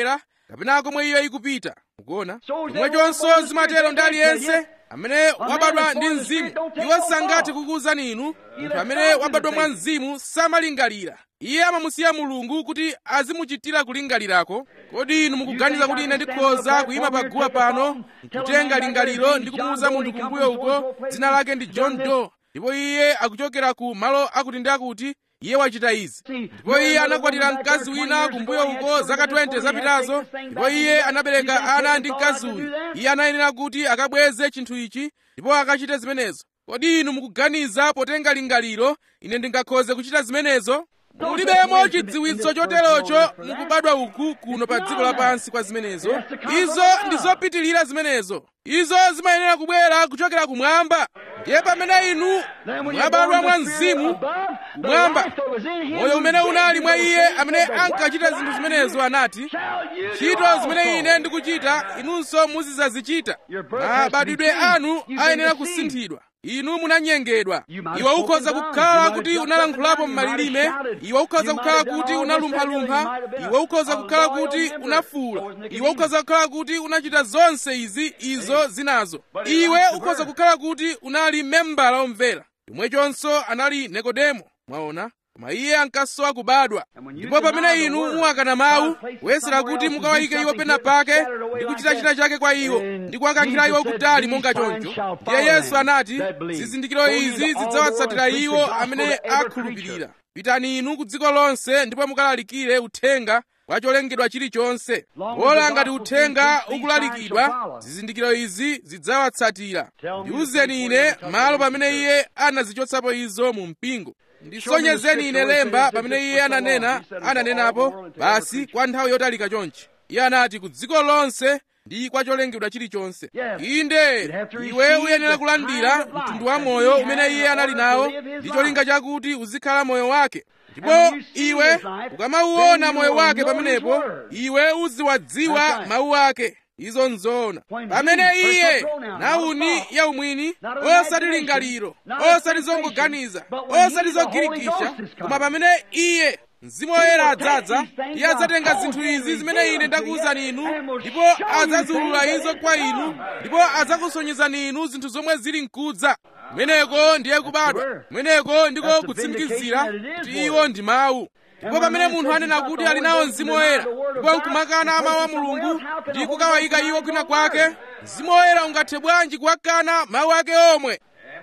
kapena komwe iyo ikupita mukuona chomwechonso zimatero ndi aliyense amene wabadwa ndi mzimu iwo sangathe kukuwuzani inu munthu amene wabadwa mwa mzimu samalingalira iye amamusiya mulungu kuti azimuchitira kulingalirako kodi inu mukuganiza kuti ine ndikhoza kuyima paguwa pano nkutenga lingaliro ndi kumuwuza munthu kumbuyo uko dzina lake ndi john doe ndipo iye akuchokera ku malo akuti ndi akuti iye wachita izi ndipo iye anakwatira mkazi wina kumbuyo uko zaka 20 zapitazo ndipo iye anabereka ana ndi mkazi uyu iye anayenera kuti akabweze chinthu ichi ndipo akachite zimenezo kodi inu mukuganiza potenga lingaliro ine ndingakhoze kuchita zimenezo mulibemo chidziwitso choterocho mukubadwa uku kuno pa dziko lapansi kwa zimenezo izo ndi zopitilira zimenezo izo zimayenera kubwera kuchokera kumwamba ndiye pamene inu mwabadwa mwa mzimu kumwamba moyo umene unali mwa iye amene ankachita zinthu zimenezo anati ntchito zimene ine ndikuchita inunso muzidzazichita mabadwidwe anu ayenera kusinthidwa inu munanyengedwa iwe ukhoza kukhala kuti unalankhulapo m'malilime iwe ukhoza kukhala kuti unalumphalumpha iwe ukhoza kukhala kuti unafuula iwe ukhoza kukhala kuti unachita zonse izi izo zinazo iwe ukhoza kukhala kuti unali membala omvera chomwechonso anali nikodemo mwaona koma iye ankasowa kubadwa ndipo pamene inu muwakana mawu kuyesera kuti mukawayike iwo pena pake ndi kuchita china chake kwa iwo ndi kuwakankhira iwo kutali monga choncho ndiye yesu anati zizindikiro izi zidzawatsatira iwo amene akhulupirira pitani inu ku dziko lonse ndipo mukalalikire uthenga kwa cholengedwa chilichonse wola ngati uthenga ukulalikidwa zizindikiro izi zidzawatsatira ndiwuzeni ine malo pamene iye anazichotsapo izo mu mpingo ndisonyezeni ine lemba pamene iye ananena ananenapo basi kwa nthawi yotalika chonchi iye anati ku dziko lonse ndi kwa cholengedwa chilichonse inde iwe uyenera kulandira mtundu wa moyo umene iye anali nawo ndi cholinga chakuti uzikhala moyo wake ndipo iwe ukamauona moyo wake pamenepo iwe uziwadziwa mawu ake izo nzoona pamene iye nauni ya umwini osati lingaliro osati zongoganiza osati zogirikisha koma pamene iye mzimu woyera adzadza iye adzatenga zinthu izi zimene ine ndakuwuzani inu ndipo adzaziulula izo kwa inu ndipo adzakusonyezani inu zinthu zomwe zili mkudza kumeneko ndiye kubadwa kumeneko ndiko kutsimikizira kuti iwo ndi mawu ndipo pamene munthu anena kuti ali nawo mzimu woyera ndipo nkumakana mawu a mulungu ndi kukawayika iwo kwina kwake mzimu woyera ungathe bwanji kuwakana mawu ake omwe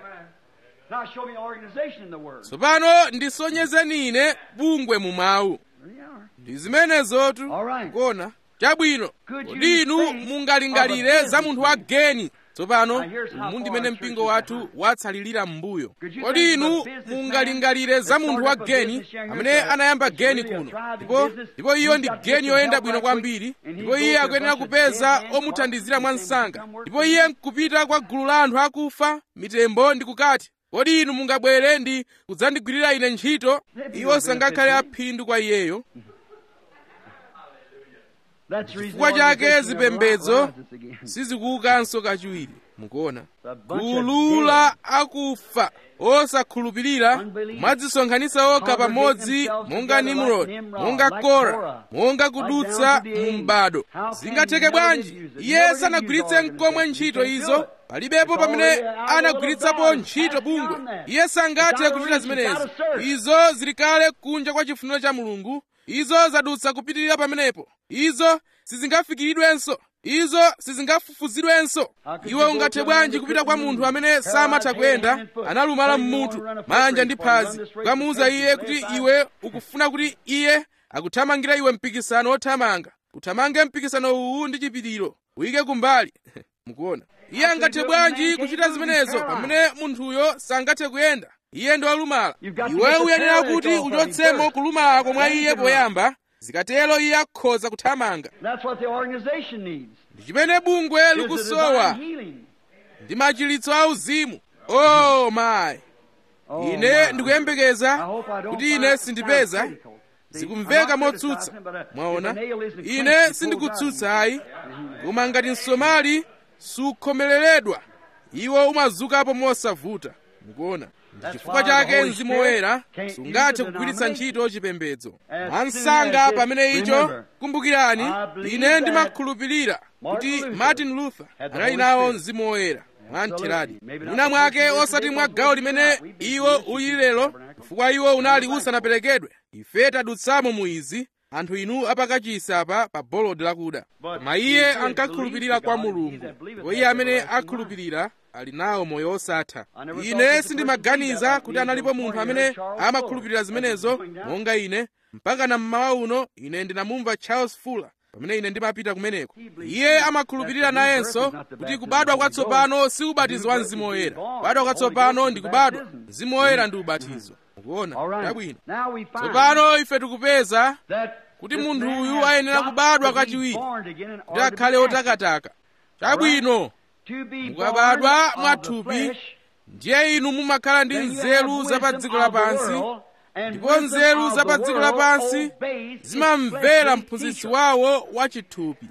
Now show me organization in the Word. tsopano ndisonyezeni ine bungwe mu mawu There you are. ndi zimenezotu All right. kuona chabwino Could you kodi inu think mungalingalire of a za munthu wa geni tsopano Now, here's how umu far ndimene our mpingo church is wathu behind. watsalirira m'mbuyo Could you kodi think of a inu businessman mungalingalire za that munthu wa started up a geni business young amene here, anayamba it's geni really a kuno thriving ndipo business. ndipo iyo He's ndi got to geni get yoyenda help bwino right quick, kwambiri and he ndipo goes iye to a akuyenera bunch of kupeza dead men, omuthandizira corpses, mwa and say, msanga "Come work ndipo for me." iye nkupita kwa gulu la anthu akufa mitembo ndi kukati kodi inu mungabwere ndi kudzandigwirira ine ntchito iwo sangakhale aphindu kwa iyeyo That's the reason chifukwa the chake organization zipembedzo never rises again. sizikuukanso kachiwiri mukuona A bunch of gulu la akufa osakhulupirira Unbelief. mwadzisonkhanitsa okha pamodzi monga nimrod monga kora monga kudutsa mu m'bado zingatheke bwanji iye sanagwiritse mkomwe ntchito izo palibepo pamene anagwiritsapo ntchito bungwe iye sangathe kuchita zimenezo izo zili kale kunja kwa chifuniro cha mulungu izo zadutsa kupitirira pamenepo izo sizingafikiridwenso izo sizingafufuzidwenso iwe ungathe bwanji kupita kwa munthu amene samatha kuyenda analumala mmutu manja ndi phazi kukamuwuza iye kuti iwe ukufuna kuti iye akuthamangira iwe mpikisano wothamanga uthamange mpikisano uwu ndi chipiriro uyike kumbali mukuona iye angathe bwanji kuchita zimenezo pamene munthuyo sangathe kuyenda iye ndi walumala iwe uyenera kuti uchotsemo kulumalako mwa iye poyamba zikatero iye akhoza kuthamanga That's what the organization needs. ndi chimene bungwe Is the likusowa divine healing. ndi machiritso auzimu oh my Oh, ine my. ndikuyembekeza I hope I don't kuti find ine it sindipeza sound critical. See, sikumveka I'm not motsutsa criticizing, but, uh, mwaona if a nail isn't ine clenched, it sindikutsutsa pulls ayi koma ngati msomali sukhomereredwa iwo umazukapo mosavuta mukuona chifukwa chake mzimu woyera sungathe kugwiritsa ntchito chipembedzo mwansanga pamene icho kumbukirani ine ndimakhulupirira kuti martin luther anali nawo mzimu woyera mwamtheradi mwina mwake osati mwa gawo limene iwo uli lero chifukwa iwo unali usanaperekedwe ife tadutsamo mu izi anthu inu apakachisi apa pa bolodi lakuda koma iye ankakhulupirira kwa mulungu ndipo iye amene akhulupirira ali nawo moyo osatha ine sindimaganiza kuti analipo munthu amene amakhulupirira zimenezo monga ine mpaka na mmawa uno ine ndinamumva charles fuller pamene ine ndimapita kumeneko iye amakhulupirira nayenso kuti kubadwa kwatsopano si ubatizo wa mzimu woyera kubadwa kwatsopano ndi kubadwa mzimu woyera ndi ubatizo mukuona chabwino tsopano ife tikupeza kuti munthu uyu ayenera kubadwa kachiwiri kuti akhale otakataka chabwino mukabadwa mwathupi ndiye inu mumakhala ndi nzeru za pa dziko lapansi ndipo nzeru za pa dziko lapansi zimamvera mphunzitsi wawo wachithupi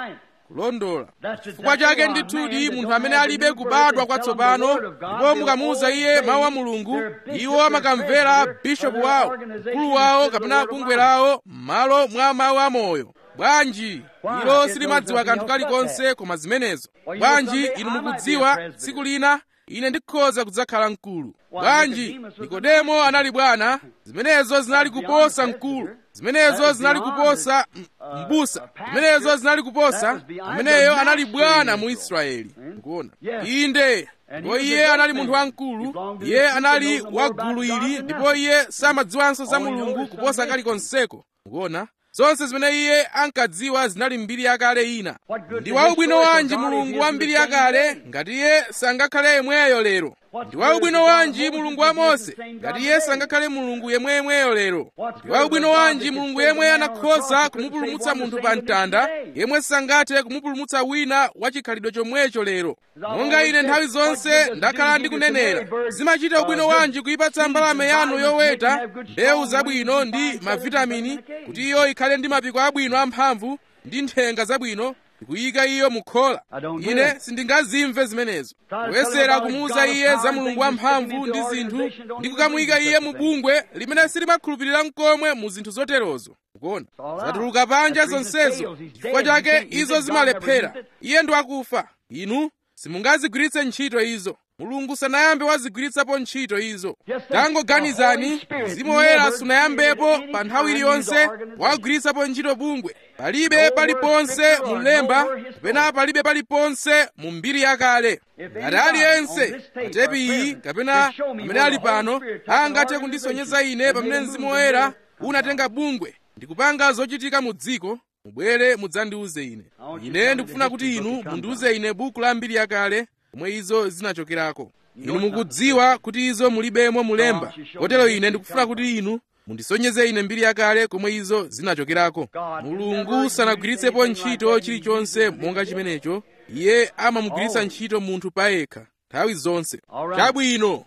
kulondola chifukwa chake ndithudi munthu amene alibe kubadwa kwatsopano ndipo mukamuwuza iye mawu a mulungu iwo amakamvera bishopu wawo mkulu wawo kapena bungwe lawo m'malo mwa mawu amoyo bwanji ilo silimadziwa kanthu kalikonse koma zimenezo bwanji inu mukudziwa tsiku lina ine ndikhoza kudzakhala mkulu bwanji nikodemo anali bwana zimenezo zinali kuposa mkulu zimenezo zinali kuposa mbusa zimenezo zinali kuposa ameneyo anali bwana mu israeli mukuona inde ndipo iye anali munthu wamkulu iye anali wa gulu ili ndipo iye samadziwanso za mulungu kuposa kalikonseko mukuona zonse zimene iye ankadziwa zinali mbiri yakale ina ndi waubwino wanji mulungu wa mbiri yakale ngati iye sangakhale yemweyo lero ndi waubwino wanji mulungu wa mose ngati iye sangakhale mulungu yemweyemweyo lero ndi waubwino wanji mulungu yemwe anakhoza kumupulumutsa munthu pa mtanda yemwe sangathe kumupulumutsa wina wa chikhalidwe chomwecho lero monga ine nthawi zonse ndakhala ndikunenera zimachita ubwino wanji kuyipatsa mbalame yanu yoweta mbewu zabwino ndi mavitamini kuti iyo ikhale ndi mapiko abwino amphamvu ndi nthenga zabwino ndikuyika iyo mukhola ine sindingazimve zimenezo kuyesera kumuwuza iye za mulungu wamphamvu ndi zinthu ndi kukamuyika iye mu bungwe limene silimakhulupirira mkomwe mu zinthu zoterozo ukuona zatuluka panja zonsezo chifukwa chake izo zimalephera iye ndi wakufa inu simungazigwiritse ntchito izo mulungu sanayambe wazigwiritsapo ntchito izo tangoganizani mzimu woyera sunayambepo pa nthawi iliyonse wagwiritsapo ntchito bungwe palibe paliponse mu lemba kapena palibe paliponse mu mbiri yakale ngati aliyense patepi iyi kapena amene ali pano angathe kundisonyeza ine pamene mzimu woyera unatenga bungwe ndikupanga zochitika mu dziko mubwere mudzandiuze ine ine ndikufuna kuti inu mundiuze ine buku la mbiri yakale komwe izo zinachokerako inu mukudziwa kuti izo mulibemo mulemba kotero ine ndikufuna kuti inu mundisonyeze ine mbiri yakale komwe izo zinachokerako mulungu sanagwiritsepo ntchito chilichonse monga chimenecho iye amamugwiritsa ntchito munthu payekha nthawi zonse chabwino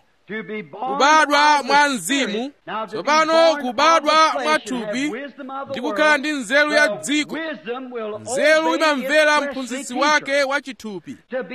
kubadwa mwa mzimu tsopano kubadwa mwa thupi ndi kukhala ndi nzeru ya dziko nzeru imamvera mphunzitsi wake wa chithupi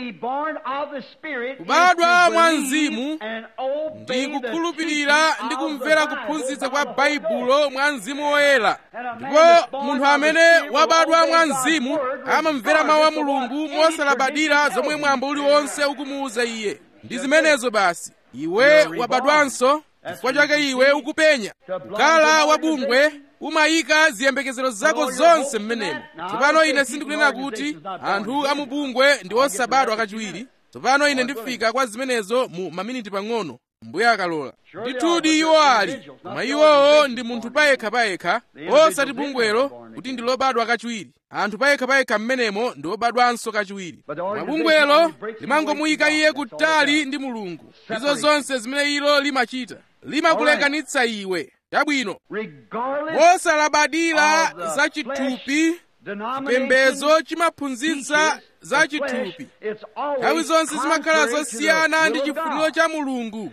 kubadwa mwa mzimu ndi kukhulupirira ndi kumvera kuphunzitsa kwa baibulo mwa mzimu woyera ndipo munthu amene wabadwa mwa mzimu amamvera mawu a mulungu mosalabadira zomwe mwambo uliwonse ukumuwuza iye ndi zimenezo basi iwe wabadwanso chifukwa chake iwe ukupenya kukhala wabungwe umayika ziyembekezero zako zonse mmenemo tsopano ine sindikunena kuti anthu amubungwe ndi osabadwa kachiwiri tsopano ine ndifika kwa zimenezo mu maminiti pang'ono mbuye akalola ndithudi iwo ali koma iwowo ndi munthu payekhapayekha osati bungwelo kuti ndi lobadwa kachiwiri anthu payekhapayekha mmenemo ndi obadwanso kachiwiri mabungwelo limangomuyika iye kutali ndi mulungu izo zonse zimene ilo limachita limakulekanitsa iwe chabwino mosalabadira za chithupi chipembedzo chimaphunzitsa za chithupi nthawi zonse zimakhala zosiyana ndi chifuniro cha mulungu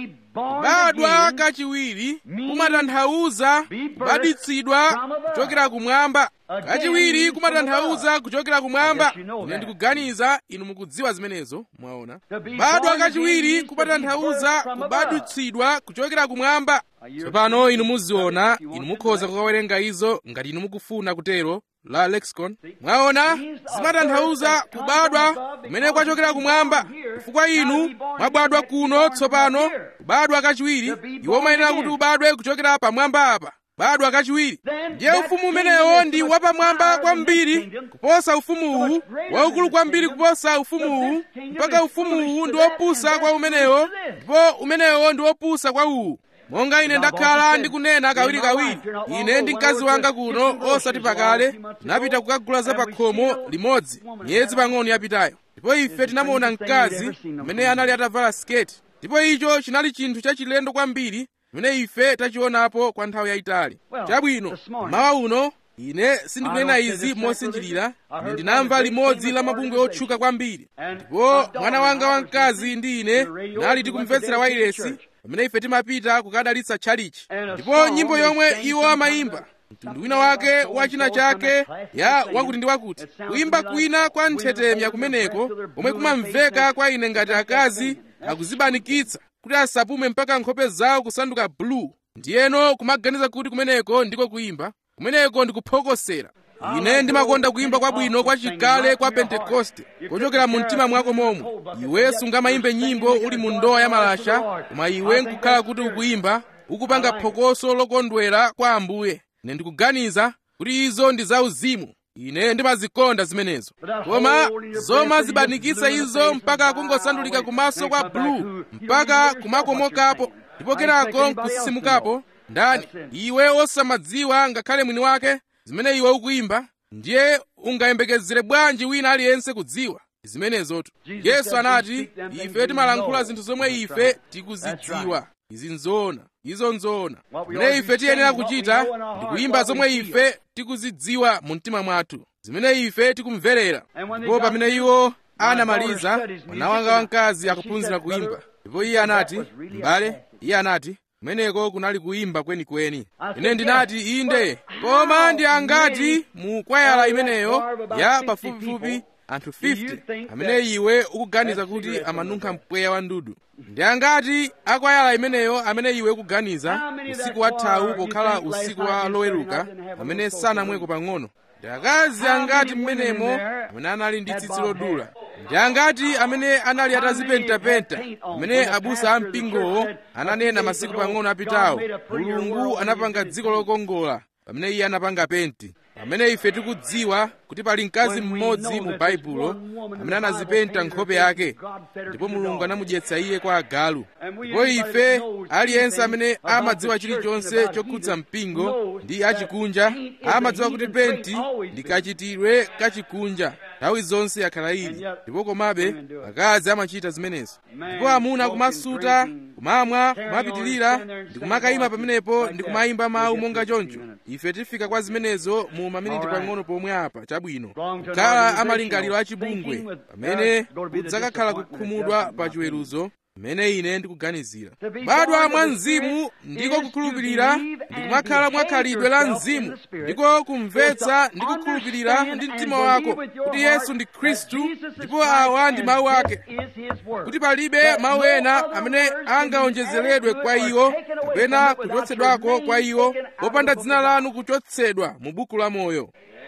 kubadwa kachiwiri kumatanthauza kubaditsidwa kuchokera kumwamba kachiwiri kumatanthauza kuchokera kumwamba ine ndikuganiza inu mukudziwa zimenezo mwaona kubadwa kachiwiri kumatanthauza kubaditsidwa kuchokera kumwamba tsopano inu muziona inu mukhoza kukawerenga izo ngati inu mukufuna kutero la lexicon mwaona zimatanthauza kubadwa kumene kwachokera kumwamba chifukwa inu mwabadwa kuno tsopano kubadwa kachiwiri iwo umayenera kuti ubadwe kuchokera pamwamba apa kubadwa kachiwiri ndiye ufumu umenewo ndi wapamwamba kwambiri kuposa ufumuwu waukulu kwambiri kuposa ufumuwu mpaka ufumuwu ndi wopusa kwa umenewo ndipo umenewo ndi wopusa kwa uwu monga ine ndakhala ndikunena kawirikawiri ine ndi mkazi wanga kuno osati pakale tinapita kukagula za pakhomo limodzi miyezi pang'ono yapitayo ndipo ife tinamuona mkazi amene anali atavala siketi ndipo icho chinali chinthu chachilendo kwambiri chimene ife tachionapo kwa nthawi yayitali chabwino mawa uno ine sindikunena izi mosinjirira ine ndinamva limodzi la mabungwe otchuka kwambiri ndipo mwana wanga wamkazi ndi ine nali tikumvetsera wailesi pamene ife timapita kukadalitsa tchalichi ndipo nyimbo yomwe iwo amayimba mtundu wina wake wa china chake ya wakuti ndi wakuti kuyimba kwina kwa nthetemya kumeneko komwe kumamveka kwa ine ngati akazi akuzibanikitsa kuti asapume mpaka nkhope zawo kusanduka blue ndiyeno kumaganiza kuti kumeneko ndiko kuyimba kumeneko ndikuphokosera ine ndimakonda kuyimba kwabwino kwa chikale kwa pentekoste kochokera mu mtima mwako momwe iwe sungamayimbe nyimbo uli mu ndowa ya malasha koma iwe nkukhala kuti ukuyimba ukupanga phokoso lokondwera kwa ambuye ine ndikuganiza kuti izo ndi zauzimu ine ndimazikonda zimenezo koma zomazibanikitsa izo mpaka kungosandulika kumaso kwa bulu mpaka kumakomokapo ndipo kenako nkusimukapo ndani iwe osamadziwa ngakhale mwini wake zimene iwe ukuyimba ndiye ungayembekezere bwanji wina aliyense kudziwa zimenezotu yesu anati ife timalankhula zinthu zomwe ife tikuzidziwa izi nzoona izo nzoona zimene ife tiyenera kuchita ndi kuyimba zomwe ife tikuzidziwa mu mtima mwathu zimene ife tikumverera ndipo pamene iwo anamaliza mwana wanga wamkazi akuphunzira kuyimba ndipo iye anati m'bale iye anati kumeneko kunali kuyimba kwenikweni ine ndinati inde koma ndi angati mu kwayala imeneyo ya pafupifupi anthu 50 amene iwe ukuganiza kuti amanunkha mpweya wa ndudu ndi angati akwayala imeneyo amene iwe ukuganiza usiku wathawu pokhala usiku wa loweruka amene sanamweko pang'ono ndi akazi angati mmenemo amene anali ndi tsitsi lodula ndi angati amene anali atazipentapenta amene abusa a mpingowo ananena masiku pang'ono apitawo mulungu anapanga dziko lokongola pamene iye anapanga penti pamene ife tikudziwa kuti pali mkazi mmodzi mu baibulo amene anazipenta nkhope yake ndipo mulungu anamudyetsa iye kwa agalu ndipo ife aliyense amene amadziwa chilichonse chokhudza mpingo ndi achikunja amadziwa kuti penti ndi kachitidwe kachikunja nthawi zonse yakhala ili ndipo komabe akazi amachita zimenezo ndipo amuna kumasuta kumamwa kumapitilira ndi kumakayima pamenepo ndi kumayimba mawu monga choncho ife tifika kwa zimenezo mu maminiti pang'ono pomwe apa chabwino kukhala amalingaliro achibungwe pamene kudzakakhala kukhumudwa pa chiweruzo mmene ine ndikuganizira kubadwa mwa mzimu ndiko kukhulupirira ndikumakhala mwa khalidwe la mzimu ndiko kumvetsa ndi kukhulupirira ndi mtima wako kuti yesu ndi khristu ndipo awa ndi mawu ake kuti palibe mawu ena amene angaonjezeredwe kwa iwo kapena kuchotsedwako kwa iwo popanda dzina lanu kuchotsedwa mu buku la moyo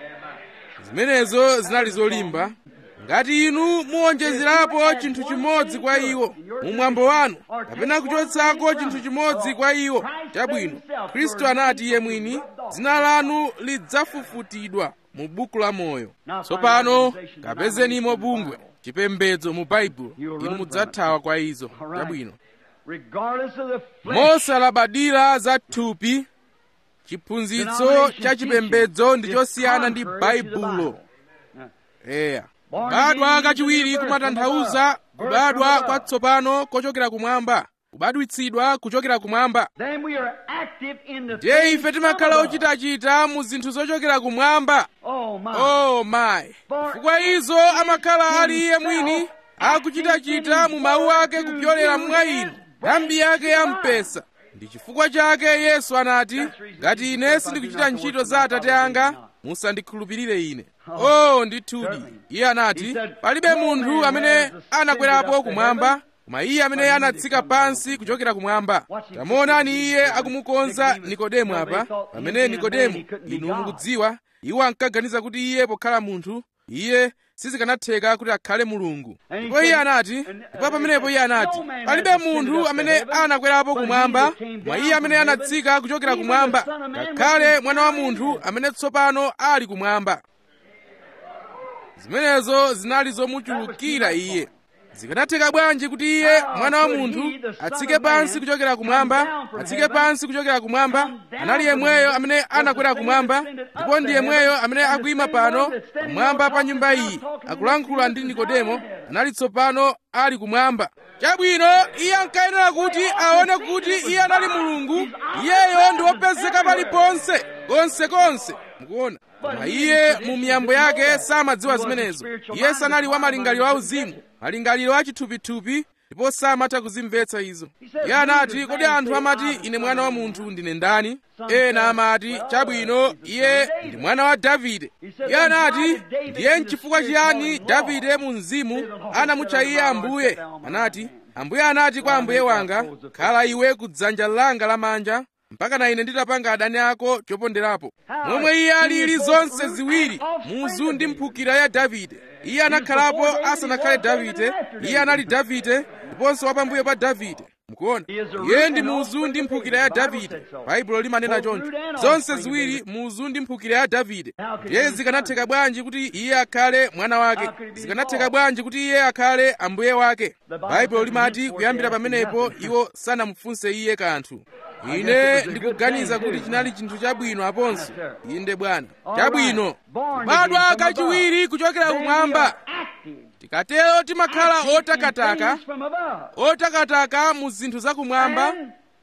zimenezo zinali zolimba ngati inu muwonjezerapo chinthu chimodzi kwa iwo mu mwambo wanu kapena kuchotsako chinthu chimodzi kwa iwo chabwino khristu anati iye mwini dzina lanu lidzafufutidwa mu buku la moyo tsopano kapezenimo bungwe chipembedzo mu baibulo inu mudzathawa kwa izo chabwino mosalabadira za thupi chiphunzitso cha chipembedzo ndi chosiyana ndi baibulo eya kubadwa kachiwiri kumatanthauza kubadwa kwatsopano kochokera kumwamba kubadwitsidwa kuchokera kumwamba Then we are active in the ndiye things ife timakhala above. ochitachita mu zinthu zochokera kumwamba Oh my. oh my chifukwa izo amakhala ali iye mwini akuchitachita mu mawu ake kupyolera mwa inu nthambi yake ya mpesa ndi chifukwa chake yesu anati ngati ine sindikuchita ntchito za atate anga musandikhulupirire ine oh ndithudi iye anati palibe munthu amene anakwerapo kumwamba koma iye amene anatsika pansi kuchokera kumwamba tamuonani iye akumukonza nikodemu apa pamene nikodemu inu mukudziwa iwo ankaganiza kuti iye pokhala munthu iye sizikanatheka kuti akhale mulungu ndipo iye anati ndipo pamenepo iye anati palibe munthu amene anakwerapo kumwamba koma iye amene anatsika kuchokera kumwamba ngakhale mwana wa munthu amene tsopano ali kumwamba zimenezo zinali zomuchulukira iye zikanatheka bwanji kuti iye mwana wa munthu atsike pansi kuchokera kumwamba atsike pansi kuchokera kumwamba anali yemweyo amene anakwera kumwamba ndipo ndi yemweyo amene akuyima pano pamwamba pa nyumba iyi akulankhula ndi nikodemo anali tsopano ali kumwamba chabwino iye ankayenera kuti aone kuti iye anali mulungu iyeyo ndi wopezeka paliponse konsekonse mukuona koma iye mu miyambo yake samadziwa zimenezo iye sanali wa malingaliro auzimu malingaliro achithupithupi ndipo samatha kuzimvetsa izo iye anati kodi anthu amati ine mwana wa munthu ndine ndani ena amati chabwino iye ndi mwana wa davide iye anati ndiye nchifukwa chiyani davide mu mzimu anamutcha iye ambuye anati ambuye anati kwa ambuye wanga khala iwe ku dzanja langa lamanja mpaka na ine nditapanga adani ako choponderapo momwe iye alili zonse ziwiri muzu ndi mphukira ya davide iye anakhalapo asanakhale davide iye anali davide ndiponso wapambuyo pa davide mukuona iye ndi muzu ndi mphukira ya davide baibulo limanena choncho zonse ziwiri muzu ndi mphukira ya davide ndiye zikanatheka bwanji kuti iye akhale mwana wake zikanatheka bwanji kuti iye akhale ambuye wake baibulo limati kuyambira pamenepo iwo sanamufunse iye kanthu ine ndikuganiza kuti chinali chinthu chabwino aponso inde bwana chabwino kubadwa kachiwiri kuchokera kumwamba tikatero timakhala otakataka otakataka mu zinthu zakumwamba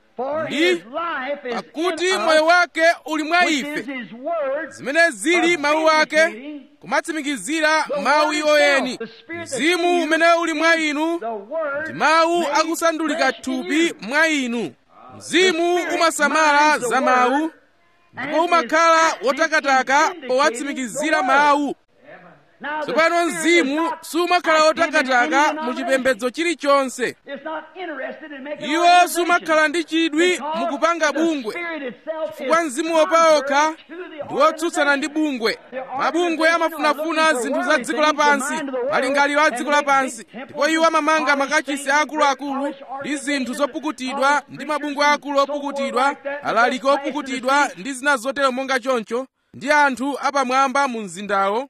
ndi pakuti moyo wake uli mwa ife zimene zili mawu ake kumatsimikizira mawu iwoyeni mzimu umene uli mwa inu ndi mawu akusandulika thupi mwa inu mzimu umasamala za mawu ndipo umakhala wotakataka powatsimikizira mawu tsopano mzimu sumakhala wotakataka mu chipembedzo chilichonse iwo sumakhala ndi chidwi mukupanga bungwe chifukwa mzimu wopaokha ndi wotsutsana ndi bungwe mabungwe amafunafuna zinthu za dziko lapansi malingaliro a dziko lapansi ndipo iwo amamanga makachisi akuluakulu ndi zinthu zopukutidwa ndi mabungwe akulu opukutidwa alaliki opukutidwa ndi zina zotero monga choncho ndi anthu apamwamba mu mzindawo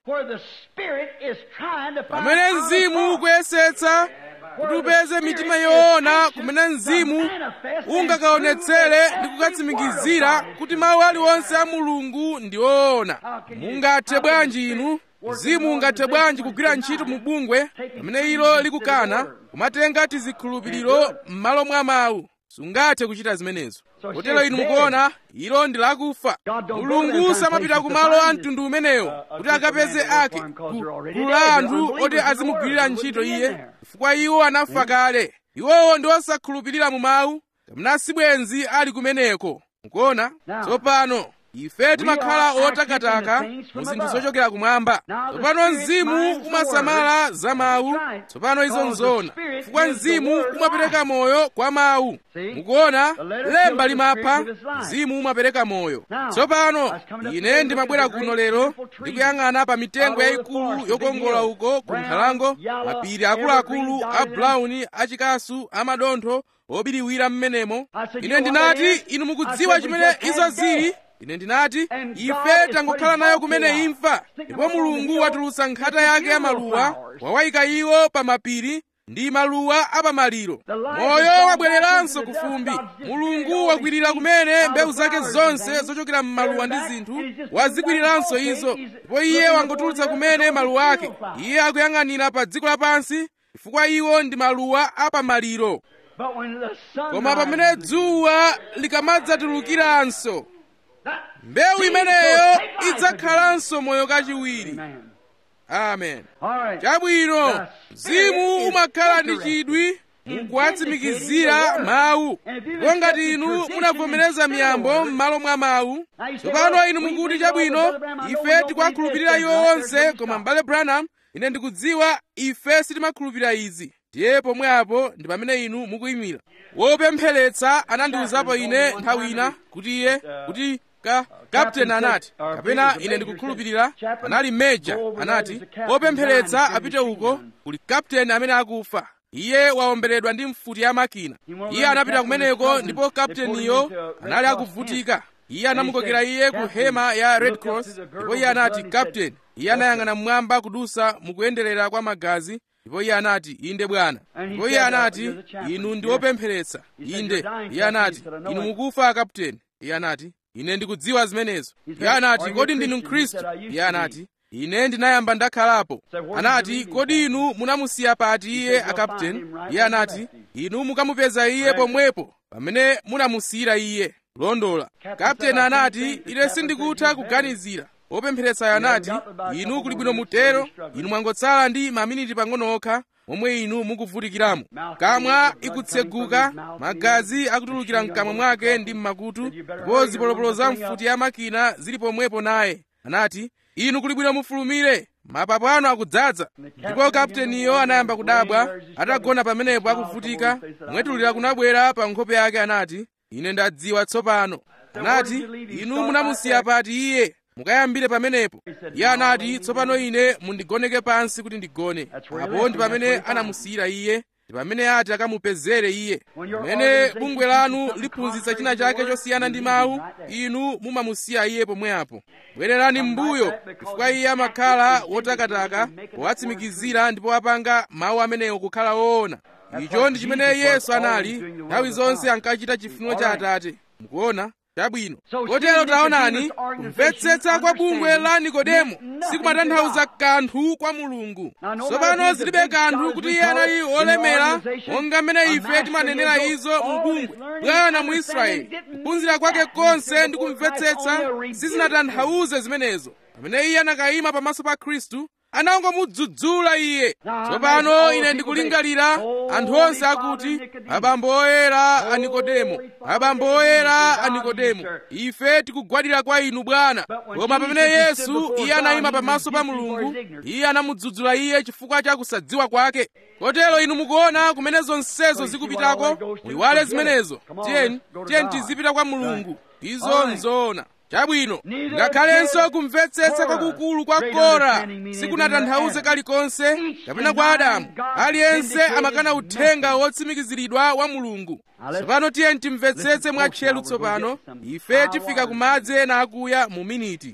pamene mzimu ukuyesetsa kuti upeze mitima yoona kumene mzimu ungakaonetsere ndi kukatsimikizira kuti mawu aliwonse a mulungu ndi oona mungathe bwanji inu mzimu ungathe bwanji kugwira ntchito mu bungwe pamene ilo likukana kumatenga tizikhulupiriro m'malo mwa mawu sungathe kuchita zimenezo kotero inu mukuona ilo ndi lakufa mulungu samapita ku malo a mtundu umenewo kuti akapeze ake gulu la anthu oti azimugwirira ntchito iye chifukwa iwo anafa kale iwowo ndi osakhulupirira mu mawu kapena sibwenzi ali kumeneko mukuona tsopano ife timakhala otakataka mu zinthu zochokera kumwamba tsopano mzimu umasamala za mawu tsopano izo nzona chifukwa mzimu umapereka moyo kwa mawu mukuona lemba limapha mzimu umapereka moyo tsopano ine ndimabwera kuno lero ndikuyang'ana pa mitengo yayikulu yokongola uko ku nkhalango mapiri akuluakulu a brown achikasu amadontho obiriwira m'menemo ine ndinati inu mukudziwa chimene izo zili ine ndinati ife tangokhala nayo kumene imfa ndipo mulungu watulutsa nkhata yake ya maluwa wawayika iwo pa mapiri ndi maluwa apamaliro moyo wabwereranso ku fumbi mulungu wakwirira kumene mbewu zake zonse zochokera m'maluwa ndi zinthu wazikwiriranso izo ndipo iye wangotulutsa kumene maluwa ake iye akuyang'anira pa dziko lapansi chifukwa iwo ndi maluwa apamaliro But when the sun koma pamene dzuwa likamadzatulukiranso mbewu imeneyo idzakhalanso moyo kachiwiri Amen. amen All right. chabwino mzimu umakhala ndi chidwi mukuwatsimikizira mawu ndipo ngati inu munavomereza miyambo m'malo mwa mawu tsopano inu mukuti chabwino ife tikuwakhulupirira iwo onse koma m'bale branham ine ndikudziwa ife sitimakhulupirira izi ndiye pomwepo ndi pamene inu mukuyimira wopempheretsa anandiwuzapo ine nthawi ina kuti iye kuti ka kapteni anati kapena ine ndikukhulupirira anali meja anati wopempheretsa apite uko kuli kapteni amene akufa iye waomberedwa ndi mfuti ya makina iye anapita kumeneko ndipo kapteniyo anali akuvutika iye anamukokera iye ku hema ya red cross ndipo iye anati kapteni iye anayang'ana mmwamba kudusa mukuyenderera kwa magazi ndipo iye anati inde bwana ndipo iye anati inu ndi wopempheretsa inde iye anati inu mukufa kapteni iye anati ine ndikudziwa zimenezo iye anati kodi ndinu mkhristu iye anati ine ndinayamba ndakhalapo anati kodi inu munamusiya pati iye akapteni iye anati inu mukamupeza iye pomwepo pamene munamusiyira iye kulondola kapteni anati ine sindikutha kuganizira wopempheretsayo anati inu kuli bwino mutero inu mwangotsala ndi maminiti pang'ono okha momwe inu mukuvutikiramo kamwa ikutseguka magazi akutulukira mkamwa mwake ndi mmakutu ndipo zipolopolo za mfuti ya makina zili pomwepo naye anati inu kuli bwino mufulumire mapapu anu akudzaza ndipo kapteniyo anayamba kudabwa atagona pamenepo akuvutika kumwetulira kunabwera pa nkhope yake anati ine ndadziwa tsopano anati inu munamusiya pati iye mukayambire pamenepo iye anati tsopano ine mundigoneke pansi kuti ndigone apo ndi pamene anamusiyira iye ndi pamene ati akamupezere iye pamene bungwe lanu liphunzitsa china chake chosiyana ndi mawu inu mumamusiya iye pomwepo bwererani m'mbuyo chifukwa iye amakhala wotakataka powatsimikizira ndipo apanga mawu amenewo kukhala woona icho ndi chimene yesu anali nthawi zonse ankachita chifuniro cha atate mukuona chabwino kotero taonani kumvetsetsa kwa bungwe la nikodemo sikumatanthauza kanthu kwa mulungu tsopano zilibe kanthu kuti iye anali wolemera monga mmene ife timanenera izo mu bungwe bwana mu israeli kuphunzira kwake konse ndi kumvetsetsa sizinatanthauze zimenezo pamene iye anakayima pamaso pa khristu anangomudzudzula iye tsopano ine ndikulingalira anthu onse akuti abambo oyera a nikodemo abambo oyera a nikodemo ife tikugwadira kwa inu bwana koma pamene yesu iye anayima pamaso pa mulungu iye anamudzudzula iye chifukwa cha kusadziwa kwake kotero inu mukuona kumene zonsezo zikupitako muyiwale zimenezo tiyeni tiyeni tizipita kwa mulungu izo nzoona chabwino ngakhalenso kumvetsetsa kwakukulu kwa kora sikunatanthauze kalikonse kapena kwa adamu aliyense amakana uthenga wotsimikiziridwa wa mulungu tsopano tiyeni timvetsetse mwatcheru tsopano ife tifika ku madzi ena akuya mu miniti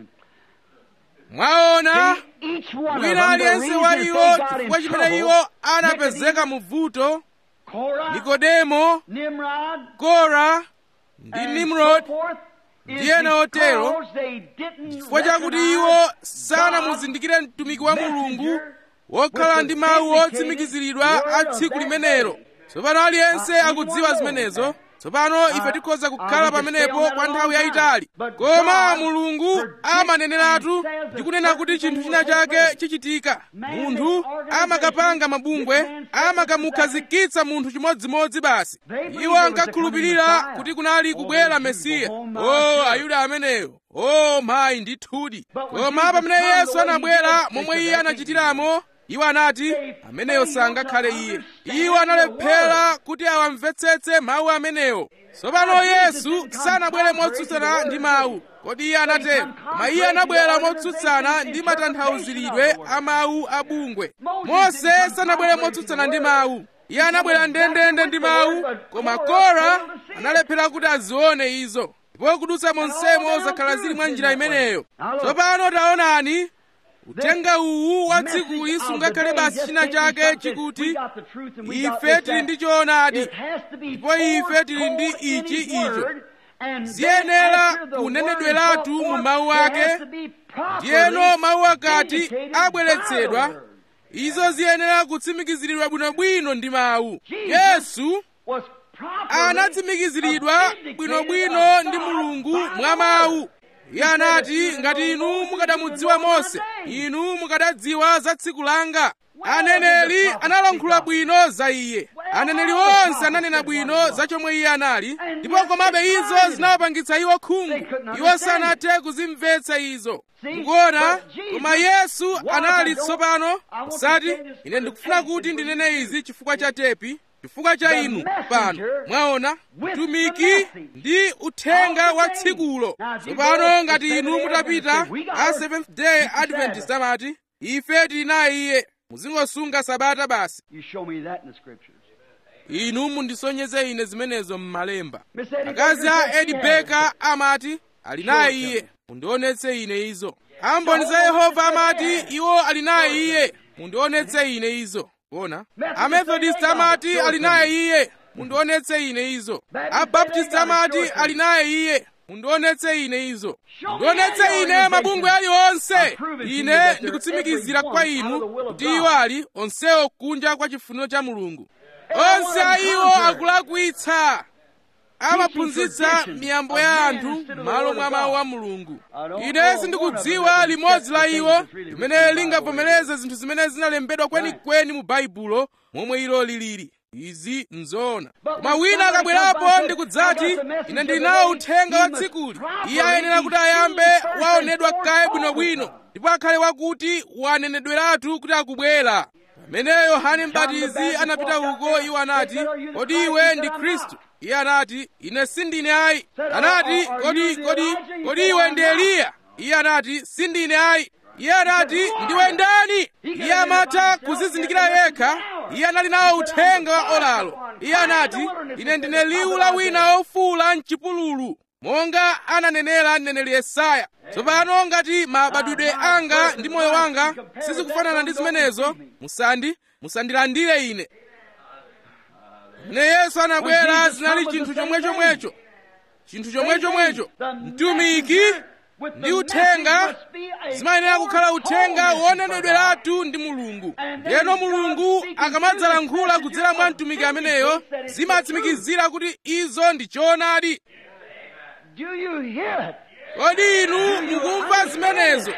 mwaona wina aliyense wa iwo chifukwa chimene iwo anapezeka mu vuto nikodemo kora ndi nimrod ndi ena otero chifukwa chakuti iwo sanamuzindikire mtumiki wa mulungu wokhala ndi mawu otsimikiziridwa a tsiku limenelo tsopano aliyense akudziwa zimenezo tsopano ife tikhoza kukhala pamenepo kwa nthawi yayitali koma mulungu amaneneratu ndi kunena kuti chinthu china chake chichitika munthu amakapanga mabungwe amakamukhazikitsa munthu chimodzimodzi basi iwo ankakhulupirira kuti kunali kubwera mesiya o ayuda ameneyo o mayi ndithudi koma pamene yesu anabwera momwe iye anachitiramo iwo anati ameneyo sangakhale iye iwo analephera kuti awamvetsetse mawu amenewo tsopano yesu sanabwere motsutsana ndi mawu kodi iye anatero koma iye anabwera motsutsana ndi matanthauziridwe a mawu a bungwe mose sanabwere motsutsana ndi mawu iye anabwera ndendende ndi mawu koma kora analephera kuti azione izo ndipo kudutsa monsemo zakhala zili mwa njira imeneyo tsopano taonani uthenga uwu wa dzikuli sungakhale basi china chake chikuti ife tili ndi choonadi ndipo ife tili ndi ichi icho ziyenera kunenedweratu mu mawu ake ndiyeno mawu akati abweretsedwa izo ziyenera kutsimikiziridwa bwinobwino ndi mawu yesu was properly anatsimikiziridwa authenticated bwinobwino of ndi God mulungu by mwa the mawu word. iye anati ngati inu mukadamudziwa mose inu mukadadziwa za tsiku langa aneneri analankhula bwino za iye aneneri onse ananena bwino za chomwe iye anali ndipo komabe izo zinawapangitsa iwo khungu iwo sanathe kuzimvetsa izo mukuona koma yesu anali tsopano musati ine ndikufuna kuti ndinene izi chifukwa cha tepi chifukwa cha inu pano mwaona mtumiki ndi uthenga wa tsikulo tsopano ngati inu mutapita a seventh day adventist amati ife tili naye iye muzingosunga sabata basi You show me that in the scriptures. inu mundisonyeze ine zimenezo m'malemba Miss Eddie akazi Baker a said edi she has beka amati ali naye iye mundionetse ine izo amboni za yehova amati iwo ali naye iye mundionetse ine izo kuona amethodist amati ali naye iye mundionetse ine izo abaptist amati ali naye iye mundionetse ine izo mundionetse ine mabungwe aliwonse ine ndikutsimikizira kwa inu kuti iwo ali onsewo kunja kwa chifuniro cha mulungu onse a iwo akulakwitsa amaphunzitsa miyambo ya anthu m'malo mwa mawu a mulungu ine sindikudziwa limodzi la iwo limene lingavomereze zinthu zimene zinalembedwa kwenikweni mu baibulo momwe ilo lilili izi nzoona koma wina akabwerapo ndikudzati ine ndili nawo uthenga wa tsikuli iye ayenera kuti ayambe waonedwa kaye bwinobwino ndipo akhale wakuti wanenedweratu kuti akubwera pamene yohane mbatizi anapita uko iwo anati kodi iwe ndi khristu iye anati ine sindine ayi anati kodi kodi kodi iwe ndi eliya iye anati sindine ayi iye anati ndiwe ndani iye amatha kuzizindikira yekha iye anali nawo uthenga wa olalo iye anati ine ndine liwu la wina wofuula mchipululu monga ananenera mneneri yesaya tsopano ngati mabadwidwe anga ndi moyo wanga sizikufanana ndi zimenezo musandi musandilandire ine mne yesu anabwera zinali chinthu chomwechomwecho chinthu chomwechomwecho mtumiki ndi uthenga zimayenera kukhala uthenga wonenedweratu ndi mulungu ndiyeno mulungu akamadzalankhula kudzera mwa mtumiki ameneyo zimatsimikizira kuti izo ndi choonadi Do you hear it? kodi inu mukumva zimenezo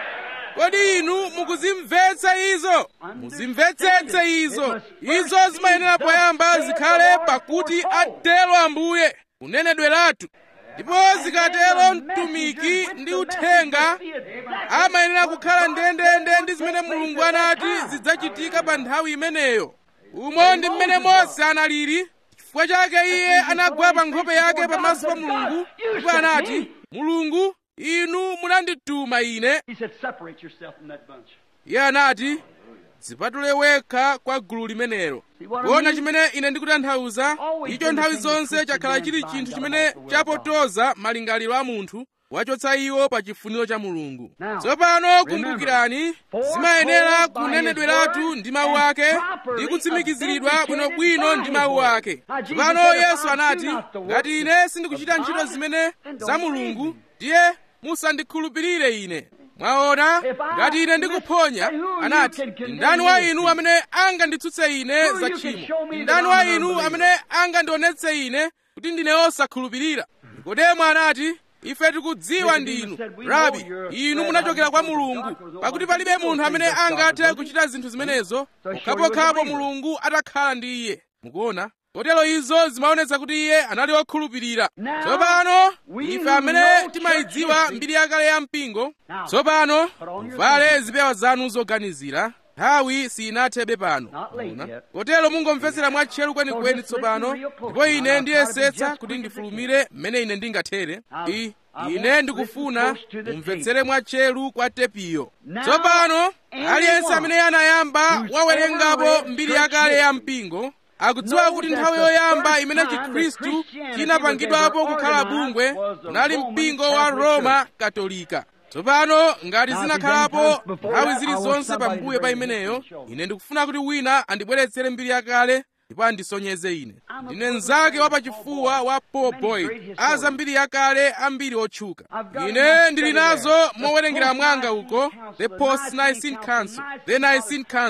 kodi inu mukuzimvetsa izo muzimvetsetse izo izo zimayenera poyamba zikhale pakuti atero ambuye kunenedweratu ndipo zikatero mtumiki ndi uthenga amayenera kukhala ndendende ndi zimene mulungu anati zidzachitika pa nthawi imeneyo umo ndi mmene mose analili chifukwa chake iye anagwa pa nkhope yake pamaso pa mulungu ndipo anati mulungu inu munandituma ine He said, separate yourself from that bunch. iye anati dzipatule wekha kwa gulu limenelo kuona chimene ine ndikutanthauza icho nthawi zonse chakhala chili chinthu chimene chapotoza malingaliro a munthu wachotsa iwo pa chifuniro cha mulungu tsopano kumbukirani zimayenera kunenedweratu ndi mawu ake ndi kutsimikiziridwa bwinobwino ndi mawu ake tsopano yesu anati ngati ine sindikuchita ntchito zimene za mulungu ndiye musandikhulupirire ine mwaona ngati ine ndikuphonya anati ndani wa inu amene anganditsutse ine za tchimo ndani wa inu amene angandionetse ine kuti ndine osakhulupirira nikodemo anati ife tikudziwa ndinu rabi inu munachokera kwa mulungu pakuti palibe munthu amene angathe kuchita zinthu zimenezo pokhapokhapo mulungu atakhala ndi iye mukuona kotero izo zimaonetsa kuti iye anali wokhulupirira tsopano ife amene timayidziwa mbiri yakale ya mpingo tsopano muvale zipewa zanu zoganizira nthawi sinathebe pano Muona? kotero mungomvetsera mwatcheru kwenikweni tsopano ndipo ine ndiyesetsa kuti ndifulumire mmene ine ndingathere I- ine ndikufuna mumvetsere mwatcheru kwa tepiyo tsopano aliyense amene anayamba wawerengapo mbiri yakale ya mpingo akudziwa kuti nthawi yoyamba imene chikhristu chinapangidwapo kukhala bungwe unali mpingo wa roma katolika tsopano ngati zinakhalapo nthawi zilizonse pambuyo pa imeneyo ine ndikufuna kuti wina andibweretsere mbiri yakale ndipo andisonyeze ine ndine mnzake wapachifuwa wa paul boyd aza mbiri yakale ambiri otchuka ine ndili nazo mowerengera mwanga uko the post nicene council the nicene council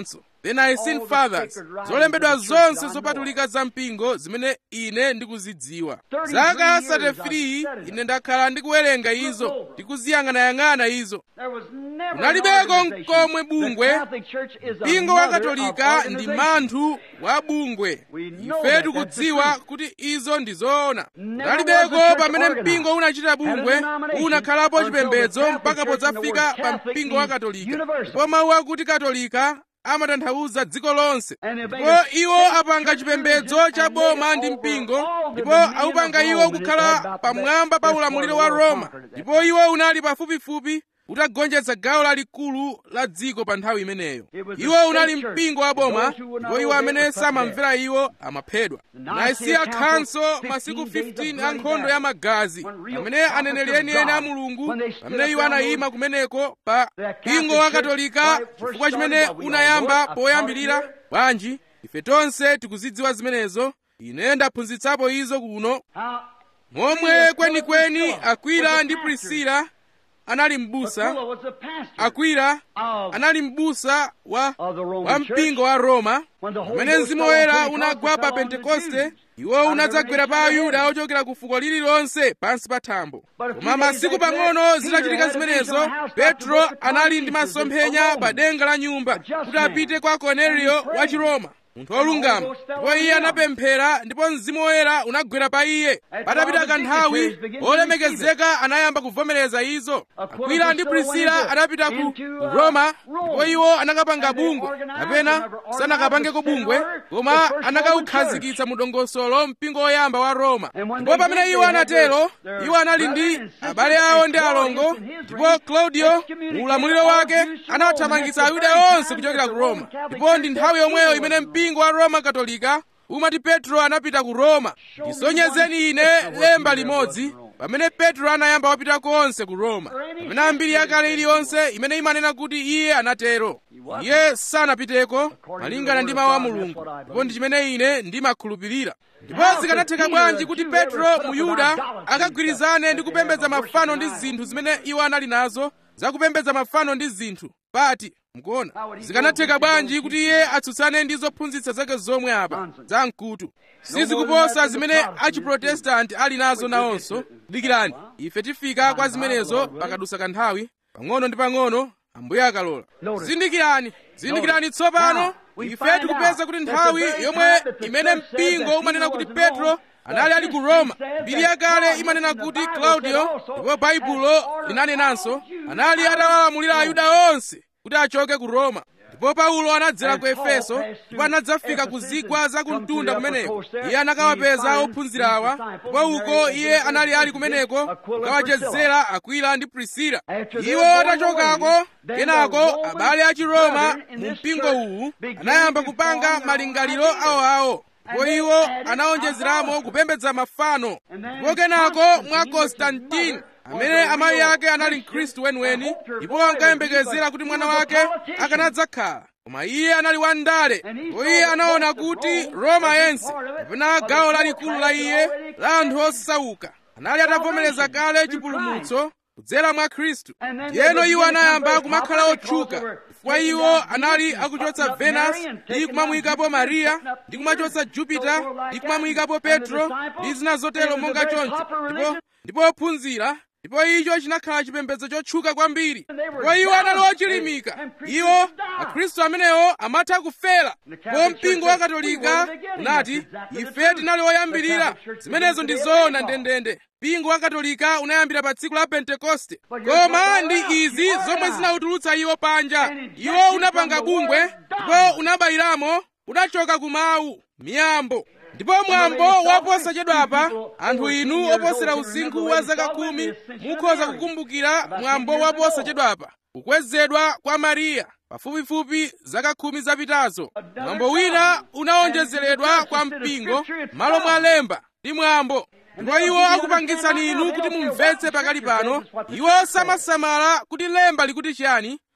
the nicene fathers zolembedwa zonse zopatulika za mpingo zimene ine ndikuzidziwa zaka 33 ine ndakhala ndikuwerenga izo ndikuziyang'anayang'ana izo kunalibeko nkomwe bungwe mpingo wa katolika ndi manthu wa bungwe ife tikudziwa kuti izo ndi zoona kunalibeko pamene mpingo unachita bungwe unakhalapo chipembedzo mpaka podzafika pa mpingo wa katolika ndipo mawu akuti katolika amatanthauza dziko lonse ndipo iwo apanga chipembedzo cha boma ndi mpingo ndipo aupanga iwo kukhala pamwamba pa ulamuliro wa roma ndipo iwo unali pafupifupi utagonjetsa gawo lalikulu la dziko pa nthawi imeneyo iwo unali mpingo wa boma ndipo iwo amene samamvera iwo amaphedwa naisiya khanso masiku 15 a nkhondo ya magazi pamene aneneri enieni a mulungu pamene iwo anayima kumeneko pa mpingo wa katolika chifukwa chimene unayamba poyambirira bwanji ife tonse tikuzidziwa zimenezo ine ndaphunzitsapo izo kuno momwe kwenikweni akwila ndi prisila anali m'busa akwila anali m'busa wa, wa mpingo wa roma pamene mzimu woyera unagwa pa pentekoste iwo unadzagwera pa ayuda ochokera ku fuko lililonse pansi pa thambo koma masiku pang'ono zitachitika zimenezo petro anali ndi masomphenya pa denga la nyumba kuti apite kwa korneliyo wa chiroma munthu wolungama ndipo iye anapemphera ndipo mzimu woyera unagwera pa iye patapita kanthawi olemekezeka anayamba kuvomereza izo akwila ndi prisila anapita ku roma ndipo iwo anakapanga bungwe kapena sanakapangeko bungwe koma anakaukhazikitsa mu dongosolo mpingo woyamba wa roma ndipo pamene iwo anatero iwo anali ndi abale awo ndi alongo ndipo claudio mu ulamuliro wake anawathamangitsa ayuda onse kuchokera ku roma ndipo ndi nthawi yomweyo imene mpingo wa roma katolika umati petro anapita ku roma ndisonyezeni ine lemba limodzi pamene petro anayamba wapita konse ku roma pamene ambiri yakale iliyonse imene imanena kuti iye anatero iye sanapiteko malingana ndi mawu a mulungu ndipo ndi chimene ine ndimakhulupirira ndipo zikanatheka bwanji kuti petro mu yuda akagwirizane ndi kupembedza mafano ndi zinthu zimene iwo anali nazo zakupembedza mafano ndi zinthu pati mukuona zikanatheka bwanji kuti iye atsutsane ndi zophunzitsa zake zomwe apa za mkutu sizikuposa zimene achiprotestanti ali nazo nawonso dikirani ife tifika kwa zimenezo pakadusa kanthawi pang'ono ndi pang'ono ambuye akalola zindikirani zindikirani tsopano ife tikupeza kuti nthawi yomwe imene mpingo umanena kuti petro anali ali ku roma mbiri yakale imanena kuti claudio ndipo baibulo linanenanso anali atawalamulira ayuda onse kuti achoke ku roma ndipo paulo anadzera ku efeso ndipo anadzafika ku zigwa za kumtunda kumeneko iye anakawapeza ophunzirawa ndipo uko iye anali ali kumeneko kukawachezera akwila ndi prisila iwo atachokako kenako abale a chiroma mu mpingo uwu anayamba kupanga malingaliro awoawo ndipo iwo anawonjezeramo kupembedza mafano ndipo kenako mwa konstantini amene amayi ake anali mkhristu weniweni ndipo ankayembekezera kuti mwana wake akanadzakhala koma iye anali wandale ndipo iye anaona kuti roma yense kapena gawo lalikulu la iye la anthu osauka anali atavomereza kale chipulumutso kudzera mwa khristu ndiyeno iwo anayamba kumakhala otchuka chifukwa iwo anali akuchotsa venus ndi kumamuyikapo mariya ndi kumachotsa jupita ndi kumamuyikapo petro ndi zina zotero monga choncho ndipo ndipo ophunzira ndipo icho chinakhala chipembedzo chotchuka kwambiri ndipo iwo anali ochilimika iwo akhristu amenewo amatha kufera ndipo mpingo wa katolika unati ife tinali oyambirira zimenezo ndi zoona ndendende mpingo wa katolika unayambira pa tsiku la pentekoste koma ndi izi zomwe zinawutulutsa iwo panja iwo unapanga bungwe ndipo unabayiramo unachoka ku mawu miyambo ndipo mwambo waposachedwapa anthu inu oposera usinkhu wa zaka khumi mukhoza kukumbukira mwambo waposachedwapa kukwezedwa kwa mariya pafupifupi zaka khumi zapitazo mwambo wina unawonjezeredwa kwa mpingo malo mwa lemba ndi mwambo ndipo iwo akupangitsani inu kuti mumvetse pakali pano iwo samasamala kuti lemba likuti chiyani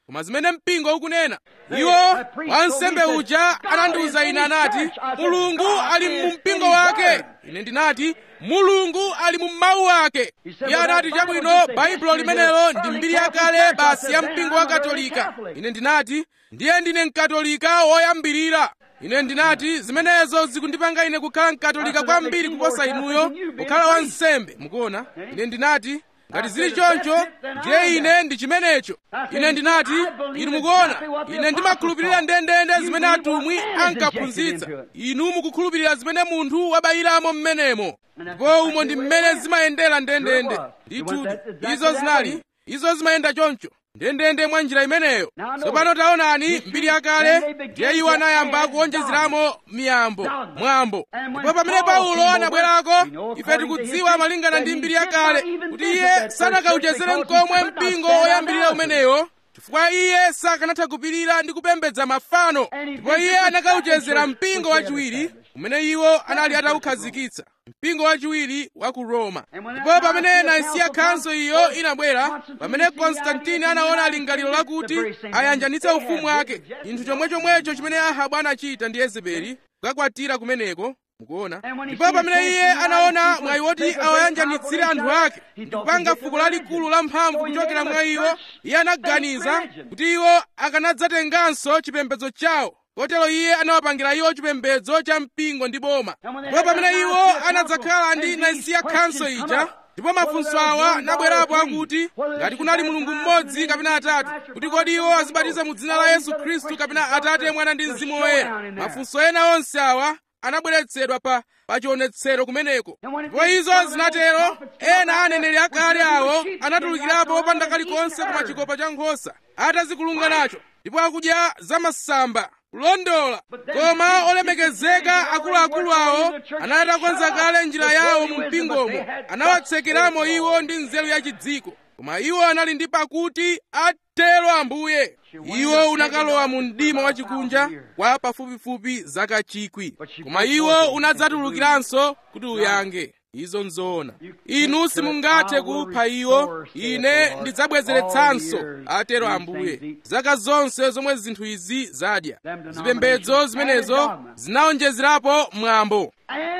koma zimene mpingo ukunena iwo wansembe uja anandiwuza ine anati mulungu ali mu mpingo wake ine ndinati mulungu ali mu mawu ake iye anati chabwino baibulo limenelo ndi mbiri yakale basi ya mpingo wa katolika ine ndinati ndiye ndine mkatolika woyambirira ine ndinati zimenezo zikundipanga ine kukhala mkatolika kwambiri kuposa inuyo kukhala wansembe mukuona ine ndinati ngati zili choncho ndiye ine ndi chimenecho ine ndinati inu mukuona ine ndimakhulupirira ndendende zimene atumwi ankaphunzitsa inu mukukhulupirira zimene munthu wabayiramo mmenemo ndipo umo ndi mmene zimayendera ndendende ndithudi izo zinali izo zimayenda choncho ndendende mwa njira imeneyo tsopano taonani mbiri yakale ndiye iwo anayamba kuonjezeramo miyambo mwambo ndipo pamene paulo anabwerako ife tikudziwa malingana ndi mbiri yakale kuti iye sanakauchezere mkomwe mpingo woyambirira umeneyo chifukwa iye sakanatha kupirira ndi kupembedza mafano ndipo iye anakauchezera mpingo wachiwiri umene iwo anali ataukhazikitsa mpingo wachiwiri wa ku roma ndipo pamene naisiya khanso iyo inabwera pamene konstantini anaona lingaliro lakuti ayanjanitse ufumu wake chinthu chomwechomwecho chimene ahabu anachita ndi yezebeli kukakwatira kumeneko mukuona ndipo pamene iye anaona mwayi woti awayanjanitsire anthu ake ndi kupanga fuko lalikulu la mphamvu kuchokera mwa iwo iye anaganiza kuti iwo akanadzatenganso chipembedzo chawo kotero iye anawapangira iwo chipembedzo cha mpingo ndi boma ndipo pamene iwo anadzakhala ndi naisiya khanso ija ndipo mafunso awa anabwerapo akuti ngati kunali mulungu mmodzi kapena atatu kuti kodi iwo azibatiza mu dzina la yesu khristu kapena atate mwana ndi mzimu woyera mafunso ena onse awa anabweretsedwa pa pachionetsero kumeneko ndipo izo zinatero ena aneneri akale awo anatulukirapo opanda kalikonse koma chikopa cha nkhosa atazikulunga nacho ndipo akudya zamasamba kulondola koma olemekezeka akuluakulu awo anali atakonza kale njira yawo mu mpingomo anawatsekeramo iwo ndi nzeru yachidziko koma iwo anali ndi pakuti atero ambuye iwo unakalowa mu mdima wachikunja kwa pafupifupi zaka chikwi koma iwo unadzatulukiranso kuti uyange izo nzoona inu simungathe kupha iwo ine ndidzabwezeretsanso atero ambuye zaka zonse zomwe zinthu izi zadya zipembedzo zimenezo zinaonjezerapo mwambo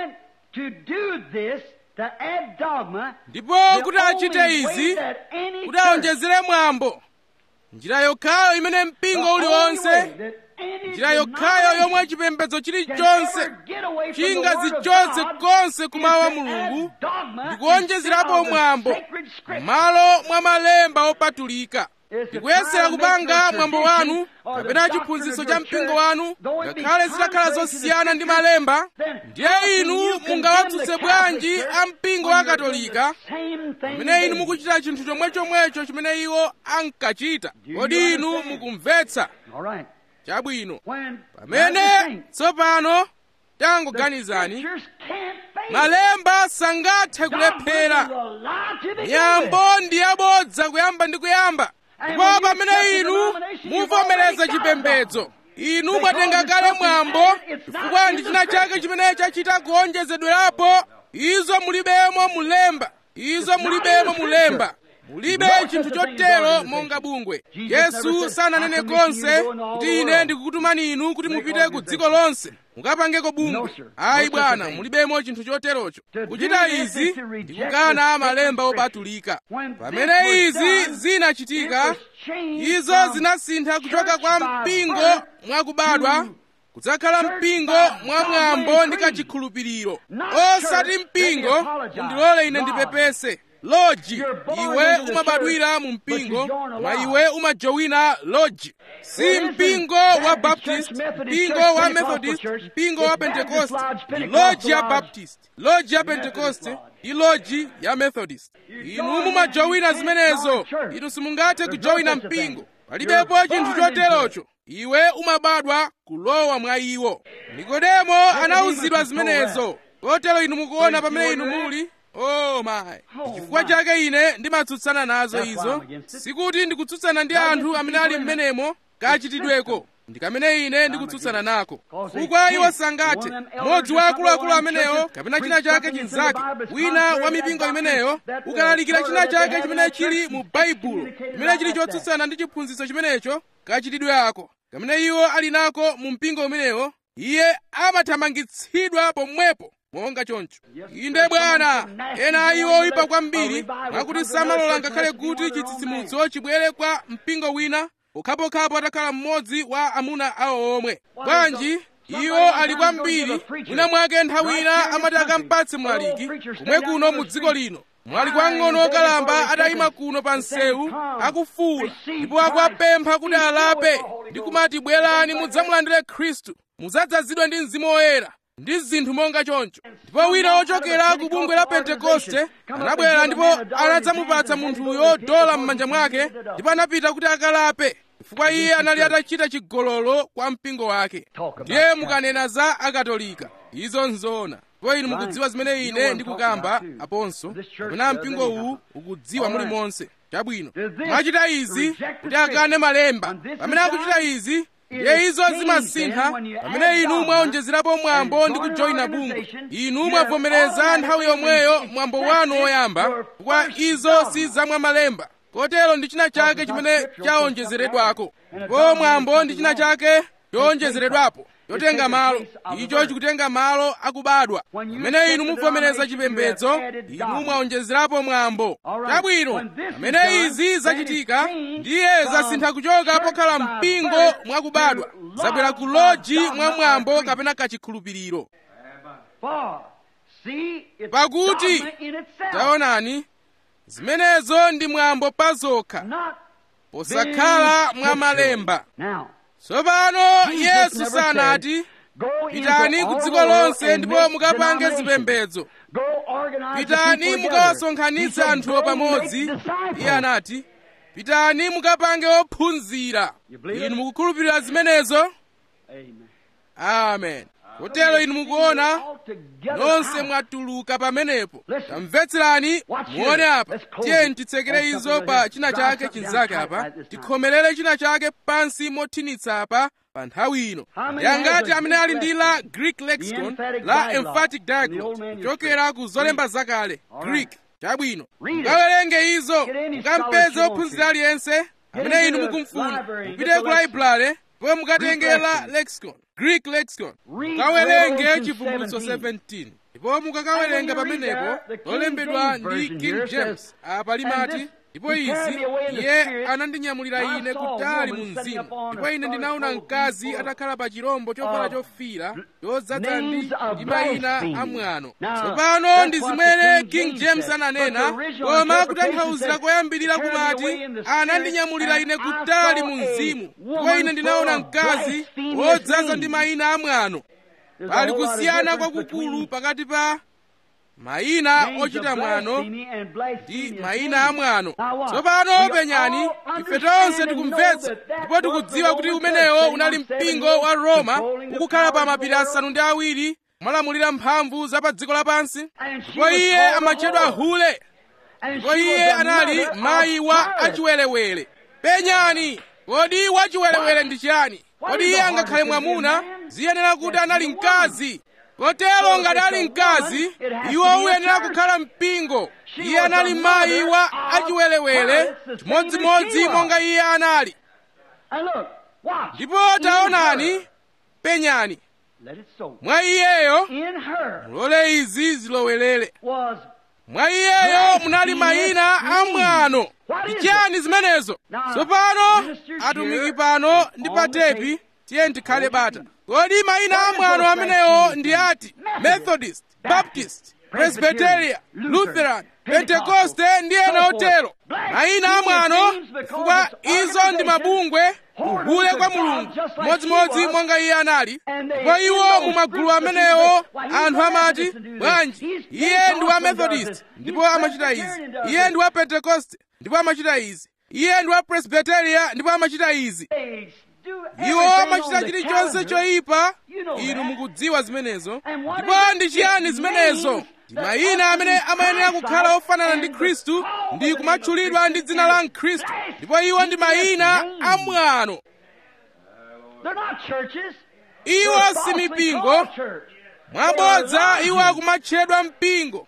ndipo kuti achite izi kuti aonjezere mwambo njira yokhayo imene mpingo uliwonse njira yokhayo yomwe chipembedzo chilichonse chingazichotse konse kumawu a mulungu ndikuonjezerapo mwambo m'malo mwa malemba opatulika ndikuyesera kupanga mwambo wanu kapena chiphunzitso cha mpingo wanu ngakhale zitakhala zosiyana ndi malemba ndiye inu mungawatsutse bwanji a mpingo wa katolika pamene inu mukuchita chinthu chomwechomwecho chimene iwo ankachita kodi inu mukumvetsa chabwino pamene tsopano tangoganizani malemba sangathe kulephera nyambo ndi yabodza kuyamba ndi kuyamba ndipo pamene inu muvomereza chipembedzo inu mwatenga kale mwambo chifukwa ndi china chake chimene chachita kuonjezedwerapo izo mulibemo mulemba izo mulibemo mulemba mulibe chinthu chotero monga bungwe yesu sananene konse kuti ine ndikukutumani inu kuti mupite ku dziko lonse mukapangeko bungwe ayi bwana mulibemo chinthu choterocho kuchita izi ndikukana malemba opatulika pamene izi zinachitika izo zinasintha kuchoka kwa mpingo mwakubadwa kudzakhala mpingo mwamwambo ndi kachikhulupiriro osati mpingo mundilole ine ndipepese loji iwe umabadwira mu mpingo koma iwe umajowina loji si mpingo wa baptist mpingo wa methodist mpingo wa pentecost ndi loji ya baptist loji ya pentecost ndi loji ya methodist inu mumajowina zimenezo inu simungathe kujowina mpingo palibepo chinthu choterocho iwe umabadwa kulowa mwa iwo nikodemo anawuzidwa zimenezo kotero inu mukuona pamene inu muli oh my chifukwa chake ine ndimatsutsana nazo izo sikuti ndikutsutsana ndi anthu amene ali mmenemo kachitidweko ndi kamene ine ndikutsutsana nako chifukwa iwo sangathe mmodzi wa akuluakulu amenewo kapena china chake chinzake wina wa mipingo imeneyo ukalalikira china chake chimene chili mu baibulo chimene chili chotsutsana ndi chiphunzitso chimenecho kachitidwe ako kamene iwo ali nako mu mpingo umenewo iye amathamangitsidwa pomwepo monga choncho inde bwana ena a iwo oyipa kwambiri mwakuti samalola ngakhale kuti chitsitsimutso chibwere kwa mpingo wina pokhapokhapo atakhala mmodzi wa amuna awo omwe bwanji iwo ali kwambiri mwina mwake nthawi ina amati akampatse mlaliki kumwe kuno mu dziko lino mwali kwang'ono okalamba atayima kuno pa msewu akufuwula ndipo akuwapempha kuti alape ndi kumati bwerani mudzamulandire khristu mudzadzazidwe ndi mzimu woyera ndi zinthu monga choncho ndipo wina wochokera ku bungwe la pentekoste anabwera ndipo anadzamupatsa munthuyo dola m'manja mwake ndipo anapita kuti akalape chifukwa iye anali atachita chigololo kwa mpingo wake ndiye mukanena za akatolika izo nzoona ndipo inu mukudziwa zimene ine ndikukamba aponso kapena mpingo uwu ukudziwa mulimonse chabwino mwachita izi kuti akane malemba pamene akuchita izi ndiye izo zimasintha pamene inu mwaonjezerapo mwambo ndi kujoyina bungwe inu mwavomereza nthawi yomweyo mwambo wanu woyamba chifukwa izo si zamwa malemba kotero ndi china chake chimene chaonjezeredwako ndipo mwambo ndi china chake chowonjezeredwapo chotenga malo icho chikutenga malo akubadwa pamene inu muvomereza chipembedzo inu mwaonjezerapo mwambo chabwino pamene izi zachitika ndiye zasintha kuchoka pokhala mpingo mwakubadwa zabwera ku loji mwa mwambo kapena kachikhulupiriro pakuti taonani zimenezo ndi mwambo pa zokha posakhala mwa malemba tsopano yesu sanati pitani ku dziko lonse ndipo mukapange zipembedzo pitani mukawasonkhanitse anthuwo pamodzi iye anati pitani mukapange ophunzira inu mukukhulupirira zimenezo amen kotero inu mukuona nonse mwatuluka pamenepo tamvetserani muone apa tiyeni titsekere izo pa china chake chinzake apa tikhomerere china chake pansi mothinitsa apa pa nthawi ino yangati amene ali ndi la greek lexicon la emphatic diaglot kuchokera ku zolemba zakale greek chabwino mukawerenge izo mukampeze ophunzira aliyense amene inu mukumfuna mupite ku library ndipo mukatenge la lexicon greek lexicon mukawerenge chivumbulutso 17 ndipo mukakawerenga pamenepo lolembedwa ndi king james apa limati ndipo izi iye anandinyamulira ine kutali mu mzimu ndipo ine ndinaona mkazi atakhala pa chirombo chovala chofira chodzaza ndi ndi mayina amwano tsopano ndi zimene king james ananena koma kutanthauzira koyambirira kumati anandinyamulira ine kutali mu mzimu ndipo ine ndinaona mkazi wodzaza ndi mayina amwano pali kusiyana kwakukulu pakati pa mayina ochita mwano ndi mayina amwano tsopano penyani ife tonse tikumvetsa ndipo tikudziwa kuti umenewo unali mpingo wa roma ukukhala pa mapiri asanu ndi awiri molamulira mphamvu za pa dziko lapansi ndipo iye amatchedwa hule ndipo iye anali mayi wa achiwerewere penyani kodi wachiwerewere ndi chiyani kodi iye angakhale mwamuna ziyenera kuti anali mkazi kotero ngati ali mkazi iwo uyenera kukhala mpingo iye anali mayi wa achiwerewere chimodzimodzi monga iye anali ndipo taonani penyani mwa iyeyo mulole izi zilowerere mwa iyeyo munali mayina amwano ndi chiyani zimenezo tsopano atumiki pano ndi pa tepi tiye tikhale bata kodi mayina amwano amenewo ndi ati methodist baptist presbyteria lutheran pentekoste ndi ena otero mayina amwano chifukwa izo ndi mabungwe uhule kwa mulungu modzimodzi monga iye anali ndipo iwo mu magulu amenewo anthu amati bwanji iye ndi wa methodist ndipo amachita izi iye ndi wa pentekoste ndipo amachita izi iye ndi wa presbyteria ndipo amachita izi iwo amachita chilichonse choyipa inu mukudziwa zimenezo ndipo ndi chiyani zimenezo ndi mayina amene amayenera kukhala ofanana ndi khristu ndi kumatchulidwa ndi dzina la mkhristu ndipo iwo ndi mayina amwano They're not churches. iwo They're si falsely mipingo called church. mwabodza iwo akumatchedwa mpingo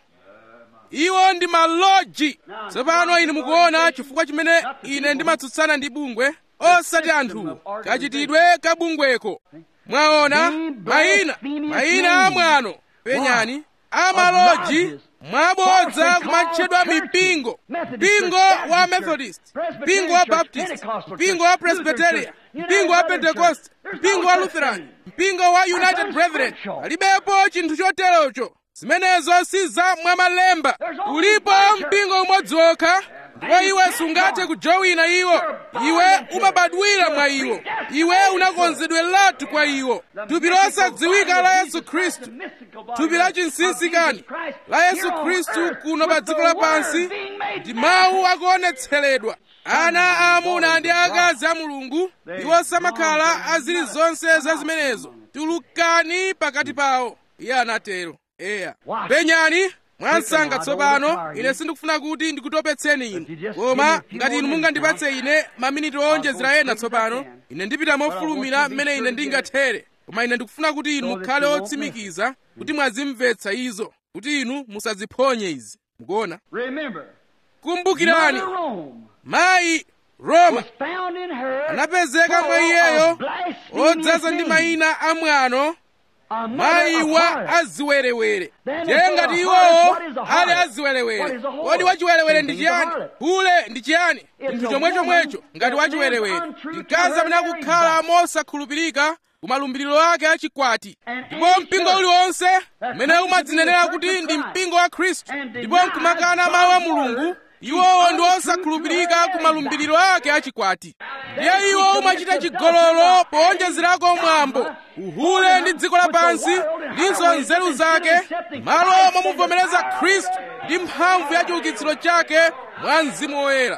iwo ndi maloji tsopano inu mukuona chifukwa chimene ine ndimatsutsana ndi bungwe osati anthuwo kachitidwe ka bungweko mwaona mayina mayina amwano penyani amaloji mwabodza kumatchedwa mipingo mpingo wa methodist mpingo wa baptist mpingo wa presbyteria mpingo wa pentecost mpingo wa lutheran mpingo wa united brethren palibepo chinthu choterocho zimenezo si za mwamalemba ulipo mpingo umodzi wokha ndipo iwe sungathe kujowina iwo iwe umabadwira mwa iwo iwe unakonzedweratu kwa iwo thupi losadziwika la yesu khristu thupi la chinsinsikani la yesu khristu kuno pa dziko lapansi ndi mawu akuonetseredwa ana aamuna ndi akazi a mulungu iwo samakhala azili zonse za zimenezo tulukani pakati pawo iye anatero eya penyani mwansanga tsopano ine sindikufuna kuti ndikutopetseni inu koma ngati inu mungandipatse ine maminiti owonjezera ena tsopano ine ndipita mofulumira mmene ine ndingathere koma ine ndikufuna kuti inu mukhale otsimikiza kuti mwazimvetsa izo kuti inu musaziphonye izi mukuona Remember, kumbukirani Mother Rome mayi roma was found in her anapezeka mwa full iyeyo of blasphemous odzaza ndi names. mayina amwano A mother mayi of wa harlots. aziwerewere Then ndiye if they ngati are iwowo harlots, what is a ali harlot? What aziwerewere is a whore? kodi wachiwerewere ndi Same thing as a chiyani harlot. hule ndi chiyani It's chinthu a chomwe chomwecho woman ngati that wachiwerewere lives untrue to mkazi her amene marriage akukhala vow. mosakhulupirika ku malumbiriro ake achikwati And ndipo any mpingo church uliwonse that umene claims to umadzinenera be the kuti church of ndi Christ mpingo wa khristu and ndipo denies nkumakana mawu a God's mulungu word, iwowo she's ndi untrue to osakhulupirika her ku marriage malumbiriro vow. ake achikwati ndiye Then she iwo commits umachita adultery chigololo by powonjezerako adding mwambo dogma, uhule ndi dziko lapansi with the world and ndinso highways nzeru instead of zake accepting malo Christ momuvomereza and the khristu ndi mphamvu ya chiukitsiro chake mwa mzimu woyera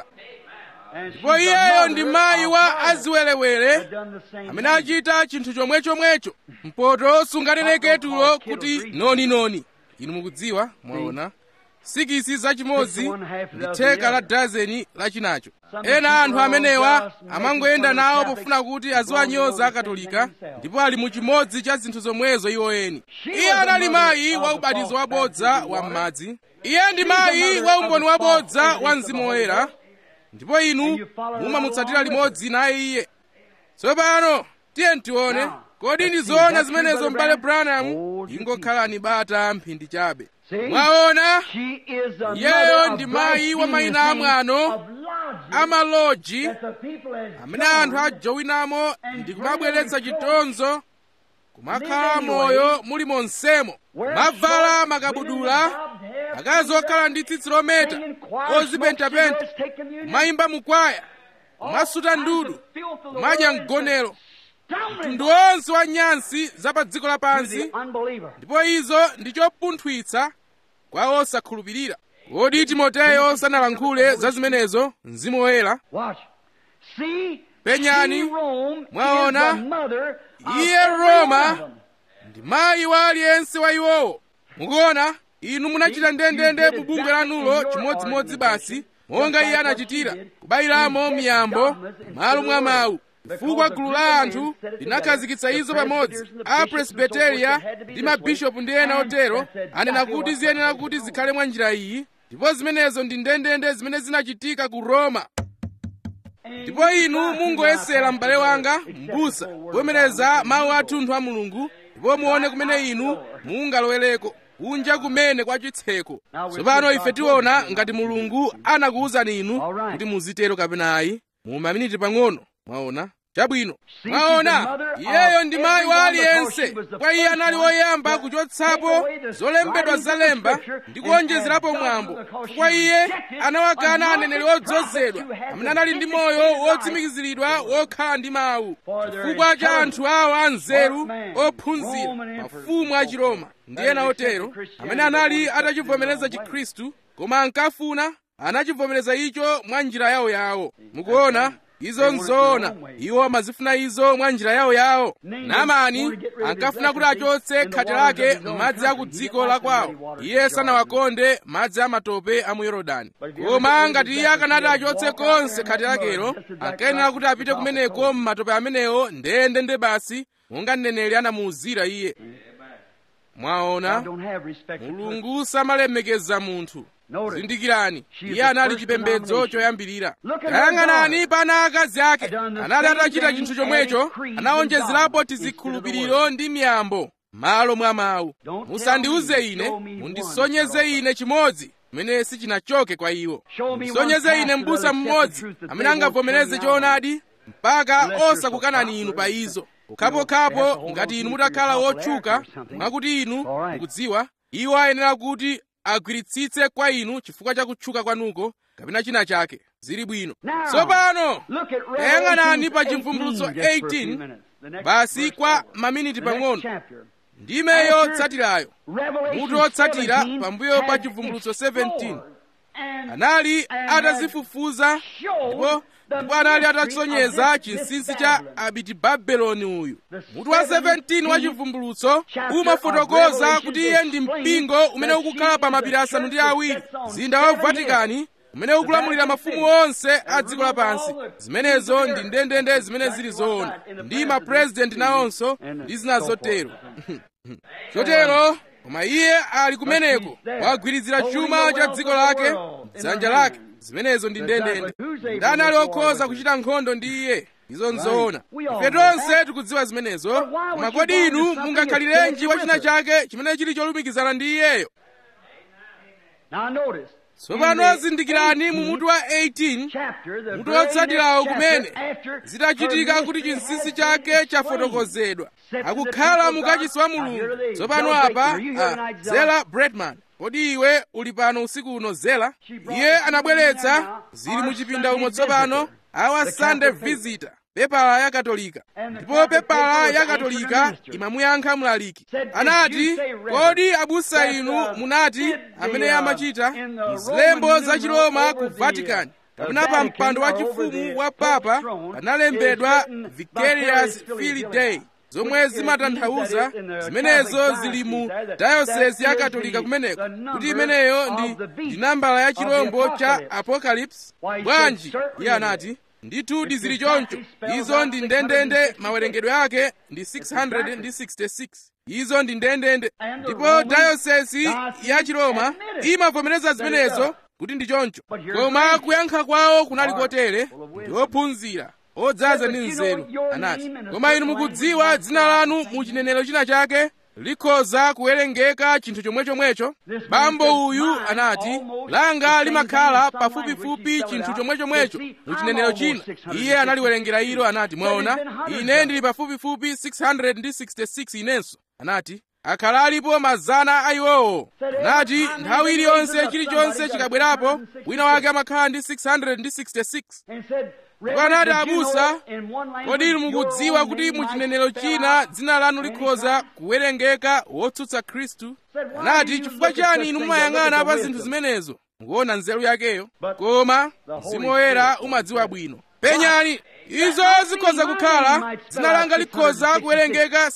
And she's ndipo the iyeyo ndi mother mayi of wa harlots. aziwerewere Had done the same amene thing. achita chinthu chomwechomwecho mpoto sunganeneketulo kuti noninoni inu mukudziwa mwaona sikisi zachimodzi ndi theka la dazeni lachinacho ena anthu amenewa amangoyenda nawo pofuna kuti aziwanyoza akatolika ndipo ali mu chimodzi cha zinthu zomwezo iwo eni iye anali mayi wa ubatizo wabodza wa m'madzi iye ndi mayi wa umboni wabodza wa mzimu woyera ndipo inu mumamutsatira limodzi naye iye tsopano tiye tione kodi ndi zoona zimenezo m'bale branham ingokhalani bata mphindi chabe mwaona She is the iyeyo mother ndi of mayi wa mayina amwano of logic amaloji that the people has amene anthu done. ajowinamo ndi kumabweretsa chitonzo kumakhala moyo muli monsemo mavala makabudula akazi okhala ndi tsitsi lometa ozipentapenta kumayimba mukwaya kumasuta ndudu kumadya mgonero mtundu wonse wa nyansi za pa dziko lapansi ndipo izo ndi chopunthwitsa kwa osakhulupirira kodi timoteyo sanalankhule za zimenezo mzimu woyera Penyani, mwaona, iye Roma ndi mayi wa aliyense wa iwowo mukuona inu munachita ndendende mu bungwe lanulo chimodzimodzi basi monga iye anachitira kubayiramo miyambo m'malo mwa mawu chifukwa gulu la anthu linakhazikitsa izo pamodzi a presbyteria ndi mabishopu ndi ena otero anena kuti ziyenera kuti zikhale mwa njira iyi ndipo zimenezo ndi ndendende zimene zinachitika ku roma ndipo inu mungoyesera m'bale wanga m'busa kuvomereza mawu athunthu a mulungu ndipo muone kumene inu mungalowereko kunja kumene kwa chitseko tsopano ife tiona ngati mulungu anakuwuzani inu kuti muzitero kapena ayi mu maminiti pang'ono mwaona chabwino mwaona iyeyo ndi mayi wa aliyense kwa iye anali woyamba kuchotsapo zolembedwa zalemba ndi kuonjezerapo mwambo chifukwa iye anawakana aneneri odzozedwa amene anali ndi moyo wotsimikiziridwa wokhala ndi mawu chifukwa cha anthu awo anzeru ophunzira mafumu a chiroma ndi ena otero amene anali atachivomereza chikhristu koma ankafuna anachivomereza icho mwa njira yawo yawo mukuona izo nzoona iwo amazifuna izo mwa njira yawo yawo naamani ankafuna kuti achotse khate lake m'madzi a ku dziko la kwawo iye sanawakonde madzi amatope a mu yorodani koma ngati iye akanati achotse konse khate lakelo ankayenera kuti apite kumeneko m'matope amenewo ndendende basi monga mneneri anamuwuzira iye mwaona mulungu samalemekeza munthu zindikirani iye anali chipembedzo choyambirira tayang'anani pa ana akazi ake anali atachita chinthu chomwecho anawonjezerapo tizikhulupiriro ndi miyambo malo mwa mawu musandiuze ine mundisonyeze ine chimodzi chimene sichinachoke kwa iwo mundisonyeze ine m'busa mmodzi amene angavomereze choonadi mpaka osakukanani inu pa izo pokhapokhapo ngati inu mutakhala wotchuka mwakuti inu mukudziwa iwo ayenera kuti agwiritsitse kwa inu chifukwa cha kutchuka kwanuko kapena china chake zili bwino tsopano tayang'anani pa chivumbulutso 18 basi kwa maminiti pang'ono ndimeyo yotsatirayo mutu wotsatira pambuyo pa chivumbulutso 17 anali atazifufuza ndipo ndipo anali atasonyeza chinsinsi cha abitibabeloni uyu mutu wa 17 wa chivumbulutso umafotokoza kuti iye ndi mpingo umene ukukhala pa mapiri asanu ndi awiri mzinda wa vatikani umene ukulamulira mafumu onse a dziko lapansi zimenezo ndi ndendende zimene zili zoona ndi mapurezidenti nawonso ndi zina zotero chotero koma iye ali kumeneko wagwirizira chuma cha dziko lake dzanja lake zimenezo ndi ndendende ndani ali okhoza kuchita nkhondo ndi iye izo nzoona ife tonse tikudziwa zimenezo koma kodi inu mungakhalirenji wa china chake chimene chili cholumikizana ndi iyeyo tsopano zindikirani mu mutu wa 18 mutu wotsatirawo kumene zitachitika kuti chinsinsi chake chafotokozedwa akukhala mukachisi wa mulungu tsopano apa uh, zela bredman kodi iwe uli pano usiku uno zela iye anabweretsa zili mu chipinda umo tsopano our sunday visitor pepala ya katolika ndipo pepala ya katolika imamuyankha mlaliki anati kodi abusa inu munati amene amachita mzilembo za chiroma ku vatican kapena pa mpando wa chifumu wa papa panalembedwa vicarious filii dei zomwe zimatanthauza zimenezo zili mu dayosesi ya katolika kumeneko kuti imeneyo ndi ndi nambala ya chirombo cha apocalypse bwanji iye anati ndithu zili choncho izo ndi ndendende mawerengedwe ake ndi 666 izo ndi ndendende ndipo dayosesi ya chiroma imavomereza zimenezo kuti ndi choncho koma kuyankha kwawo kunali kotere ndi ophunzira odzaza ndi nzeru anati koma inu mukudziwa dzina lanu mu chinenero china chake likhoza kuwerengeka chinthu chomwechomwecho bambo uyu anati langa limakhala pafupifupi chinthu chomwechomwecho mu chinenero china iye analiwerengera ilo anati mwaona ine ndili pafupifupi 666 inenso anati akhala alipo mazana a iwowo anati nthawi iliyonse chilichonse chikabwerapo wina wake amakhala ndi 666 ndipo anati abusa kodi inu mukudziwa kuti mu chinenero china dzina lanu likhoza kuwerengeka wotsutsa khristu anati chifukwa chani inu mumayang'ana pa zinthu zimenezo mukuona nzeru yakeyo koma mzimu woyera umadziwa bwino penyani izo zikhoza kukhala dzina langa likhoza kuwerengeka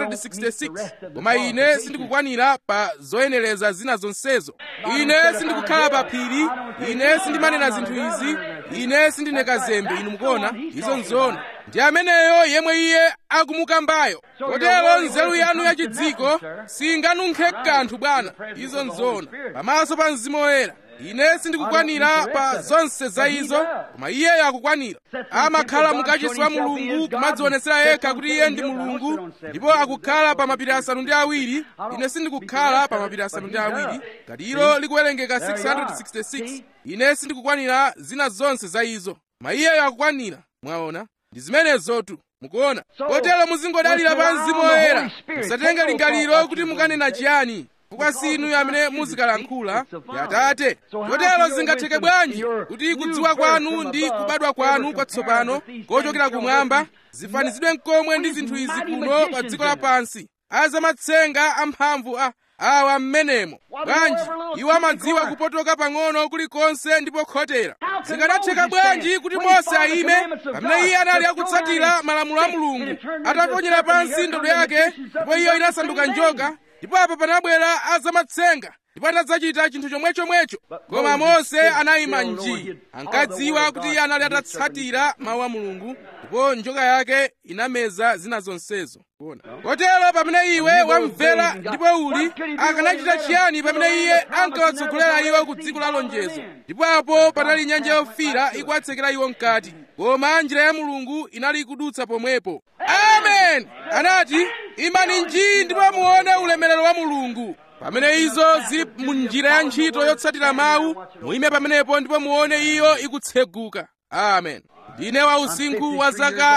666 koma ine sindikukwanira pa zoyenereza zina zonsezo ine sindikukhala pa phiri ine sindimanena zinthu izi ine sindine kazembe inu mukuona izo nzoona ndi ameneyo yemwe iye akumukambayo kotero nzeru yanu yachidziko singanunkhe kanthu bwana izo nzoona pamaso pa mzimu woyera ine sindikukwanira pa zonse za izo koma iyeyo akukwanira amakhala mukachisi wa mulungu kumadzionetsera yekha kuti iye ndi mulungu ndipo akukhala pa mapiri asanu ndi awiri ine sindikukhala pa mapiri asanu ndi awiri ngati ilo likuwerengeka 666 ine sindikukwanira zina zonse za izo koma iyeyo akukwanira mwaona ndi zimenezotu mukuona kotero muzingodalira pa mzimu woyera musatenge lingaliro kuti mukanena chiyani chifukwa sinu amene muzikalankhula ndi atate chotero zingatheke bwanji kuti kudziwa kwanu ndi kubadwa kwanu kwatsopano kochokera kumwamba zifanizidwe mkomwe ndi zinthu izi kuno pa dziko lapansi azamatsenga amphamvu a awa mmenemo bwanji iwo amadziwa kupotoka pang'ono kulikonse ndipo khotera zikanatheka bwanji kuti mose ayime pamene iye anali akutsatira malamulo a mulungu ataponyera pansi ndodo yake ndipo iyo inasanduka njoka ndipo apa panabwera azamatsenga ndipo anadzachita chinthu chomwechomwecho koma mose anayima nji ankadziwa kuti iye anali atatsatira mawu a mulungu ndipo njoka yake inameza zina zonsezo kotero pamene iwe wamvera ndipo uli akanachita chiyani pamene iye ankawatsogolera iwo ku dziko la lonjezo ndipo apo panali nyanja yofira ikuwatsekera iwo mkati koma njira ya mulungu inali ikudutsa pomwepo amen anati imani nji ndipo muone ulemerero wa mulungu pamene izo zili mu njira ya ntchito yotsatira mawu muime pamenepo ndipo muone iyo ikutseguka amen ndine wa usinkhu wa zaka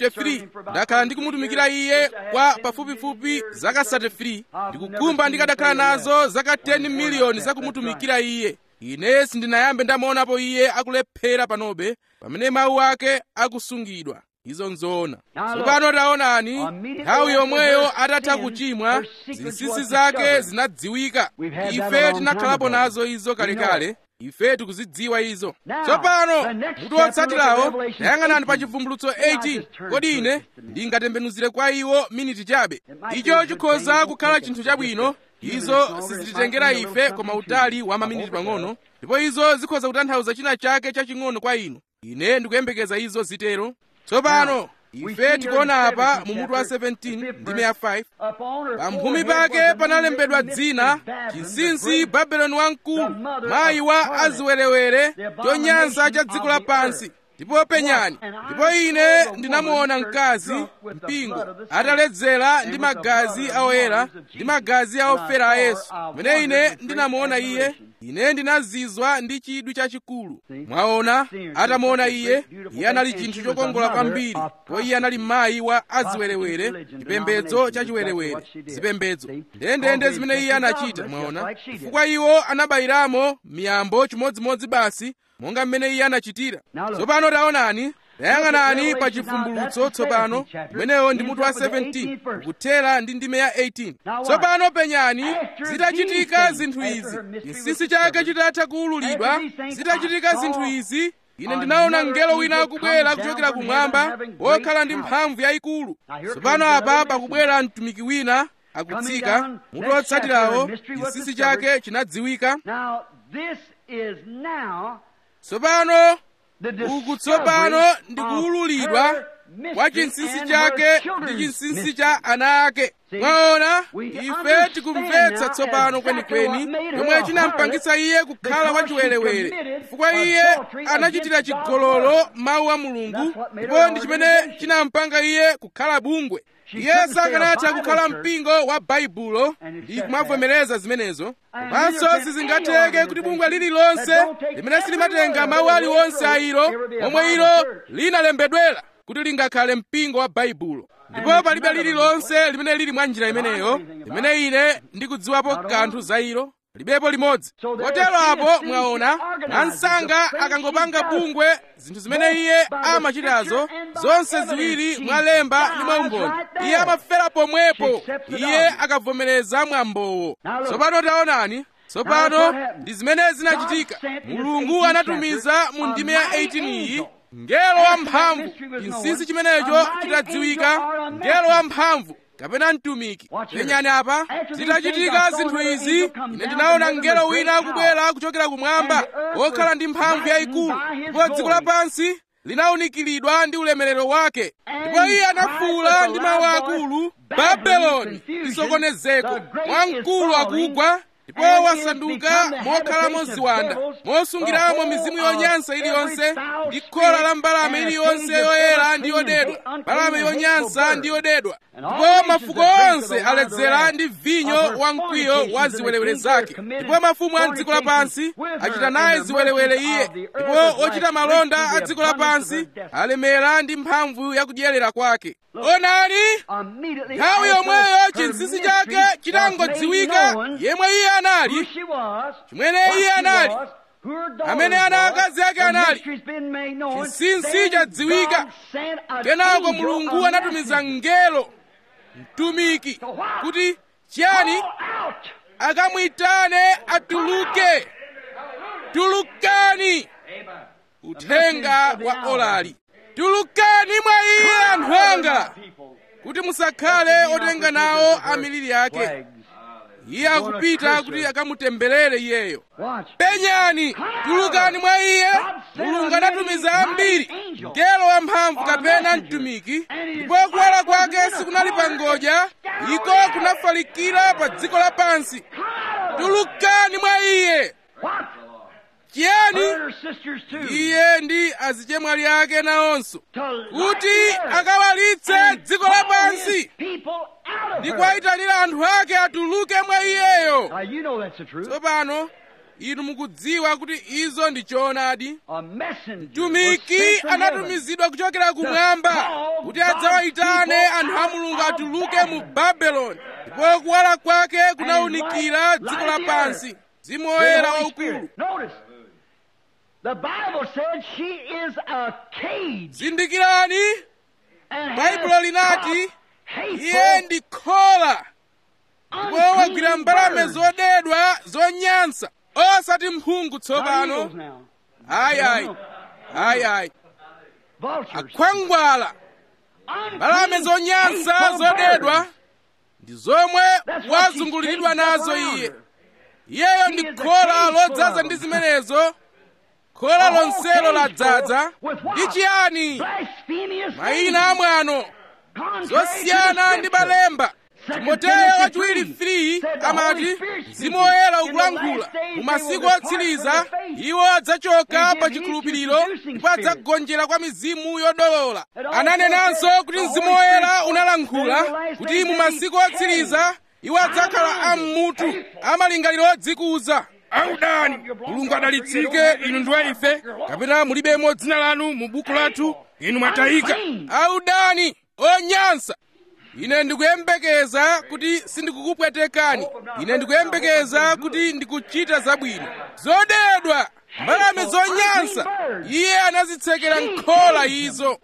53 ndakhala ndikumutumikira iye kwa pafupifupi zaka 33 ndikukhumba ndikadakhala nazo zaka 10 miliyoni zakumutumikira iye ine sindinayambe ndamuonapo iye akulephera panobe pamene mawu ake akusungidwa izo nzoona tsopano taonani nthawi yomweyo atatha kuchimwa zinsinsi zake zinadziwika ife tinakhalapo nazo izo kalekale ife tikuzidziwa izo tsopano mutu wotsatirawo tayang'anani pa chivumbulutso 18 kodi ine ndingatembenuzire kwa iwo miniti chabe icho chikhoza kukhala chinthu chabwino izo sizititengera ife koma utali wa maminiti pang'ono ndipo izo zikhoza kutanthauza china chake chaching'ono kwa inu ine ndikuyembekeza izo zitero tsopano ife tikuona apa mu mutu wa 17 ndime ya 5 pamphumi pake panalembedwa dzina chinsinsi babeloni wamkulu mayi wa aziwerewere chonyansa cha dziko lapansi ndipo penyani ndipo ine ndinamuona mkazi mpingo ataledzera ndi magazi a oyera ndi magazi a ofera a yesu pamene ine ndinamuona iye ine ndinazizwa ndi chidwi chachikulu mwaona atamuona iye iye anali chinthu chokongola kwambiri ndipo iye anali mayi wa aziwerewere chipembedzo cha chiwerewere zipembedzo ndendende zimene iye anachita mwaona chifukwa iwo anabayiramo miyambo chimodzimodzi basi monga mmene iye anachitira tsopano taonani tayang'anani pa chivumbulutso tsopano umenewo ndi mutu wa 17 ukuthera ndi ndime ya 18 tsopano penyani zitachitika zinthu izi chinsinsi chake chitatha kuwululidwa zitachitika zinthu izi ine ndinaona mngelo wina akubwera kuchokera kumwamba wokhala ndi mphamvu yayikulu tsopano apa pakubwera mtumiki wina akutsika mutu wotsatirawo chinsinsi chake chinadziwika tsopano uku tsopano ndikuwululidwa kwa chinsinsi chake ndi chinsinsi cha ana ake mwaona ife tikumvetsa tsopano kwenikweni chomwe chinampangitsa iye kukhala wachiwerewere chifukwa iye anachitira chigololo mawu a mulungu ndipo ndi chimene chinampanga iye kukhala bungwe iye sakanatha kukhala mpingo wa baibulo ndi kumavomereza zimenezo komanso sizingatheke kuti bungwe lililonse limene silimatenga mawu aliwonse a ilo momwe ilo linalembedwera kuti lingakhale mpingo wa baibulo ndipo palibe lililonse limene lili mwa njira imeneyo limene ine ndikudziwapo kanthu za ilo libepo limodzi kotero apo mwaona mwansanga akangopanga bungwe zinthu zimene iye amachitazo zonse ziwiri mwalemba ndi mwaumboni iye amafera pomwepo iye akavomereza mwambowo tsopano taonani tsopano ndi zimene zinachitika mulungu anatumiza mu ndime ya 18 iyi mngelo wamphamvu chinsinsi chimenecho chitadziwika mngelo wamphamvu kapena mtumiki penyani apa zitachitika zinthu izi ine ndinaona mngelo wina akubwera kuchokera kumwamba wokhala ndi mphamvu yayikulu ndipo dziko lapansi linawunikiridwa ndi ulemerero wake ndipo iye anafuwula ndi mawu akulu babeloni lisokonezeko wamkulu akugwa ndipo wasanduka mokhalamo ziwanda mosungiramo mizimu yonyansa iliyonse ndi khola la mbalame iliyonse yoyera ndi yodedwa mbalame yonyansa ndi yodedwa ndipo mafuko onse aledzera ndi vinyo wa mkwiyo wa ziwerewere zake ndipo mafumu a dziko lapansi achita naye ziwerewere iye ndipo ochita malonda a dziko lapansi alemera ndi mphamvu yakudyerera kwake onani nthawi yomweyo chinsinsi chake chitangodziwika yemwe iye anali chimene iye anali amene ana akazi ake anali chinsinsi chadziwika kenako mulungu anatumiza mngelo mtumiki kuti chiyani akamuyitane atuluke tulukani uthenga wa olali tulukani mwa iye anthu anga kuti musakhale otenga nawo amiliri ake iye akupita kuti akamutemberere iyeyo penyani tulukani mwa iye mulungu anatumiza ambiri mngelo wamphamvu kapena mtumiki ndipo kuwala kwake sikunali pa ngodya iko kunafalikira pa dziko lapansi tulukani mwa iye chiyani iye ndi azichemwali ake nawonso kuti akawalitse dziko lapansi ndi kuwayitanira anthu ake atuluke mwa iyeyo tsopano inu mukudziwa kuti izo ndi choonadi mtumiki anatumizidwa kuchokera kumwamba kuti adzawayitane anthu a mulungu atuluke mu babeloni ndipo kuwala kwake kunawunikira dziko lapansi mzimu woyera waukulu The Bible said she is a cage. zindikirani baibulo linati iye ndi khola ndipo wagwira mbalame zodedwa zonyansa osati mphungu tsopano ayi ayi ayi akhwangwala mbalame zonyansa zodedwa ndi zomwe wazunguliridwa nazo iye iyeyo ndi khola lodzaza ndi zimenezo khola lonselo ladzaza ndi chiyani mayina amwano zosiyana ndi balemba timoteyo wachiwiri 3 amati mzimu woyera ukulankhula mu masiku otsiriza iwo adzachoka pa chikhulupiriro ndipo adzagonjera kwa mizimu yodolola ananenanso kuti mzimu woyera unalankhula kuti mu masiku otsiriza iwo adzakhala ammutu amalingaliro odzikuza audani mulungu adalitsike inu ndi wa ife kapena mulibemo dzina lanu mu buku lathu inu mwatayika audani onyansa ine ndikuyembekeza kuti sindikukupwetekani ine ndikuyembekeza kuti ndikuchita zabwino zodedwa mbalame zonyansa iye anazitsekera nkhola izo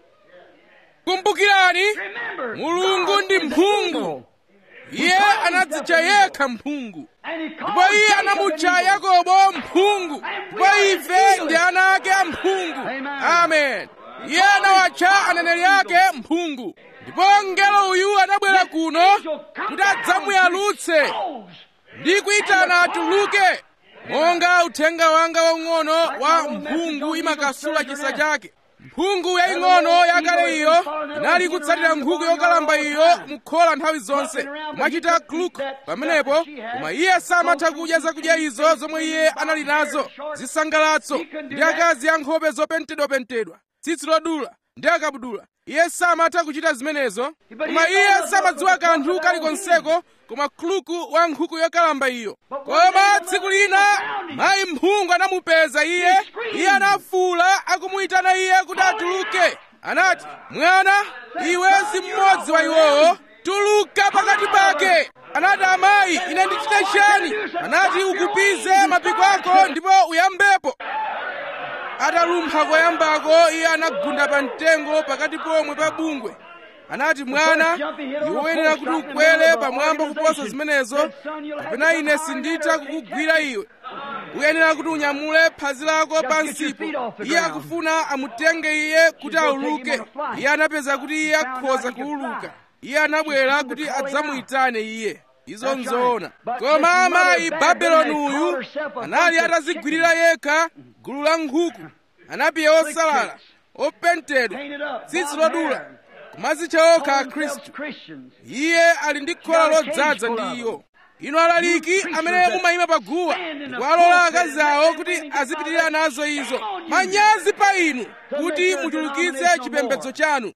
kumbukirani mulungu ndi mphungu iye anadzitcha yekha mphungu ndipo iye anamutcha yakobo mphungu ndipo ife ndi ana ake a mphungu amen iye anawatcha aneneri ake mphungu ndipo mngelo uyu anabwera kuno kuti adzamuyalutse ndi kuyitana atuluke monga uthenga wanga waung'ono wa mphungu imakasula chisa chake mphungu yaying'ono yakale iyo inali kutsatira nkhuku yokalamba iyo mukhola nthawi zonse kumachita kluk pamenepo koma iye samatha kudya zakudya izo zomwe iye anali nazo zisangalatso ndi akazi a nkhope zopentedwapentedwa tsitsi lodula ndi akabudula iye samatha kuchita zimenezo koma iye samadziwa kanthu kalikonseko koma khuluku wa nkhuku yokalamba iyo koma tsiku lina mayi mphungu anamupeza iye iye anafuula akumuyitana iye kuti atuluke anati mwana iwe si mmodzi wa iwowo tuluka pakati pake anati amayi ine ndichite chani anati ukupize mapiko ako ndipo uyambepo atalumpha koyambako iye anagunda pa mtengo pakati pomwe pa bungwe anati mwana iwe uyenera kuti ukwere pamwamba kuposa zimenezo kapena ine sinditha kukugwira iwe uyenera kuti unyamule phazi lako pansipo iye akufuna amutenge iye kuti auluke iye anapeza kuti iye akhoza kuuluka iye anabwera kuti adzamuyitane iye izo nzoona koma amayi babeloni uyu anali atazigwirira yekha gulu la nkhuku anapiye osalala opentedwa tsitsi lodula kumazitcha okha akhristu iye ali ndi khola lodzaza ndi iwo inu alaliki amene mumayima paguwa kuwalola akazi awo kuti azipitirira nazo izo manyazi pa inu kuti muchulukitse chipembedzo chanu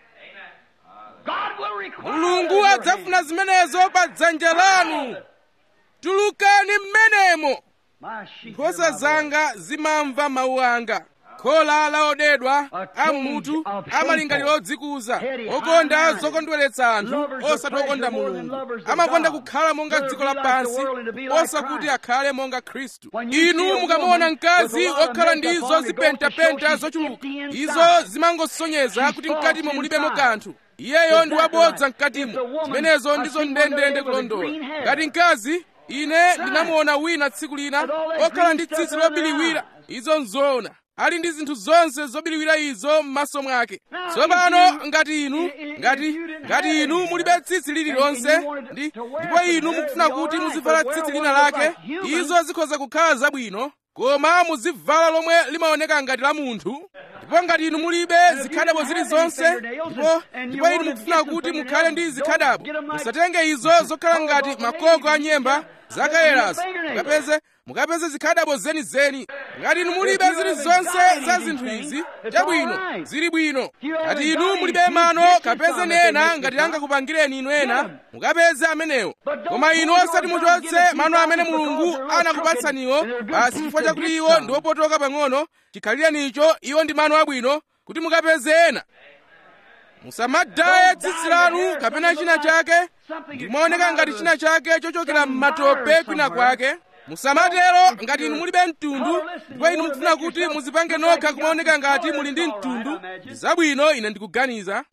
mulungu adzafuna zimenezo pa dzanja lanu tulukani mmenemo nkhosa zanga zimamva mawu anga khola laodedwa ammutu amalingaliro odzikuza okonda zokondweretsa anthu osati okonda mulungu amakonda kukhala monga dziko lapansi osakuti akhale monga khristu inu mukamona mkazi okhala ndi izo zipentapenta zochuluka izo zimangosonyeza kuti mkatimo mulibemo kanthu iyeyo ndi wabodza mkatimo zimenezo ndizo ndendende kulondola ngati mkazi ine ndinamuona wina tsiku lina okhala ndi tsitsi lobiriwira izo nzoona ali ndi zinthu zonse zobiriwira izo m'maso mwake tsopano ngati inu ngati ngati inu mulibe tsitsi lililonse ndi ndipo inu mukufuna kuti muzivala tsitsi lina lake izo zikhoza kukhala zabwino koma muzivala lomwe limaoneka ngati la munthu ndipo ngati inu mulibe zikhadabo zilizonse ndipo ndipo inu mukufuna kuti mukhale ndi zikhadabo musatenge izo zokhala ngati makoko a nyemba zakayerazo mukapeze mukapeze zikhadabo zenizeni ngati inu mulibe zilizonse za zinthu izi chabwino zili bwino ngati inu mulibe mano kapeze ena ngati angakupangireni inu ena mukapeze amenewo koma inu osati muchotse mano amene mulungu anakupatsaniwo basi chifukwa chakuti iwo ndi opotoka pang'ono chikhalirenicho iwo ndi mano abwino kuti mukapeze ena musamadaye tsitsi lanu kapena china chake ndimaoneka ngati china chake chochokera m'matope kwina kwake musamatero ngati inu mulibe mtundu ndipo inu mukufuna kuti muzipange nokha kumaoneka ngati muli ndi mtundu ndi zabwino ine ndikuganiza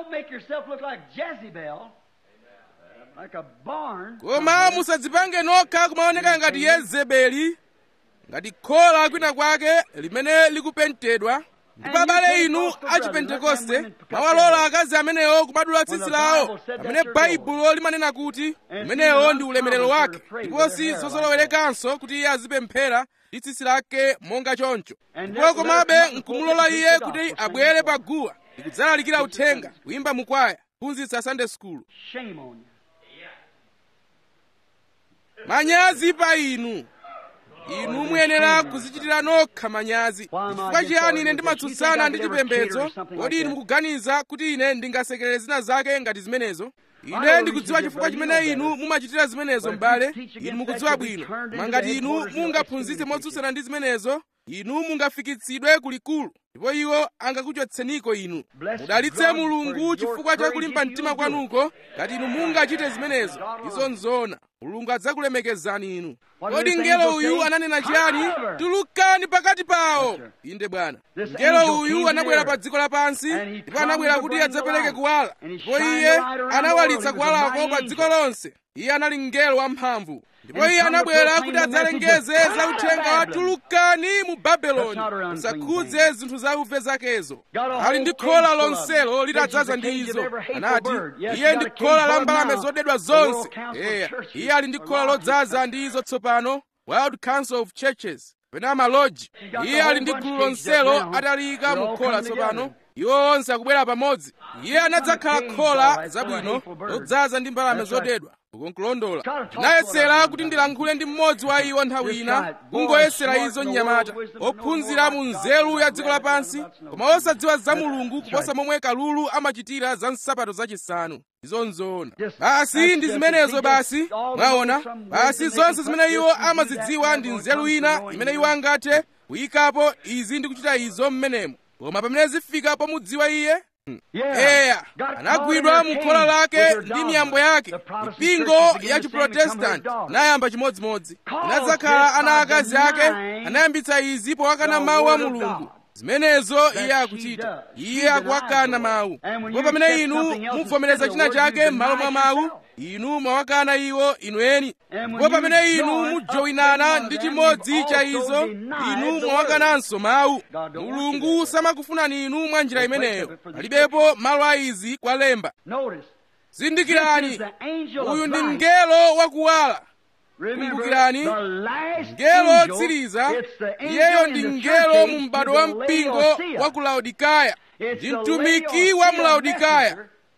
koma musadzipange nokha kumaoneka ngati yezebeli ngati khola kwina kwake limene likupentedwa ndipo abale inu achipentekoste mawalola akazi amenewo kubadula tsitsi lawo pamene baibulo limanena kuti umenewo ndi ulemerero wake ndipo si zozolowerekanso kuti iye azipemphera ndi tsitsi lake monga choncho ndipo komabe nkumulola iye kuti abwere pa guwa ndikudzalalikira uthenga kuyimba mukwaya kuphunzitsa sunday school manyazi pa inu inu muyenera kuzichitira nokha manyazi chifukwa chiyani ine ndimatsutsana ndi chipembedzo kodi inu mukuganiza kuti ine ndingasekerere zina zake ngati zimenezo ine ndikudziwa chifukwa chimene inu mumachitira zimenezo m'bale inu mukudziwa bwino koma ngati inu mungaphunzitse motsutsana ndi zimenezo inu mungafikitsidwe kulikulu ndipo iwo angakuchotseniko inu mudalitse mulungu chifukwa cha kulimba mtima kwanuko ngati inu mungachite zimenezo izo nzoona mulungu adzakulemekezani inu kodi mngelo uyu ananena chiyani tulukani pakati pawo inde bwana mngelo uyu anabwera pa dziko lapansi ndipo anabwera kuti adzapereke kuwala ndipo iye anawalitsa kuwalako pa dziko lonse iye anali mngelo wamphamvu ndipo iye anabwera kuti adzalengeze za uthenga wa tulukani mu babeloni musakhudze zinthu zauve zakezo ali ndi khola lonselo litadzaza ndi izo anati iye ndi khola la mbalame zodedwa zonse eya iye ali ndi khola lodzaza ndi izo tsopano world council of churches pena maloji iye ali ndi gulu lonselo ataliyika mu khola tsopano iwo onse akubwera pamodzi iye anadzakhala khola zabwino lodzaza ndi mbalame zodedwa ukonkulondola ndinayesera kuti ndilankhule ndi mmodzi wa iwo nthawi ina kungoyesera izo mnyamata ophunzira mu nzeru ya dziko lapansi koma osadziwa za mulungu kuposa momwe kalulu amachitira za nsapato zachisanu izo nzoona basi ndi zimenezo basi mwaona basi zonse zimene iwo amazidziwa ndi nzeru ina imene iwo angathe kuyikapo izi ndi kuchita izo mmenemo koma pamene zifika pomudziwa iye eya anagwidwa mu khola lake ndi miyambo yake mipingo ya chiprotestanti inayamba chimodzimodzi inadzakhala ana akazi ake anayambitsa izi powakana mawu a mulungu zimenezo iye akuchita iye akuwakana mawu ndipo pamene inu muvomereza china chake m'malo mwa mawu inu mwawakana iwo inu eni ndipo pamene inu mujoyinana ndi chimodzi cha izo inu mwawakananso mawu mulungu samakufunani inu mwa njira imeneyo palibepo malo a izi kwa lemba zindikirani uyu ndi mngelo wakuwala kumbukirani mngelo wotsiriza iyeyo ndi mngelo mu m'bado wa mpingo wa ku laodikaya ndi mtumiki wa mu laodikaya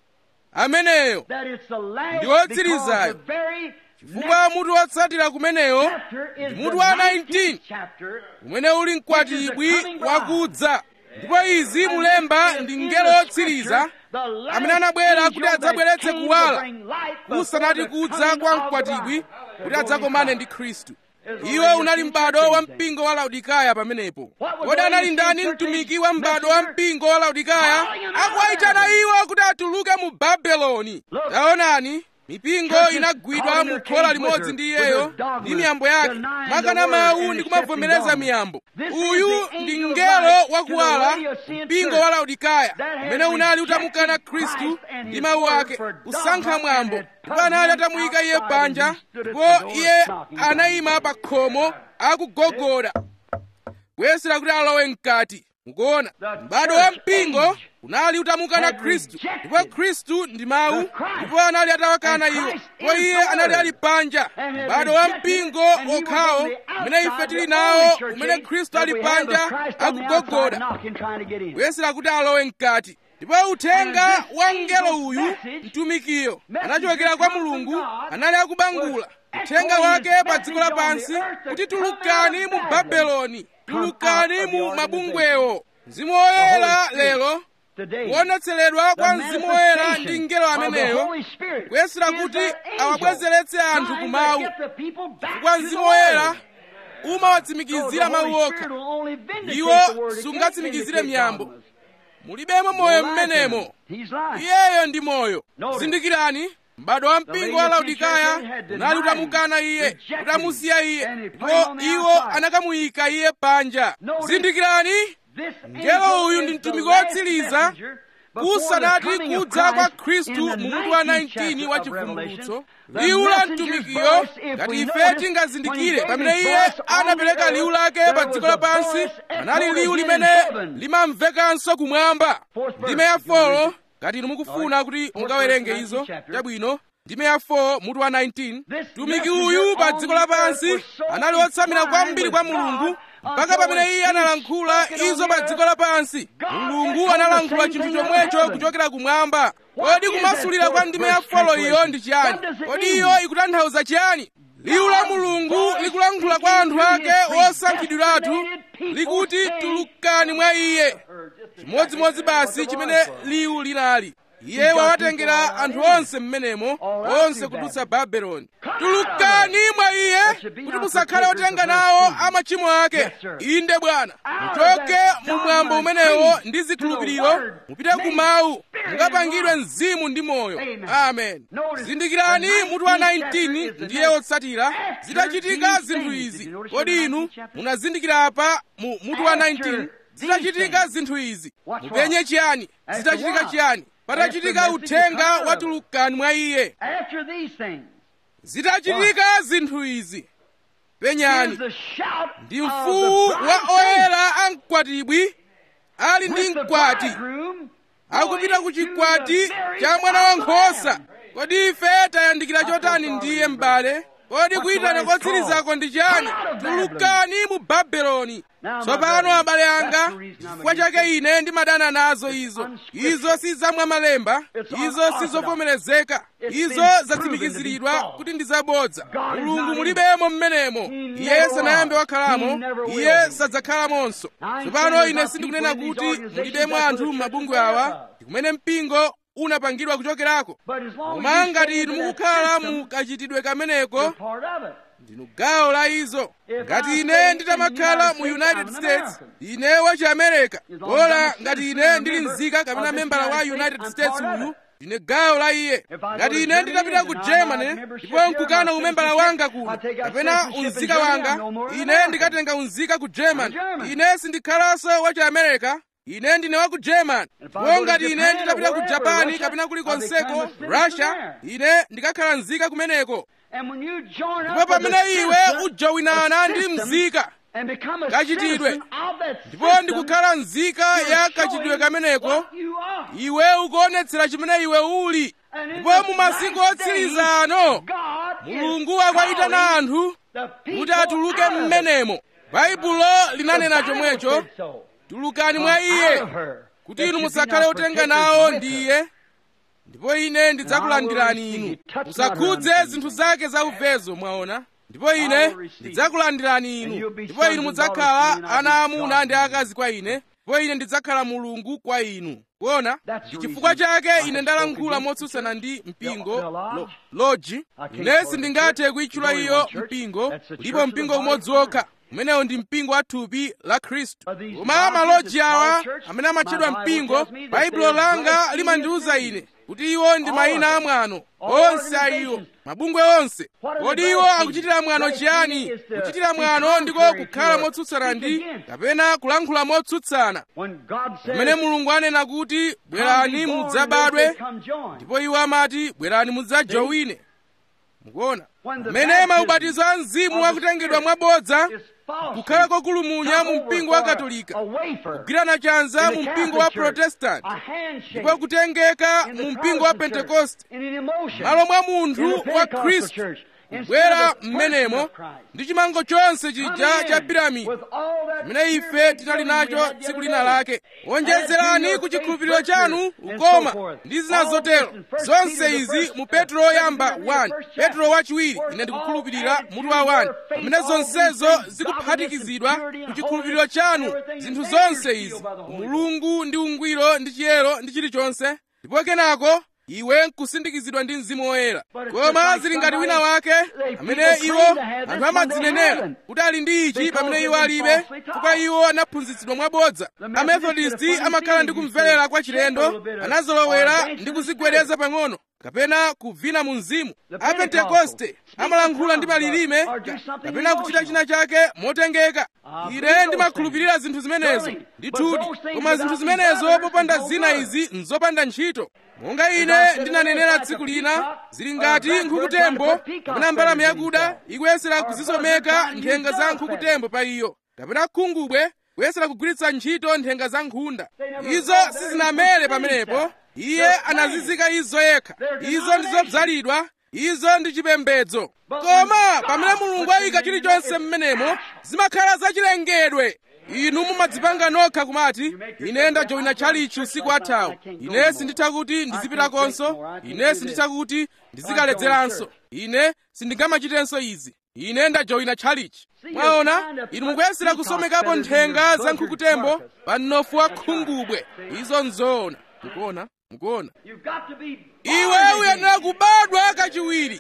ameneyo ndi wotsirizayo chifukwa mutu wotsatira kumeneyo ndi mutu wa 19 umene uli mkwatibwi wakudza ndipo izi mulemba ndi mngelo wotsiriza amene anabwera kuti adzabweretse kuwala kusanati kudza kwa mkwatibwi kuti adzakomane ndi khristu iwo unali m'bado wa mpingo wa laodikaya pamenepo kodi anali ndani mtumiki wa m'bado wa mpingo wa laodikaya akuwayitana iwo kuti atuluke mu babeloni taonani mipingo inagwidwa mu khola limodzi ndi iyeyo ndi miyambo yake mwakana mawu ndi kumavomereza miyambo uyu ndi mngelo wakuwala mpingo wa laodikaya umene unali utamukana khristu ndi mawu ake kusankha mwambo ndipo anali atamuyika iye panja ndipo iye anayima pa khomo akugogoda kuyesera kuti alowe mkati mukuona m'bado wa mpingo unali utamukana khristu ndipo khristu ndi mawu ndipo anali atawakana iwo ndipo iye anali ali panja m'bado wa mpingo okhawo umene ife tili nawo umene khristu ali panja akugogoda kuyesera kuti alowe mkati ndipo uthenga wa mngelo uyu mtumikiyo anachokera kwa mulungu anali akubangula uthenga wake pa dziko lapansi kuti tulukani mu babeloni tulukani mu mabungwewo mzimu woyera lero kuonetseredwa kwa mzimu woyera ndi mngelo ameneyo kuyesera kuti awabwezeretse anthu ku mawu chifukwa mzimu woyera umawatsimikizira mawu okha iwo sungatsimikizire miyambo mulibemo moyo mmenemo iyeyo ndi moyo zindikirani m'bado wa mpingo wa laodikaya unali utamukana iye utamusiya iye ndipo iwo anakamuyika iye panja zindikirani mngelo uyu ndi mtumiki wotsiriza kusanati kudza kwa khristu mu mutu wa 19 wa chivumbulutso liwu la mtumikiyo ngati ife tingazindikire pamene iye anapereka liwu lake pa dziko lapansi anali liwu limene limamvekanso kumwamba ndime ya folo ngati inu mukufuna kuti mukawerenge izo chabwino ndime ya 4 mutu wa 19 mtumiki uyu pa dziko lapansi anali wotsamira kwambiri kwa mulungu mpaka pamene iye analankhula izo pa dziko lapansi mulungu analankhula chinthu chomwecho kuchokera kumwamba kodi kumasulira kwa ndime ya folo iyo ndi chiyani kodi iyo ikutanthauza chiyani liwu la mulungu likulankhula kwa anthu ake osankhidwiratu likuti tulukani mwa iye chimodzimodzi basi chimene liwu linali iye wawatengera anthu onse mmenemo onse kudutsa babeloni tulukani mwa iye kuti musakhale otenga nawo amachimo ake inde bwana muchoke mu mwambo umenewo ndi zikhulupiriro mupite ku mawu mukapangidwe mzimu ndi moyo amen zindikirani mutu wa 19 ndiye wotsatira zitachitika zinthu izi kodi inu munazindikira apa mu mutu wa 19 zitachitika zinthu izi mupenye chiyani zitachitika chiyani patachitika uthenga watulukani mwa iye zitachitika zinthu izi penyani ndi mfuwu wa oyera amkwatibwi ali ndi mkwati akupita ku chikwati cha mwana wankhosa kodi ife tayandikira chotani ndiye m'bale kodi kuyitana kotsirizako ndi chani tulukani mu babeloni tsopano abale anga chifukwa chake ine ndimadana nazo izo izo si zamwa malemba izo si zovomerezeka izo zatsimikiziridwa kuti ndi zabodza mulungu mulibemo mmenemo iye sanayambe wakhalamo iye sadzakhalamonso tsopano ine sindikunena kuti mulibemo anthu m'mabungwe awa ndikumene mpingo unapangidwa kuchokerako koma ngati inu mukukhala mu kachitidwe kameneko ndinu gawo la izo ngati ine nditamakhala mu united states ine wachi america bola ngati ine ndili mzika kapena membala wa united states uyu ndine gawo la iye ngati ine nditapita ku germany ndipo nkukana umembala wanga kuno kapena unzika wanga ine ndikatenga unzika ku germany ine sindikhalanso wachi america ine ndine wa ku german ndipo ngati ine nditapita ku japani kapena kulikonseko russia ine ndikakhala nzika kumeneko ndipo pamene iwe ujowinana ndi mzika kachitidwe ndipo ndikukhala nzika ya kachitidwe kameneko iwe ukuonetsera chimene iwe uli ndipo mu masiku otsiriza ano mulungu akwayitana anthu kuti atuluke mmenemo baibulo linanena chomwecho tulukani mwa iye kuti inu musakhale otenga nawo ndi iye ndipo ine ndidzakulandirani inu musakhudze zinthu zake za uvezo mwaona ndipo ine ndidzakulandirani inu ndipo inu mudzakhala ana amuna ndi akazi kwa ine ndipo ine ndidzakhala mulungu kwa inu kuona ndi chifukwa chake ine ndalankhula motsutsana ndi mpingo lo, loji ine sindingathe kuyitchula iyo mpingo ndipo mpingo umodzi wokha umenewo ndi mpingo wa thupi la khristu koma maloji awa amene amatchedwa mpingo baibulo langa limandiwuza ine kuti iwo ndi mayina amwano onse a iwo mabungwe onse kodi iwo akuchitira mwano chiyani kuchitira mwano ndiko kukhala motsutsana ndi kapena kulankhula motsutsana pamene mulungu anena kuti bwerani mudzabadwe ndipo iwo amati bwerani mudzajowine mukuona pamene maubatizo a mzimu wakutengedwa mwabodza kukhala kokulumunya mu mpingo wa katolika kugwirana chanza mu mpingo wa protestanti ndipo kutengeka mu mpingo wa pentekoste malo mwa munthu wa khristu kubwera m'menemo ndi chimango chonse chija cha piramidi chimene ife tinali nacho tsiku lina lake wonjezerani ku chikhulupiriro chanu ukoma ndi zina zotero zonse izi mu petro yoyamba 1 petro wachiwiri ine ndikukhulupirira mutu wa 1 pamene zonsezo zikuphatikizidwa ku chikhulupiriro chanu zinthu zonse izi mulungu ndi ungwiro ndi chiyero ndi chilichonse ndipo kenako iwe nkusindikizidwa ndi mzimu woyera koma zili ngati wina wake amene iwo anthu amadzinenera kuti ali ndi ichi pamene iwo alibe chifukwa iwo anaphunzitsidwa mwabodza amethodisti amakhala ndi kumverera kwa chilendo anazolowera ndi kuzigwereza pang'ono kapena kuvina mu mzimu apentekoste amalankhula ndi malilime kapena kuchita china chake motengeka ine ndimakhulupirira zinthu zimenezo ndithudi koma zinthu zimenezo popanda zina izi nzopanda ntchito monga ine ndinanenera tsiku lina zili ngati nkhukutembo kapena mbalame yakuda ikuyesera kuzisomeka nthenga za nkhukutembo pa iyo kapena khungubwe kuyesera kugwiritsa ntchito nthenga za nkhunda izo sizinamere pamenepo iye anazizika izo yekha izo ndizobzalidwa izo ndi chipembedzo koma pamene mulungu ayika chilichonse m'menemo zimakhala zachilengedwe inu mumadzipanga nokha kumati ine ndajoyina tchalichi usiku athawu ine sinditha kuti ndizipitakonso ine sinditha kuti ndizikaledzeranso ine sindingamachitenso izi ine ndajoyina tchalichi mwaona inu mukuyesera kusomekapo nthenga za nkhukutembo pa mnofu wa khungubwe izo nzoona mukuona mukuona iwe uyenera kubadwa kachiwiri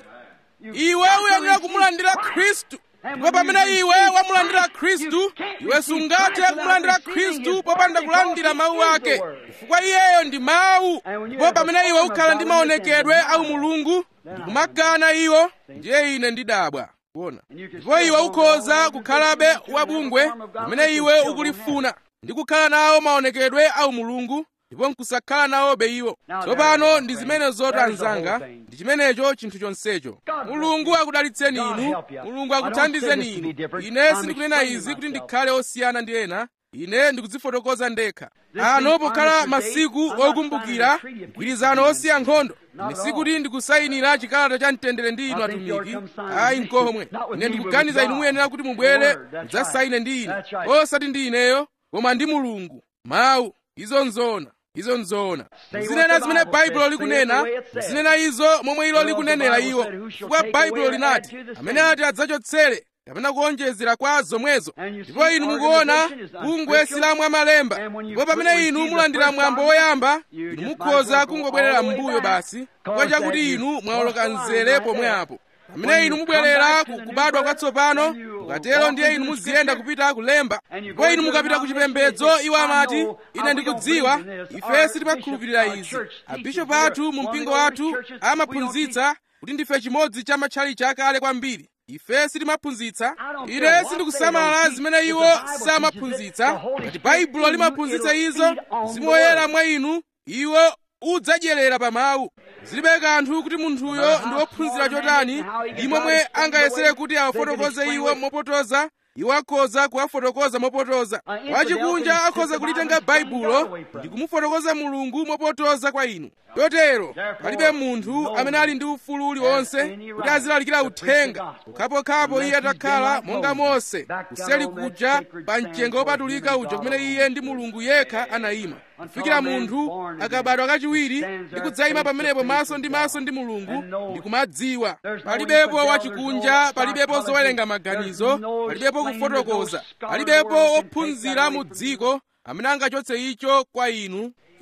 iwe uyenera kumulandira khristu ndipo pamene iwe wamulandira khristu iwe sungathe kumulandira khristu popanda kulandira mawu ake chifukwa iyeyo ndi mawu ndipo pamene iwe ukhala ndi maonekedwe au mulungu ndikumakana iwo ndiye ine ndidabwa kuona ndipo iwe ukhoza kukhalabe wabungwe pamene iwe ukulifuna ndi kukhala nawo maonekedwe au mulungu ndipo nkusakhala nawobe iwo tsopano ndi zimene zoti anzanga ndi chimenecho chinthu chonsecho mulungu akudalitseni inu mulungu akuthandizeni inu ine sindikunena izi kuti ndikhale osiyana ndi ena ine ndikudzifotokoza ndekha ano pokhala masiku okumbukira mgwirizano osiya nkhondo ine sikuti ndikusayinira chikalata cha mtendere ndi inu atumiki ayi nkomwe ine ndikuganiza inu muyenera kuti mubwere mudzasayine ndi ine osati ndi ineyo koma ndi mulungu mawu izo nzoona izo nzoona muzinena zimene baibulo likunena muzinena izo momwe ilo likunenera iwo chifukwa baibulo linati amene ati adzachotsere kapena kuonjezera kwa zomwezo ndipo inu mukuona bungwe silamwa malemba ndipo pamene inu mulandira mwambo woyamba inu mukhoza kungobwerera m'mbuyo basi chifukwa chakuti inu mwawoloka mzere pomwe apo pamene inu mubwerera kubadwa kwatsopano mukatero ndiye inu muziyenda kupita kulemba ndipo inu mukapita ku chipembedzo iwo amati ine ndikudziwa ife sitimakhulupirira izi abishopu athu mu mpingo wathu amaphunzitsa kuti ndife chimodzi cha matchalichi akale kwambiri ife sitimaphunzitsa ine sindikusamala zimene iwo samaphunzitsa ngati baibulo limaphunzitsa izo mzimu woyera mwa inu iwo udzadyerera pa mawu zilibe kanthu kuti munthuyo ndi wophunzira chotani ndi momwe angayesere kuti awafotokoze iwo mopotoza iwo akhoza kuwafotokoza mopotoza wachikunja akhoza kulitenga baibulo ndi kumufotokoza mulungu mopotoza kwa inu chotero palibe munthu amene ali ndi ufulu uliwonse kuti azilalikira uthenga pokhapokhapo iye atakhala monga mose kuseli kuja pa mchenga wopatulika uja kumene iye ndi mulungu yekha anayima kufikira munthu akabadwa kachiwiri ndi kudzayima pamenepo maso ndi maso ndi mulungu ndi kumadziwa palibepo wachikunja palibepo zowerenga maganizo palibepo kufotokoza palibepo wophunzira mu dziko amene angachotse icho kwa inu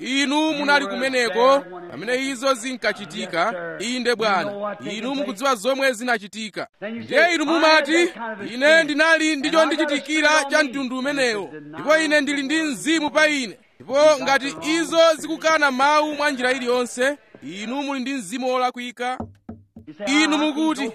inu munali kumeneko pamene izo zinkachitika inde bwana inu mukudziwa zomwe zinachitika ndiye inu mumati ine ndinali ndicho ndichitikira cha mtundu umenewo ndipo ine ndili ndi mzimu pa ine ndipo ngati izo zikukana mawu mwa njira iliyonse inu muli ndi mzimu wolakwika inu mukuti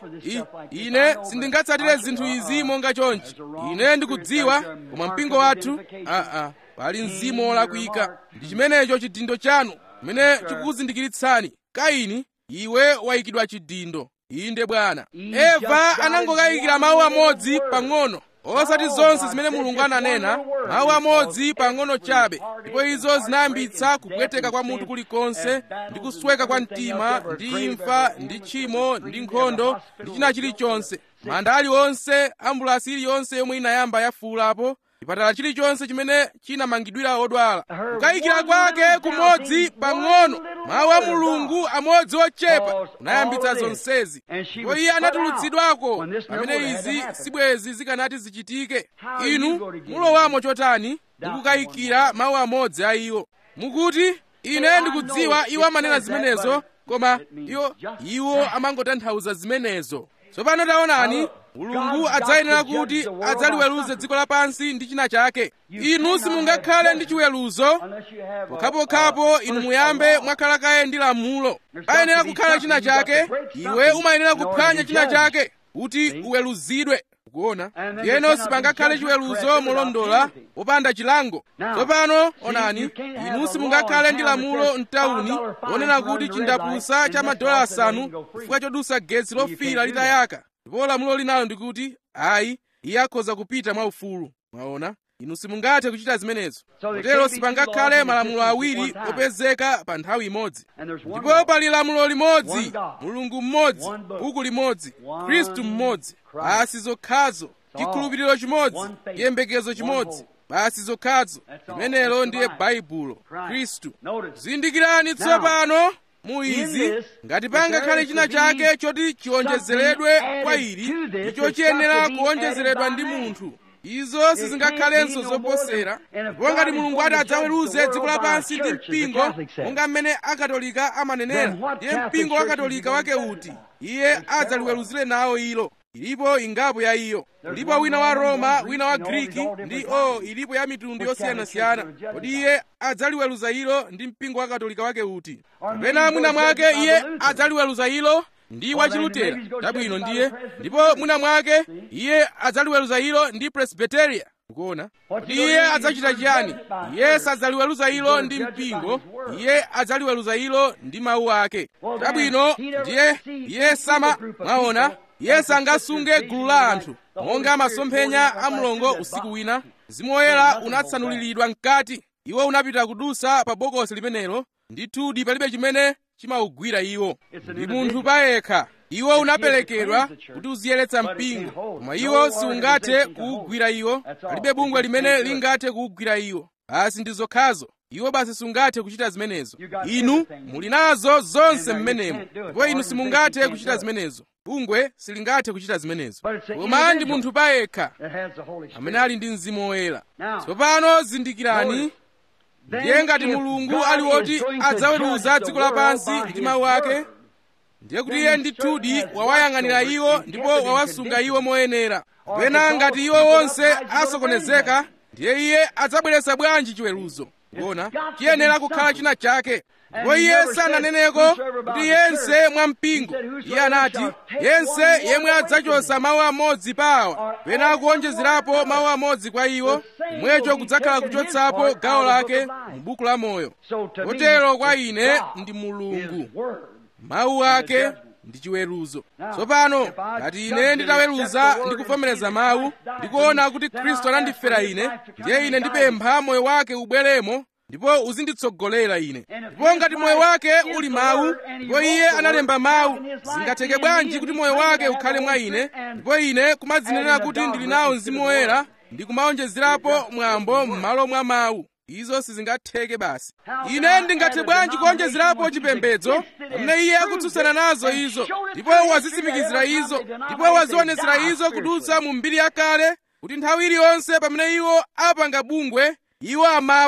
ine sindingatsatire zinthu izi monga chonchi ine ndikudziwa koma mpingo wathu aa pali mzimu wolakwika ndi chimenecho chidindo chanu chimene chikukuzindikiritsani kaini iwe wayikidwa chidindo inde bwana eva anangokayikira mawu amodzi pang'ono osati zonse zimene mulungu ananena mawu amodzi pang'ono chabe ndipo izo zinayambitsa kupweteka kwa munthu kulikonse ndi kusweka kwa mtima ndi imfa ndi tchimo ndi nkhondo ndi china chilichonse manda aliwonse ambulasi iliyonse yomwe inayamba yafuulapo chipatala chilichonse chimene chinamangidwira odwala kukayikira kwake kumodzi pang'ono mawu a mulungu amodzi ochepa kunayambitsa zonsezi ndipo iye anatulutsidwako pamene izi sibwezi zikanati zichitike inu mulowamo chotani ndikukayikira mawu amodzi a iwo mukuti ine ndikudziwa iwo amanena zimenezo koma iwo iwo amangotanthauza zimenezo tsopano taonani mulungu adzayenera kuti adzaliweruze dziko lapansi ndi china chake inu simungakhale ndi chiweruzo pokhapokhapo inu muyambe mwakhala kaye ndi lamulo payenera kukhala china chake iwe umayenera kuphwanya china chake kuti uweruzidwe kuona ndiyeno sipangakhale chiweruzo molondola popanda chilango tsopano onani inu simungakhale ndi lamulo mtawuni lonena kuti chindapusa cha madola asanu chifukwa chodusa getsi lofira litayaka ndipo lamulo linalo ndikuti ayi iye akhoza kupita mwaufulu mwaona inu simungathe kuchita zimenezo kotero sipangakhale malamulo awiri opezeka pa nthawi imodzi ndipo pali lamulo limodzi mulungu mmodzi buku limodzi khristu mmodzi basi zokhazo chikhulupiriro chimodzi chiyembekezo chimodzi basi zokhazo limenelo ndiye baibulo khristu zindikirani tsopano mu izi ngati pangakhale china chake choti chiwonjezeredwe kwa ili icho chiyenera kuwonjezeredwa ndi munthu izo sizingakhalenso zoposera ndipo ngati mulungu ati adzaweruze dziko lapansi ndi mpingo monga mmene akatolika amanenera ndiye mpingo wa katolika wake uti iye adzaliweruzire nawo ilo ilipo ingapo ya iyo ulipo wina wa roma wina wa griki ndi o ilipo ya mitundu yosiyanasiyana kodi iye adzaliweruza ilo ndi mpingo wa katolika wake uti kapena mwina mwake iye adzaliweruza ilo ndi wachilutera chabwino ndiye ndipo mwina mwake iye adzaliweruza ilo ndi presbiteria ukuona kodi iye adzachita chiyani iye sadzaliweruza ilo ndi mpingo iye adzaliweruza ilo ndi mawu ake chabwino ndiye iye sama mwaona iye sangasunge gulu la anthu monga masomphenya a mlongo usiku wina mzimu woyera unatsanuliridwa mkati iwo unapita kudusa pa bokosi limenelo ndithudi palibe chimene chimawugwira iwo ndi munthu payekha iwo unaperekedwa kuti uziyeretsa mpingo koma iwo siungathe kuwugwira iwo palibe bungwe limene lingathe kuwugwira iwo basi ndi zokhazo iwo basi sungathe kuchita zimenezo inu muli nazo zonse mmenemo ndipo inu simungathe kuchita zimenezo bungwe silingathe kuchita zimenezo koma ndi munthu payekha amene ali ndi mzimu woyera tsopano zindikirani ndiye ngati mulungu ali woti adzaweruza dziko lapansi ndi mawu ake ndiye kuti iye ndithudi wawayang'anira iwo ndipo wawasunga iwo moyenera kapena ngati iwo wonse asokonezeka ndiye iye adzabweretsa bwanji chiweruzo kuona chiyenera kukhala china chake ndipo iye sananeneko kuti yense mwampingo iye anati yense yemwe adzachotsa mawu amodzi pa awa pena kuonjezerapo mawu amodzi kwa iwo kumwecho kudzakhala kuchotsapo gawo lake mu buku la moyo kotero kwa ine ndi mulungu mawu ake ndi chiweruzo tsopano ngati ine nditaweruza ndi kuvomereza mawu ndikuona kuti khristu anandifera ine ndiye ine ndipempha moyo wake ubweremo ndipo uzinditsogolera ine ndipo ngati moyo wake uli mawu ndipo iye analemba mawu zingatheke bwanji kuti moyo wake ukhale mwa ine ndipo ine kumadzinenera kuti ndili nawo mzimu woyera ndi kumawonjezerapo mwambo m'malo mwa mawu izo sizingatheke basi ine ndingathe bwanji kuonjezerapo chipembedzo pamene iye akutsutsana nazo izo ndipo wazitsimikizira izo ndipo wazionetsera izo kudutsa mu mbiri yakale kuti nthawi iliyonse pamene iwo apanga bungwe iwo amafa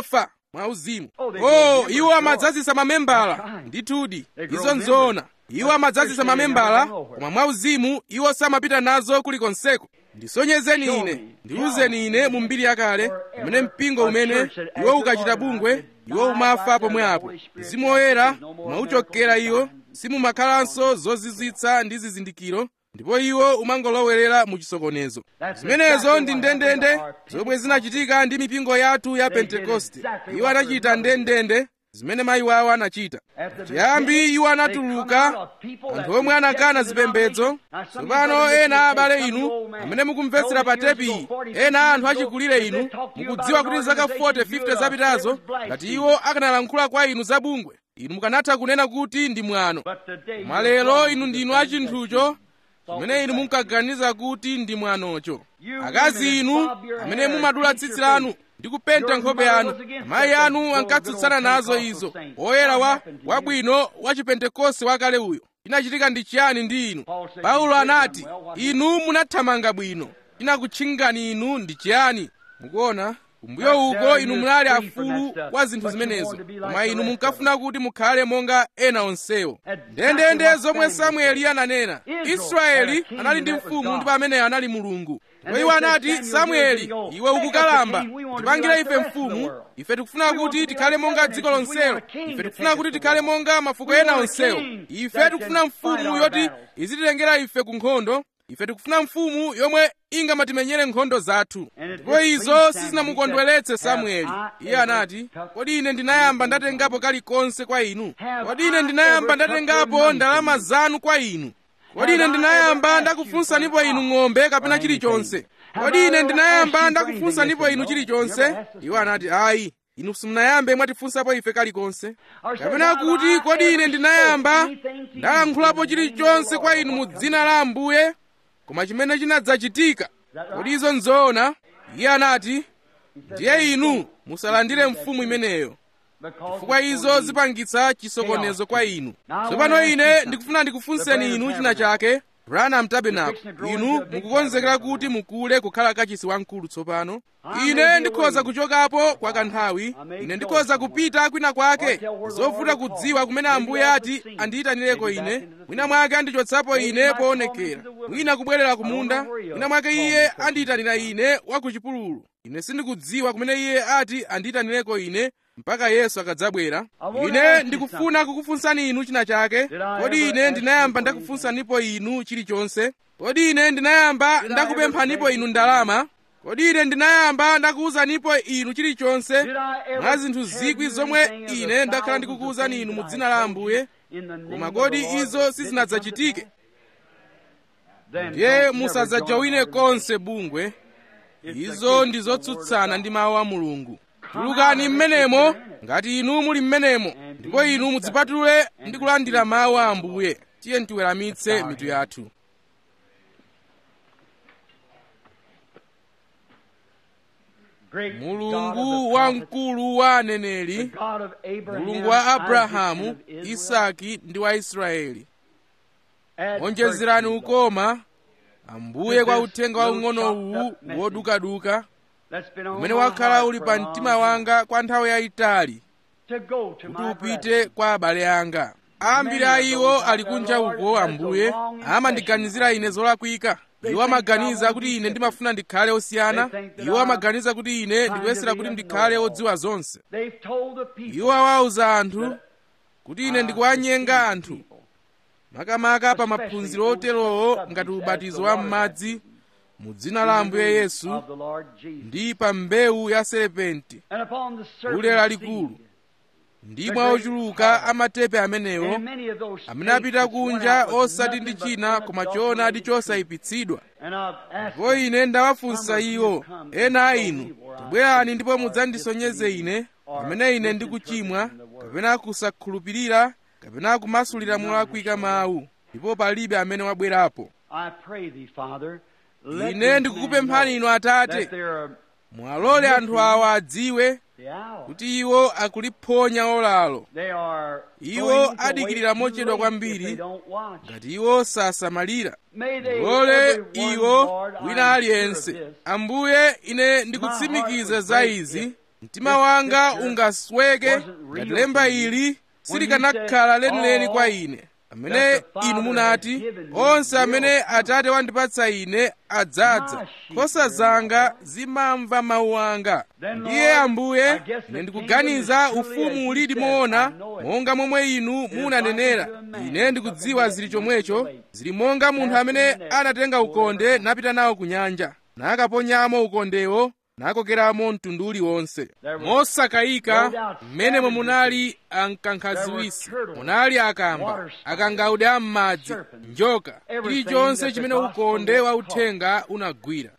mwauzimu Oh, they oh grow iwo members, amadzazisa mamembala That's right. ndithudi They grow izo nzoona members. iwo amadzazisa Christianity mamembala never go nowhere. koma mwauzimu iwo samapita nazo kulikonseko ndisonyezeni Show ine me. ndiwuzeni ine mu mbiri yakale pamene mpingo umene iwo ukachita bungwe iwo umafa pomwe apo mzimu woyera umauchokera iwo simumakhalanso zozizwitsa ndi zizindikiro ndipo iwo umangolowerera mu chisokonezo zimenezo ndi ndendende zomwe zinachitika ndi mipingo yathu ya pentekoste iwo anachita ndendende zimene mayi wawo anachita chiyambi iwo anatuluka anthu omwe anakana zipembedzo tsopano ena abale inu amene mukumvetsera pa tepi ena anthu achikulire inu mukudziwa kuti zaka 40 50 zapitazo ngati iwo akanalankhula kwa inu za bungwe inu mukanatha kunena kuti ndi mwano koma lero inu ndinu achinthucho chimene inu munkaganiza kuti ndi mwanocho akazi inu amene mumadula tsitsi lanu ndi kupenta nkhope yanu amayi anu ankatsutsana nazo izo oyera wa wabwino wa chipentekoste wakale uyo chinachitika ndi chiyani ndi inu paulo anati inu munathamanga bwino chinakutchingani inu ndi chiyani mukuona kumbuyo uko inu munali afulu wa zinthu zimenezo koma inu munkafuna kuti mukhale monga ena onsewo ndendende zomwe samueli ananena israeli anali ndi mfumu ndipo ameneyo anali mulungu ndipo iwo anati samueli iwe ukukalamba tipangire ife mfumu ife tikufuna kuti tikhale monga dziko lonselo ife tikufuna kuti tikhale monga mafuko ena onsewo ife tikufuna mfumu yoti izititengera ife ku nkhondo ife tikufuna mfumu yomwe ingamatimenyere nkhondo zathu ndipo izo sizinamukondweretse samueli iye anati kodi ine ndinayamba ndatengapo kalikonse kwa inu kodi ine ndinayamba ndatengapo ndalama zanu kwa inu kodi ine ndinayamba ndakufunsanipo inu ng'ombe kapena chilichonse kodi ine ndinayamba ndakufunsanipo inu chilichonse iwo anati ayi inu simunayambe mwatifunsapo ife kalikonse kapena kuti kodi ine ndinayamba ndalankhulapo chilichonse kwa inu mu dzina la ambuye koma chimene chinadzachitika kodi izo nzoona iye anati ndiye inu musalandire mfumu imeneyo chifukwa izo zipangitsa chisokonezo kwa inu tsopano ine ndikufuna ndikufunseni inu china chake branham tabernacle inu mukukonzekera kuti mukule kukhala kachisi wamkulu tsopano ine ndikhoza kuchokapo kwa kanthawi ine ndikhoza kupita kwina kwake zovuta kudziwa kumene ambuye ati andiyitanireko ine mwina mwake andichotsapo ine poonekera mwina kubwerera kumunda mwina mwake iye andiyitanira ine wa ku chipululu ine sindikudziwa kumene iye ati andiyitanireko ine mpaka yesu akadzabwera ine ndikufuna kukufunsani inu china chake kodi ine ndinayamba ndakufunsanipo inu chilichonse kodi ine ndinayamba ndakupemphanipo inu ndalama kodi ine ndinayamba ndakuwuzanipo inu chilichonse mwa zinthu zikwi zomwe ine ndakhala ndikukuwuzani inu mu dzina la ambuye koma kodi izo sizinadzachitike ndiye musadzajawine konse bungwe izo ndi zotsutsana ndi mawu a mulungu tulukani mmenemo ngati inu muli mmenemo ndipo inu mudzipatule ndi kulandira mawu a ambuye tiye tiweramitse mitu yathu mulungu wamkulu wa aneneri mulungu wa abrahamu isaki ndi wa israeli onjezerani ukoma ambuye kwa uthenga waung'ono uwu wodukaduka umene wakhala uli pa mtima wanga kwa nthawi yayitali kuti upite kwa abale anga ambiri a iwo ali kunja uko ambuye amandiganizira ine zolakwika iwo amaganiza kuti ine ndimafuna ndikhale osiyana iwo amaganiza kuti ine ndikuyesera kuti ndikhale odziwa zonse iwo awauza anthu kuti ine ndikuwanyenga anthu makamaka pa maphunziro oterowo ngati ubatizo wa m'madzi mu dzina la ambuye yesu ndi pa mbewu ya serepenti ule lalikulu ndi mwa ochuluka amatepe amenewo amene apita kunja osati ndi china koma choonadi chosayipitsidwa ndipo ine ndawafunsa iwo ena a inu tibwerani ndipo mudzandisonyeze ine pamene ine ndikuchimwa kapena kusakhulupirira kapena kumasulira molakwika mawu ndipo palibe amene wabwerapo ine ndikukupemphani inu atate mwalole anthu awa adziwe kuti iwo akuliphonya olalo iwo adikirira mochedwa kwambiri ngati iwo sasamalira mulole iwo wina aliyense ambuye ine ndikutsimikiza za izi mtima wanga ungasweke ngati lemba ili silikanakhala lenileni kwa ine amene inu munati onse amene atate wandipatsa ine adzadza nkhosa zanga zimamva mawu anga ndiye ambuye ine ndikuganiza ufumu ulidi moona monga momwe inu munanenera ine ndikudziwa zili chomwecho zili monga munthu amene anatenga ukonde napita nawo ku nyanja nakaponyamo ukondewo nakokeramo mtundu uliwonse mosakayika mmenemo munali ankankhaziwisi munali akamba akangaude am'madzi njoka chilichonse chimene ukonde wa uthenga unagwira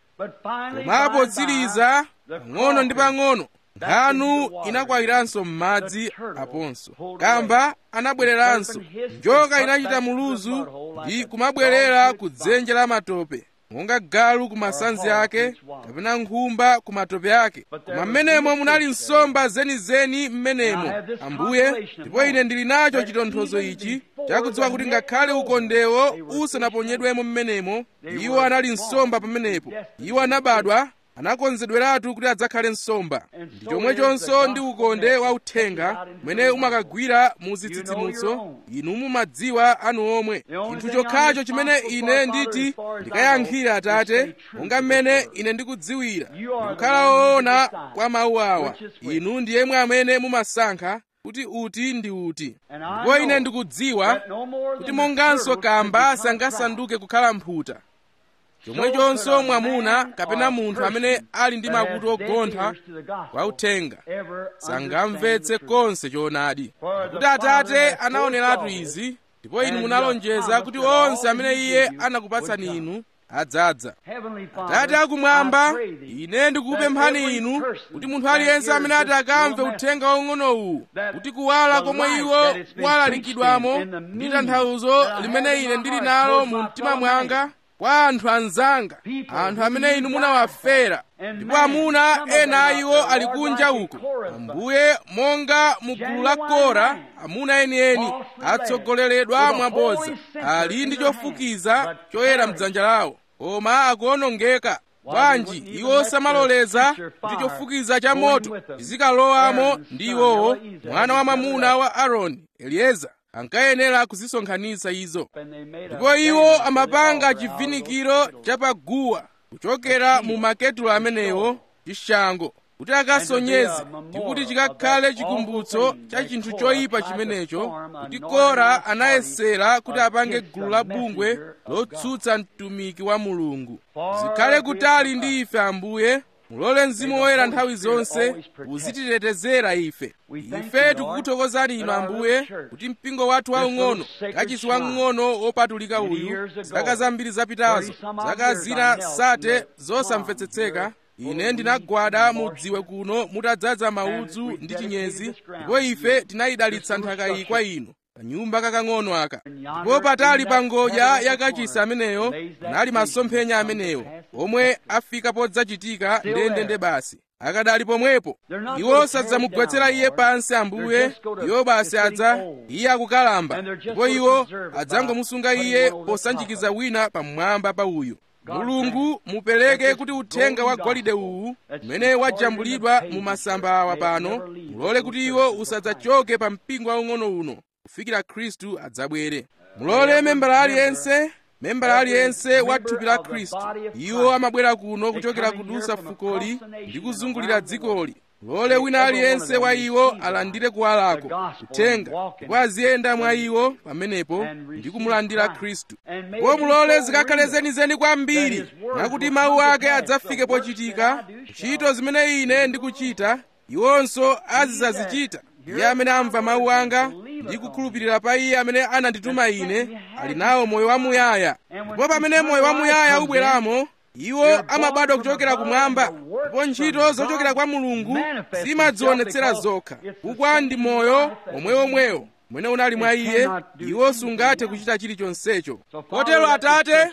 koma potsiriza pang'ono ndi pang'ono nkhanu inakwawiranso m'madzi aponso kamba anabwereranso njoka inachita muluzu ndi kumabwerera ku dzenje la matope monga galu ku masanzi ake kapena nkhumba ku matope ake koma mmenemo munali nsomba zenizeni mmenemo ambuye ndipo ine ndili nacho chitonthozo ichi chakudziwa kuti ngakhale ukondewo usanaponyedwemo mmenemo iwo anali nsomba pamenepo iwo anabadwa anakonzedweratu kuti adzakhale nsomba ndi chomwechonso ndi ukonde wa uthenga umene umakagwira mu zitsitsimutso inu mumadziwa anu omwe chinthu chokhacho chimene ine nditi ndikayankhire atate monga mmene ine ndikudziwira ndikukhala woona kwa mawu awa inu ndi yemwe amene mumasankha kuti uti ndi uti ndipo ine ndikudziwa kuti monganso kamba sangasanduke kukhala mphuta chomwechonso mwamuna kapena munthu amene ali ndi makutu ogontha kwa uthenga sangamvetse konse choonadi kuti atate anaoneratu izi ndipo inu munalonjeza kuti onse amene iye anakupatsani inu adzadza atate akumwamba ine ndikukupemphani inu kuti munthu aliyense amene ati akamve uthenga waung'onowu kuti kuwala komwe iwo kwalalikidwamo ndi tanthauzo limene ine ndili nalo mu mtima mwanga kwa anthu anzanga anthu amene inu munawafera ndipo amuna ena a iwo ali kunja uko ambuye monga mu gulu la kora amuna enieni atsogoleredwa mwabodza ali ndi chofukiza choyera mdzanja lawo koma akuonongeka bwanji iwo samaloleza kuti chofukiza cha moto chizikalowamo ndi iwowo mwana wa mwamuna wa aaroni elieza ankayenera kuzisonkhanitsa izo ndipo iwo amapanga chivhinikiro chapaguwa kuchokera mu maketulo amenewo chishango kuti akasonyeze ndi kuti chikakhale chikumbutso cha chinthu choyipa chimenecho kuti kora anayesera kuti apange gulu la bungwe lotsutsa mtumiki wa mulungu zikhale kutali ndi ife ambuye mulole mzimu woyera nthawi zonse uzititetezera ife ife tikukuthokozani inu ambuye kuti mpingo wathu waung'ono kachisi wamng'ono wopatulika uyu zaka zambiri zapitazo zaka zina sate zosamvetsetseka ine ndinagwada mudziwe kuno mutadzaza maudzu ndi chinyezi ndipo ife tinayidalitsa nthaka iyi kwa inu kanyumba kakang'ono aka ndipo patali pa ngodya yakachisi ameneyo nali masomphenya amenewo omwe afika podzachitika ndendende basi akadali pomwepo iwo sadzamugwetsera iye pansi ambuye iwo basi adza iye akukalamba ndipo iwo adzangomusunga iye posanjikiza wina pamwamba pa uyu mulungu mupereke kuti uthenga wa golide uwu umene wajambulidwa mu masamba awa pano mulole kuti iwo usadzachoke pa mpingo waung'ono uno kufikira khristu adzabwere mulole membala aliyense membala aliyense wa thupi la khristu iwo amabwera kuno kuchokera kudusa fukoli ndi kuzungulira dzikoli mulole wina aliyense wa iwo alandire kuwalako kuthenga ndipo aziyenda mwa iwo pamenepo ndi kumulandira khristu ndipo mulole zikakhale zenizeni kwambiri nakuti mawu ake adzafike pochitika ntchito zimene ine ndikuchita iwonso azidzazichita iye amene amva mawu anga ndi kukhulupirira pa iye amene anandituma ine ali nawo moyo wamuyaya ndipo pamene moyo wamuyaya ubweramo iwo amabadwa kuchokera kumwamba ndipo ntchito zochokera kwa mulungu zimadzionetsera zokha kukwa ndi moyo omwewomwewo umene unali mwa iye iwo sungathe kuchita chilichonsecho kotero atate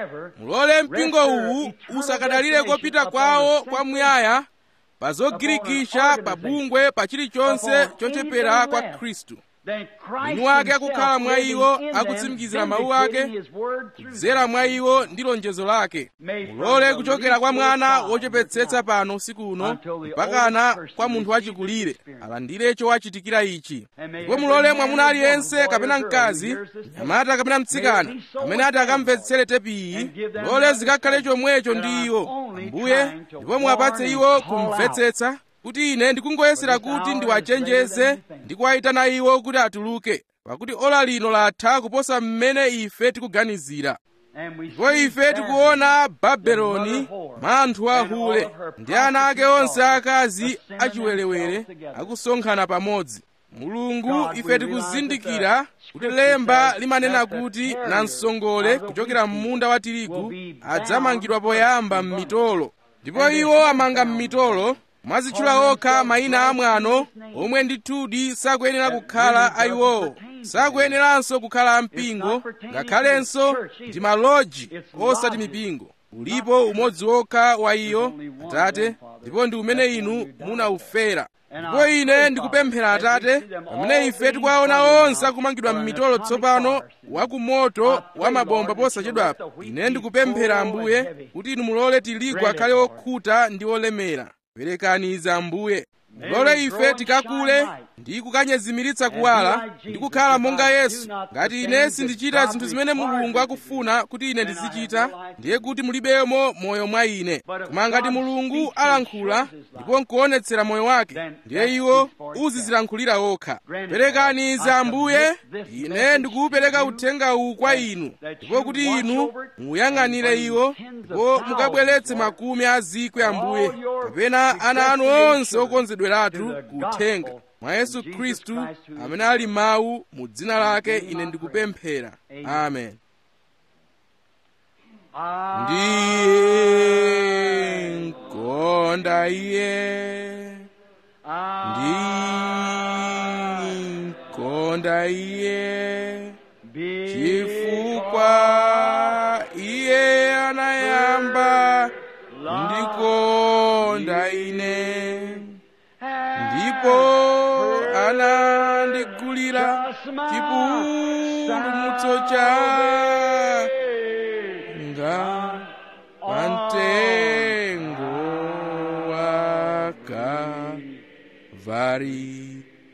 mulole mpingo uwu usakadalire kopita kwawo kwamuyaya pa zogirikisha pa bungwe pa chilichonse chochepera kwa khristu mwini wake akukhala mwa iwo akutsimikizira mawu ake kudzera mwa iwo ndi lonjezo lake mulole kuchokera kwa mwana wochepetsetsa pano usiku uno mpakana kwa munthu wachikulire alandire chowachitikira ichi ndipo mulole mwamuna aliyense kapena mkazi nyamata kapena mtsikana amene ati akamvetsere tepiyi mulole zikakhale chomwecho ndi iwo ambuye ndipo muwapatse iwo kumvetsetsa kuti ine ndikungoyesera kuti ndiwachenjeze ndi kuwayitana iwo kuti atuluke pakuti ola lino latha kuposa mmene ife tikuganizira ndipo ife tikuona babeloni mwa anthu ahule ndi ana ake onse akazi achiwerewere akusonkhana pamodzi mulungu ife tikuzindikira kuti lemba limanena kuti namsongole kuchokera m'munda wa tirigu adzamangidwa poyamba m'mitolo ndipo iwo amanga m'mitolo mwazitchula okha mayina amwano omwe ndithudi sakuyenera kukhala ayiwowo sakuyeneranso kukhala ampingo ngakhalenso ndi maloji osati mipingo ulipo umodzi wokha wa iyo atate ndipo ndi umene inu munaufera ndipo ine ndikupemphera atate pamene ife tikuwaona onse akumangidwa m'mitolo tsopano wakumoto wa mabomba posachedwapo ine ndikupemphera ambuye kuti inu mulole tiligu akhale okhuta ndi olemera perekani izi ambuye mulole ife tikakule ndi kukanyezimiritsa kuwala ndi kukhala monga yesu ngati ine sindichita zinthu zimene mulungu akufuna kuti ine ndizichita ndiye kuti mulibemo moyo mwa ine koma ngati mulungu alankhula ndipo nkuonetsera moyo wake ndiye iwo uzizilankhulira okha perekani izi ambuye ine ndikuwupereka uthenga uwu kwa inu ndipo kuti inu muyang'anire iwo ndipo mukabweretse makumi a zikwi ambuye kapena ana anu onse okonzedweratu kuthenga mwa yesu khristu amene ali mawu mu dzina lake ine ndikupemphera amen ndiye nkonda iye ndi nkonda iye chifukwa iye anayamba ndikonda ine ndipo anandigulira chipulumutso changa pamtengo wa Kalvari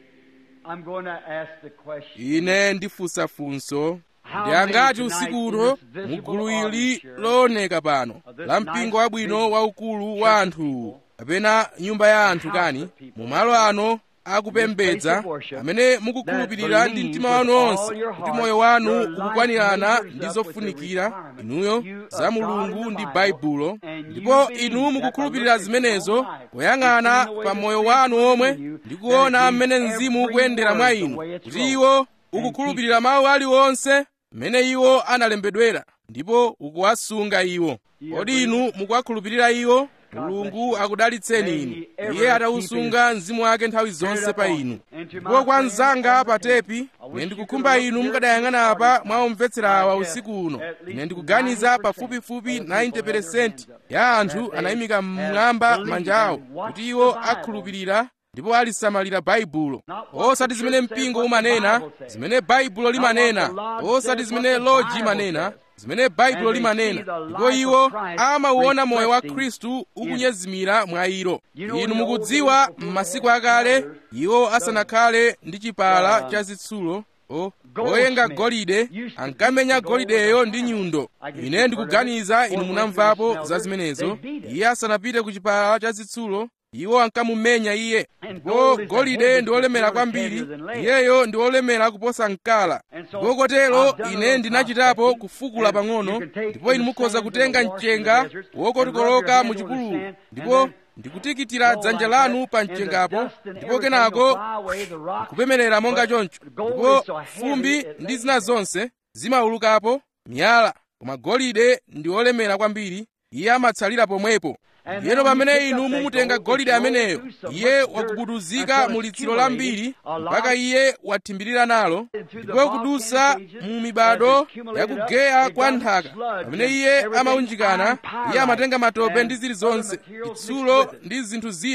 I'm going to ask the question. ine ndifunsa funso ndi angati usiku uno mugulu ili looneka pano la mpingo wabwino waukulu wa anthu kapena nyumba ya anthu kani mu malo ano akupembedza amene mukukhulupirira ndi mtima wanu onse kuti moyo wanu ukukwanirana ndi zofunikira inuyo za mulungu ndi baibulo ndipo inu mukukhulupirira zimenezo poyang'ana pa moyo wanu omwe ndi kuona mmene mzimu ukuyendera mwa inu kuti iwo ukukhulupirira mawu aliwonse mmene iwo analembedwera ndipo ukuwasunga iwo kodi inu mukuwakhulupirira iwo mulungu akudalitseni inu iye atawusunga mzimu wake nthawi zonse pa inu ndipo kwa mnzanga pa tepi ine ndikukhumba inu mukadayang'ana apa mwa omvetsera awa usiku uno ine ndikuganiza pafupifupi 90% ya anthu anayimika mmwamba manja awo kuti iwo akhulupirira ndipo alisamalira baibulo osati zimene mpingo umanena zimene baibulo limanena osati zimene loji imanena zimene baibulo limanena ndipo iwo amauona moyo wa khristu ukunyezimira mwa ilo inu mukudziwa m'masiku akale iwo asanakhale ndi chipala cha zitsulo o oyenga golide ankamenya golideyo ndi nyundo ine ndikuganiza inu munamvapo za zimenezo iye asanapite ku chipala cha zitsulo iwo ankamumenya iye ndipo golide ndi olemera kwambiri iyeyo ndi olemera kuposa mkala ndipo kotero ine ndinachitapo kufukula pang'ono ndipo inu mukhoza kutenga mchenga wokotikoloka mu chipululu ndipo ndikutikitira dzanja lanu pa mchengapo ndipo kenako kupemerera monga choncho ndipo fumbi ndi zina zonse zimaulukapo miyala koma golide ndi olemera kwambiri iye amatsalira pomwepo ndiyeno pamene inu mumutenga golide ameneyo iye wakubuduzika mu litsiro lambiri mpaka iye wathimbirira nalo ndipo kudusa mu mibado yakugeya kwa nthaka pamene iye amaunjikana iye amatenga matope ndi zilizonse chitsulo ndi zinthu zina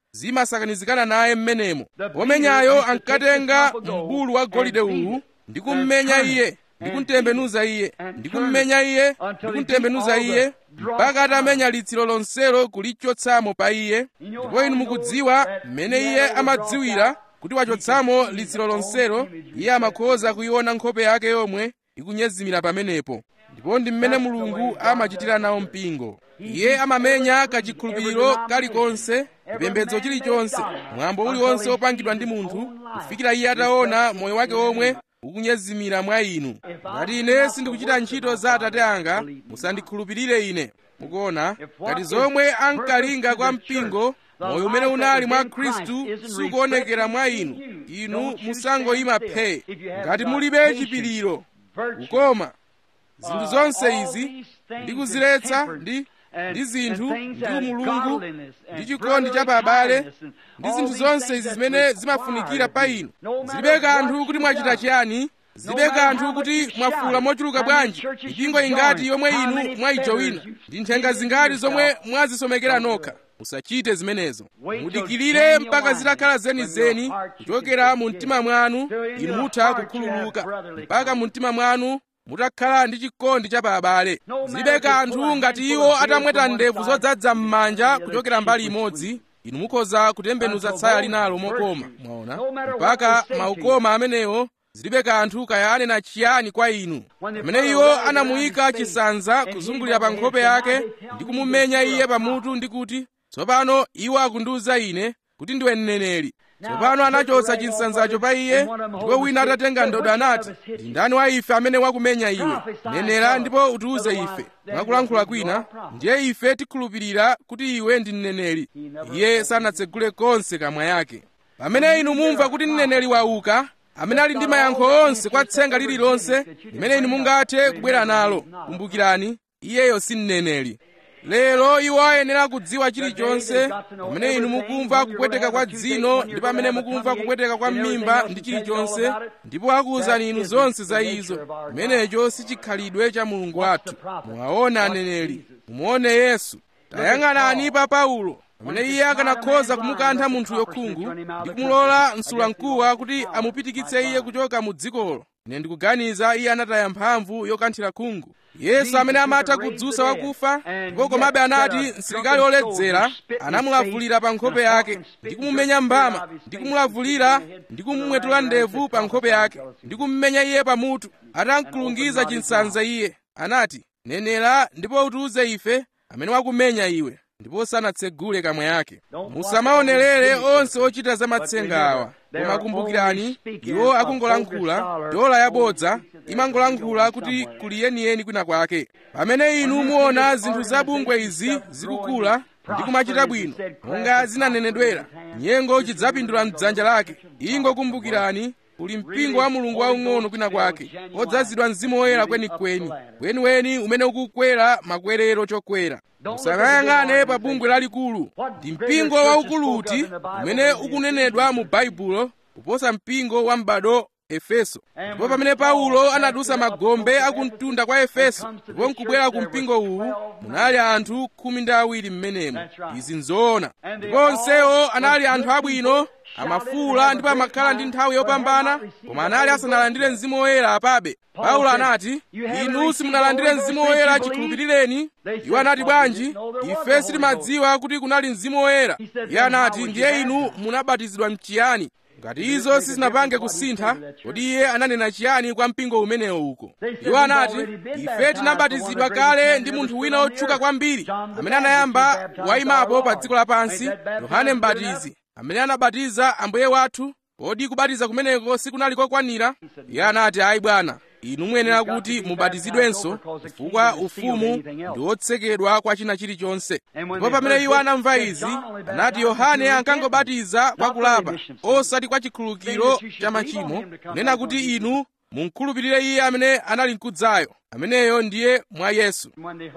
zimasakanizikana naye mmenemo womenyayo ankatenga mbulu wa golide uwu ndi kummenya iye ndi kumtembenuza iye ndi kummenya iye ndi kumtembenuza iye mpaka atamenya litsiro lonselo kulichotsamo pa iye ndipo inu mukudziwa mmene iye amadziwira kuti wachotsamo litsiro lonselo iye amakhoza kuiona nkhope yake yomwe ikunyezimira pamenepo ndipo ndi mmene mulungu amachitira nawo mpingo iye amamenya kachikhulupiriro kalikonse chipembedzo chilichonse mwambo uliwonse wopangidwa ndi munthu kufikira iye ataona moyo wake omwe ukunyezimira mwa inu ngati ine sindikuchita ntchito za atate anga musandikhulupirire ine mukuona ngati zomwe ankalinga kwa mpingo moyo umene unali mwa khristu sukuonekera mwa inu inu musangoyima phee ngati mulibe chipiriro ukoma zinthu zonse izi ndi kuziletsa ndi ndi zinthu ndi umulungu ndi chikondi cha abale ndi zinthu zonse izi zimene zimafunikira pa inu zilibe kanthu kuti mwachita chiyani zilibe kanthu kuti mwafula mochuluka bwanji mipingo ingati yomwe inu mwayijowina ndi nthenga zingati zomwe mwazisomekera nokha musachite zimenezo mudikirire mpaka zitakhala zenizeni kuchokera mu mtima mwanu inu mutha kukhululuka mpaka mu mtima mwanu mutakhala ndi chikondi cha abale zilibe kanthu ngati iwo atamweta ndevu zodzaza m'manja kuchokera mbali imodzi inu mukhoza kutembenuza tsaya linalo mokoma mwaona mpaka maukoma amenewo zilibe kanthu kayane na chiyani kwa inu pamene iwo anamuyika chisanza kuzungulira pa nkhope yake ndi kumumenya iye pamutu ndi kuti tsopano iwo akundiwuza ine kuti ndiwe mneneri tsopano anachotsa chinsanzacho pa iye ndipo wina atatenga ndodo anati ndi ndani wa ife amene wakumenya iwe nenera ndipo utiwuze ife mwakulankhula kwina ndiye ife tikhulupirira kuti iwe ndi mneneri iye sanatsegule konse kamwa yake pamene inu mumva kuti mneneri wauka amene ali ndi mayankho onse kwa tsenga lililonse limene inu mungathe kubwera nalo kumbukirani iyeyo si mneneri lero iwo ayenera kudziwa chilichonse pamene inu mukumva kupweteka kwa dzino ndi pamene mukumva kupweteka kwa m'mimba ndi chilichonse ndipo akuwuzani inu zonse za izo chimenecho si chikhalidwe cha mulungu wathu muwaona aneneri mumuone yesu tayang'anani pa paulo pamene iye akanakhoza kumukantha munthuyo khungu ndi kumulola msulamkuwa kuti amupitikitse iye kuchoka mu dzikolo ine ndikuganiza iye anataya mphamvu yokanthira khungu yesu amene amatha kudzutsa wakufa ndipo komabe anati msilikali oledzera anamulavulira pa nkhope yake ndi kumumenya mbama ndi kumulavulira ndi kumumwetula ndevu pa nkhope yake ndi kummenya iye pamutu atamkulungiza chinsanza iye anati nenera ndipo utiwuze ife amene wakumenya iwe ndipo sanatsegule kamwa yake musamaonerere onse ochita za matsenga awa koma kumbukirani iwo akungolankhula dola yabodza imangolankhula kuti kuli yeniyeni kwina kwake pamene inu muona zinthu zabungwe izi zikukula ndi kumachita bwino monga zinanenedwera nyengo chidzapindula mdzanja lake ingokumbukirani uli mpingo wa mulungu waung'ono kwina kwake odzazidwa mzimu woyera kwenikweni weniweni umene ukukwera makwerero chokwera musamayang'ane pa bungwe lalikulu ndi mpingo waukuluti umene ukunenedwa mu baibulo kuposa mpingo wa m'bado efeso ndipo pamene paulo anadutsa magombe akumtunda kwa efeso ndipo nkubwera ku mpingo uwu munali anthu khumi ndi awiri m'menemo izi nzoona ndipo onsewo anali anthu abwino amafuula ndipo amakhala ndi nthawi yopambana koma anali asanalandire mzimu woyera apabe paulo anati inu simunalandire mzimu woyera chikhulupirireni iwo anati bwanji ife sitimadziwa kuti kunali mzimu woyera iye anati ndiye inu munabatizidwa mchiyani ngati izo sizinapange kusintha kodi iye ananena chiyani kwa mpingo umenewo uko iwo anati ife tinabatizidwa kale ndi munthu wina otchuka kwambiri amene anayamba wayimapo pa dziko lapansi yohane mbatizi amene anabatiza ambuye wathu kodi kubatiza kumeneko sikunali kokwanira iye anati ayi bwana inu muyenera kuti mubatizidwenso chifukwa ufumu ndi wotsekedwa kwa china chilichonse ndipo pamene iwo anamva izi anati yohane ankangobatiza kwa kulapa osati kwa chikhululukiro cha machimo kunena kuti inu munkhulupirire iye amene anali mkudzayo ameneyo ndiye mwa yesu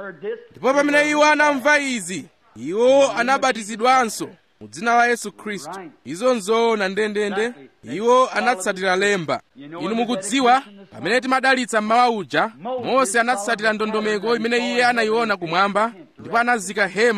ndipo pamene iwo anamva izi iwo anabatizidwanso mu dzina la yesu khristu izo nzoona ndendende iwo anatsatira lemba inu mukudziwa pamene timadalitsa mmawa uja mose anatsatira ndondomeko imene iye anayiona kumwamba ndipo anazika hema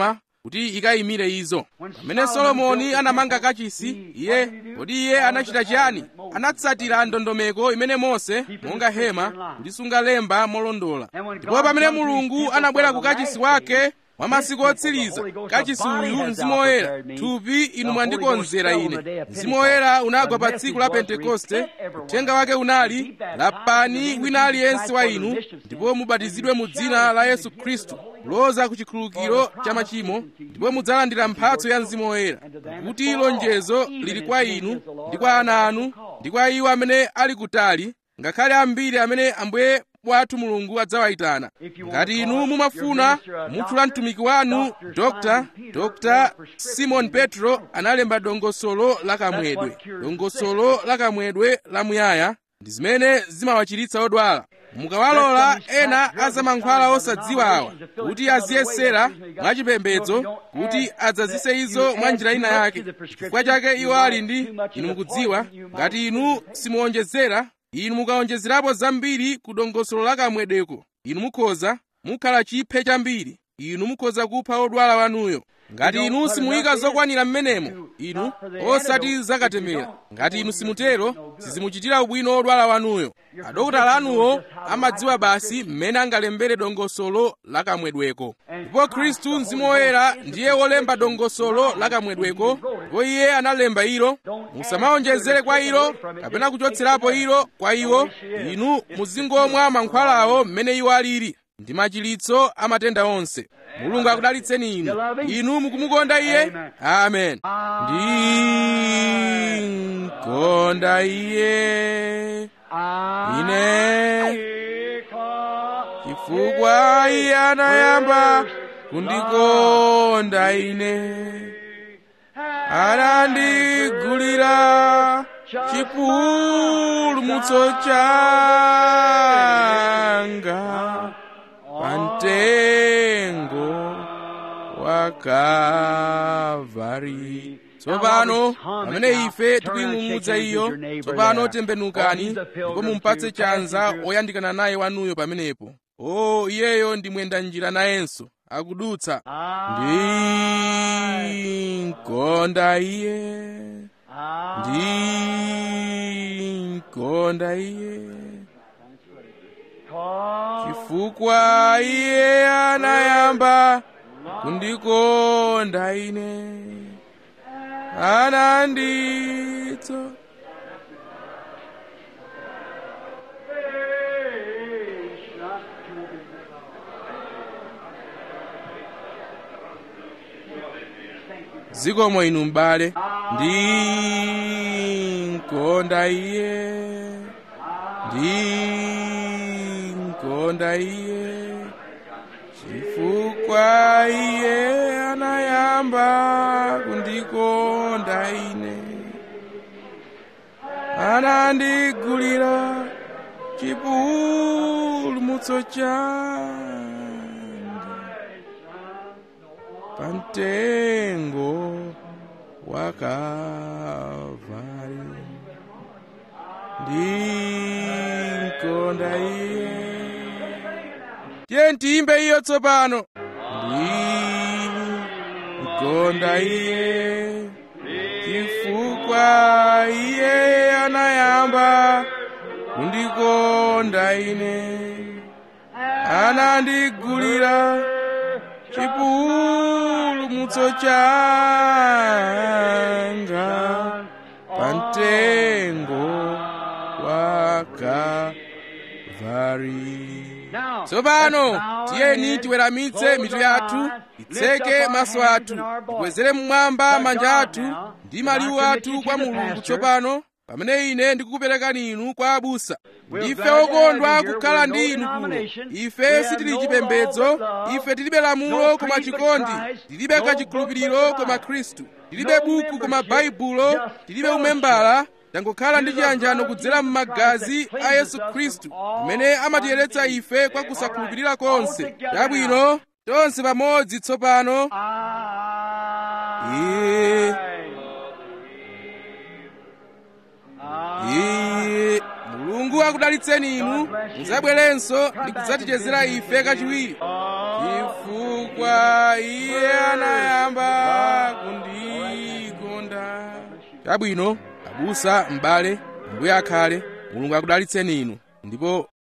kuti ikayimire izo pamene solomoni anamanga kachisi iye kodi iye anachita chiyani anatsatira ndondomeko imene mose monga hema kulisunga lemba molondola ndipo pamene mulungu anabwera ku kachisi wake mwa masiku otsiriza kachisi uyu mzimu woyera thupi inu mwandikonzera ine mzimu woyera unagwa pa tsiku la pentekoste uthenga wake unali lapani wina aliyense wa inu ndipo mubatizidwe mu dzina la yesu khristu kuloza ku chikhululukiro cha machimo ndipo mudzalandira mphatso ya mzimu woyera kuti lonjezo lili kwa inu ndi kwa ana anu ndi kwa iwo amene ali kutali ngakhale ambiri amene ambuye wathu mulungu adzawayitana ngati inu mumafuna mutchula mtumiki wanu dr dr simon petro analemba dongosolo la kamwedwe dongosolo la kamwedwe lamuyaya ndi zimene zimawachiritsa odwala mukawalola ena azamankhwala osadziwa awa kuti aziyesera mwachipembedzo kuti adzazise izo mwa njira ina yake chifukwa chake iwo ali ndi inu mukudziwa ngati inu simuonjezera inu mukaonjezerapo zambiri ku dongosolo la kamwedweko inu mukhoza mukhala chiphe chambiri inu mukhoza kupha odwala wanuyo ngati inu simuyika zokwanira m'menemo inu osati zakatemera ngati inu simutero sizimuchitira ubwino odwala wanuyo adokotala anuwo amadziwa basi mmene angalembere dongosolo la kamwedweko ndipo khristu mzimu woyera ndiye wolemba dongosolo la kamwedweko ndipo iye analemba ilo musamaonjezere kwa ilo kapena kuchotserapo ilo kwa iwo inu muzingomwa mankhwalawo mmene iwo alili ndi machiritso a matenda onse mulungu akudalitseni inu inu mukumukonda iye amen ndinkonda iye ine chifukwa iye anayamba kundikonda ine anandigulira chipulumutso changa pamtengo wa Kalvari tsopano pamene ife tikuying'ung'udza iyo tsopano tembenukani ndipo mumpatse chanza oyandikana naye wanuyo pamenepo o iyeyo ndi mwenda njira nayenso akudutsa ndinkonda iye ndinkonda iye chifukwa iye anayamba kundikonda ine ananditso zikomo inu m'bale ndinkonda iye ndinkonda iye chifukwa iye anayamba kundikonda ine anandigulira chipulumutso changa pamtengo wa Kalvari ndinkonda iye tiye tiyimbe iyo tsopano ndinkonda iye chifukwa iye anayamba kundikonda ine anandigulira chipulumutso changa pamtengo wa Kalvari tsopano tiyeni tiweramitse mitu yathu titseke maso athu tikwezere mmwamba manja athu ndi maliwu athu kwa mulungu tsopano pamene ine ndikukuperekani inu kwa abusa ndife okondwa kukhala ndi inu kuno ife sitili chipembedzo ife tilibe lamulo koma chikondi tilibe kachikhulupiriro koma khristu tilibe buku koma baibulo tilibe umembala tangokhala ndi chiyanjano kudzera m'magazi a yesu khristu amene amatiyeretsa ife kwa kusakhulupirira konse chabwino tonse pamodzi tsopano iye iye mulungu mulungu akudalitseni inu muzabwerenso ndi kudzatichezera ife kachiwiri chifukwa iye anayamba kundikonda chabwino abusa m'bale mbuye akhale mulungu akudalitseni inu ndipo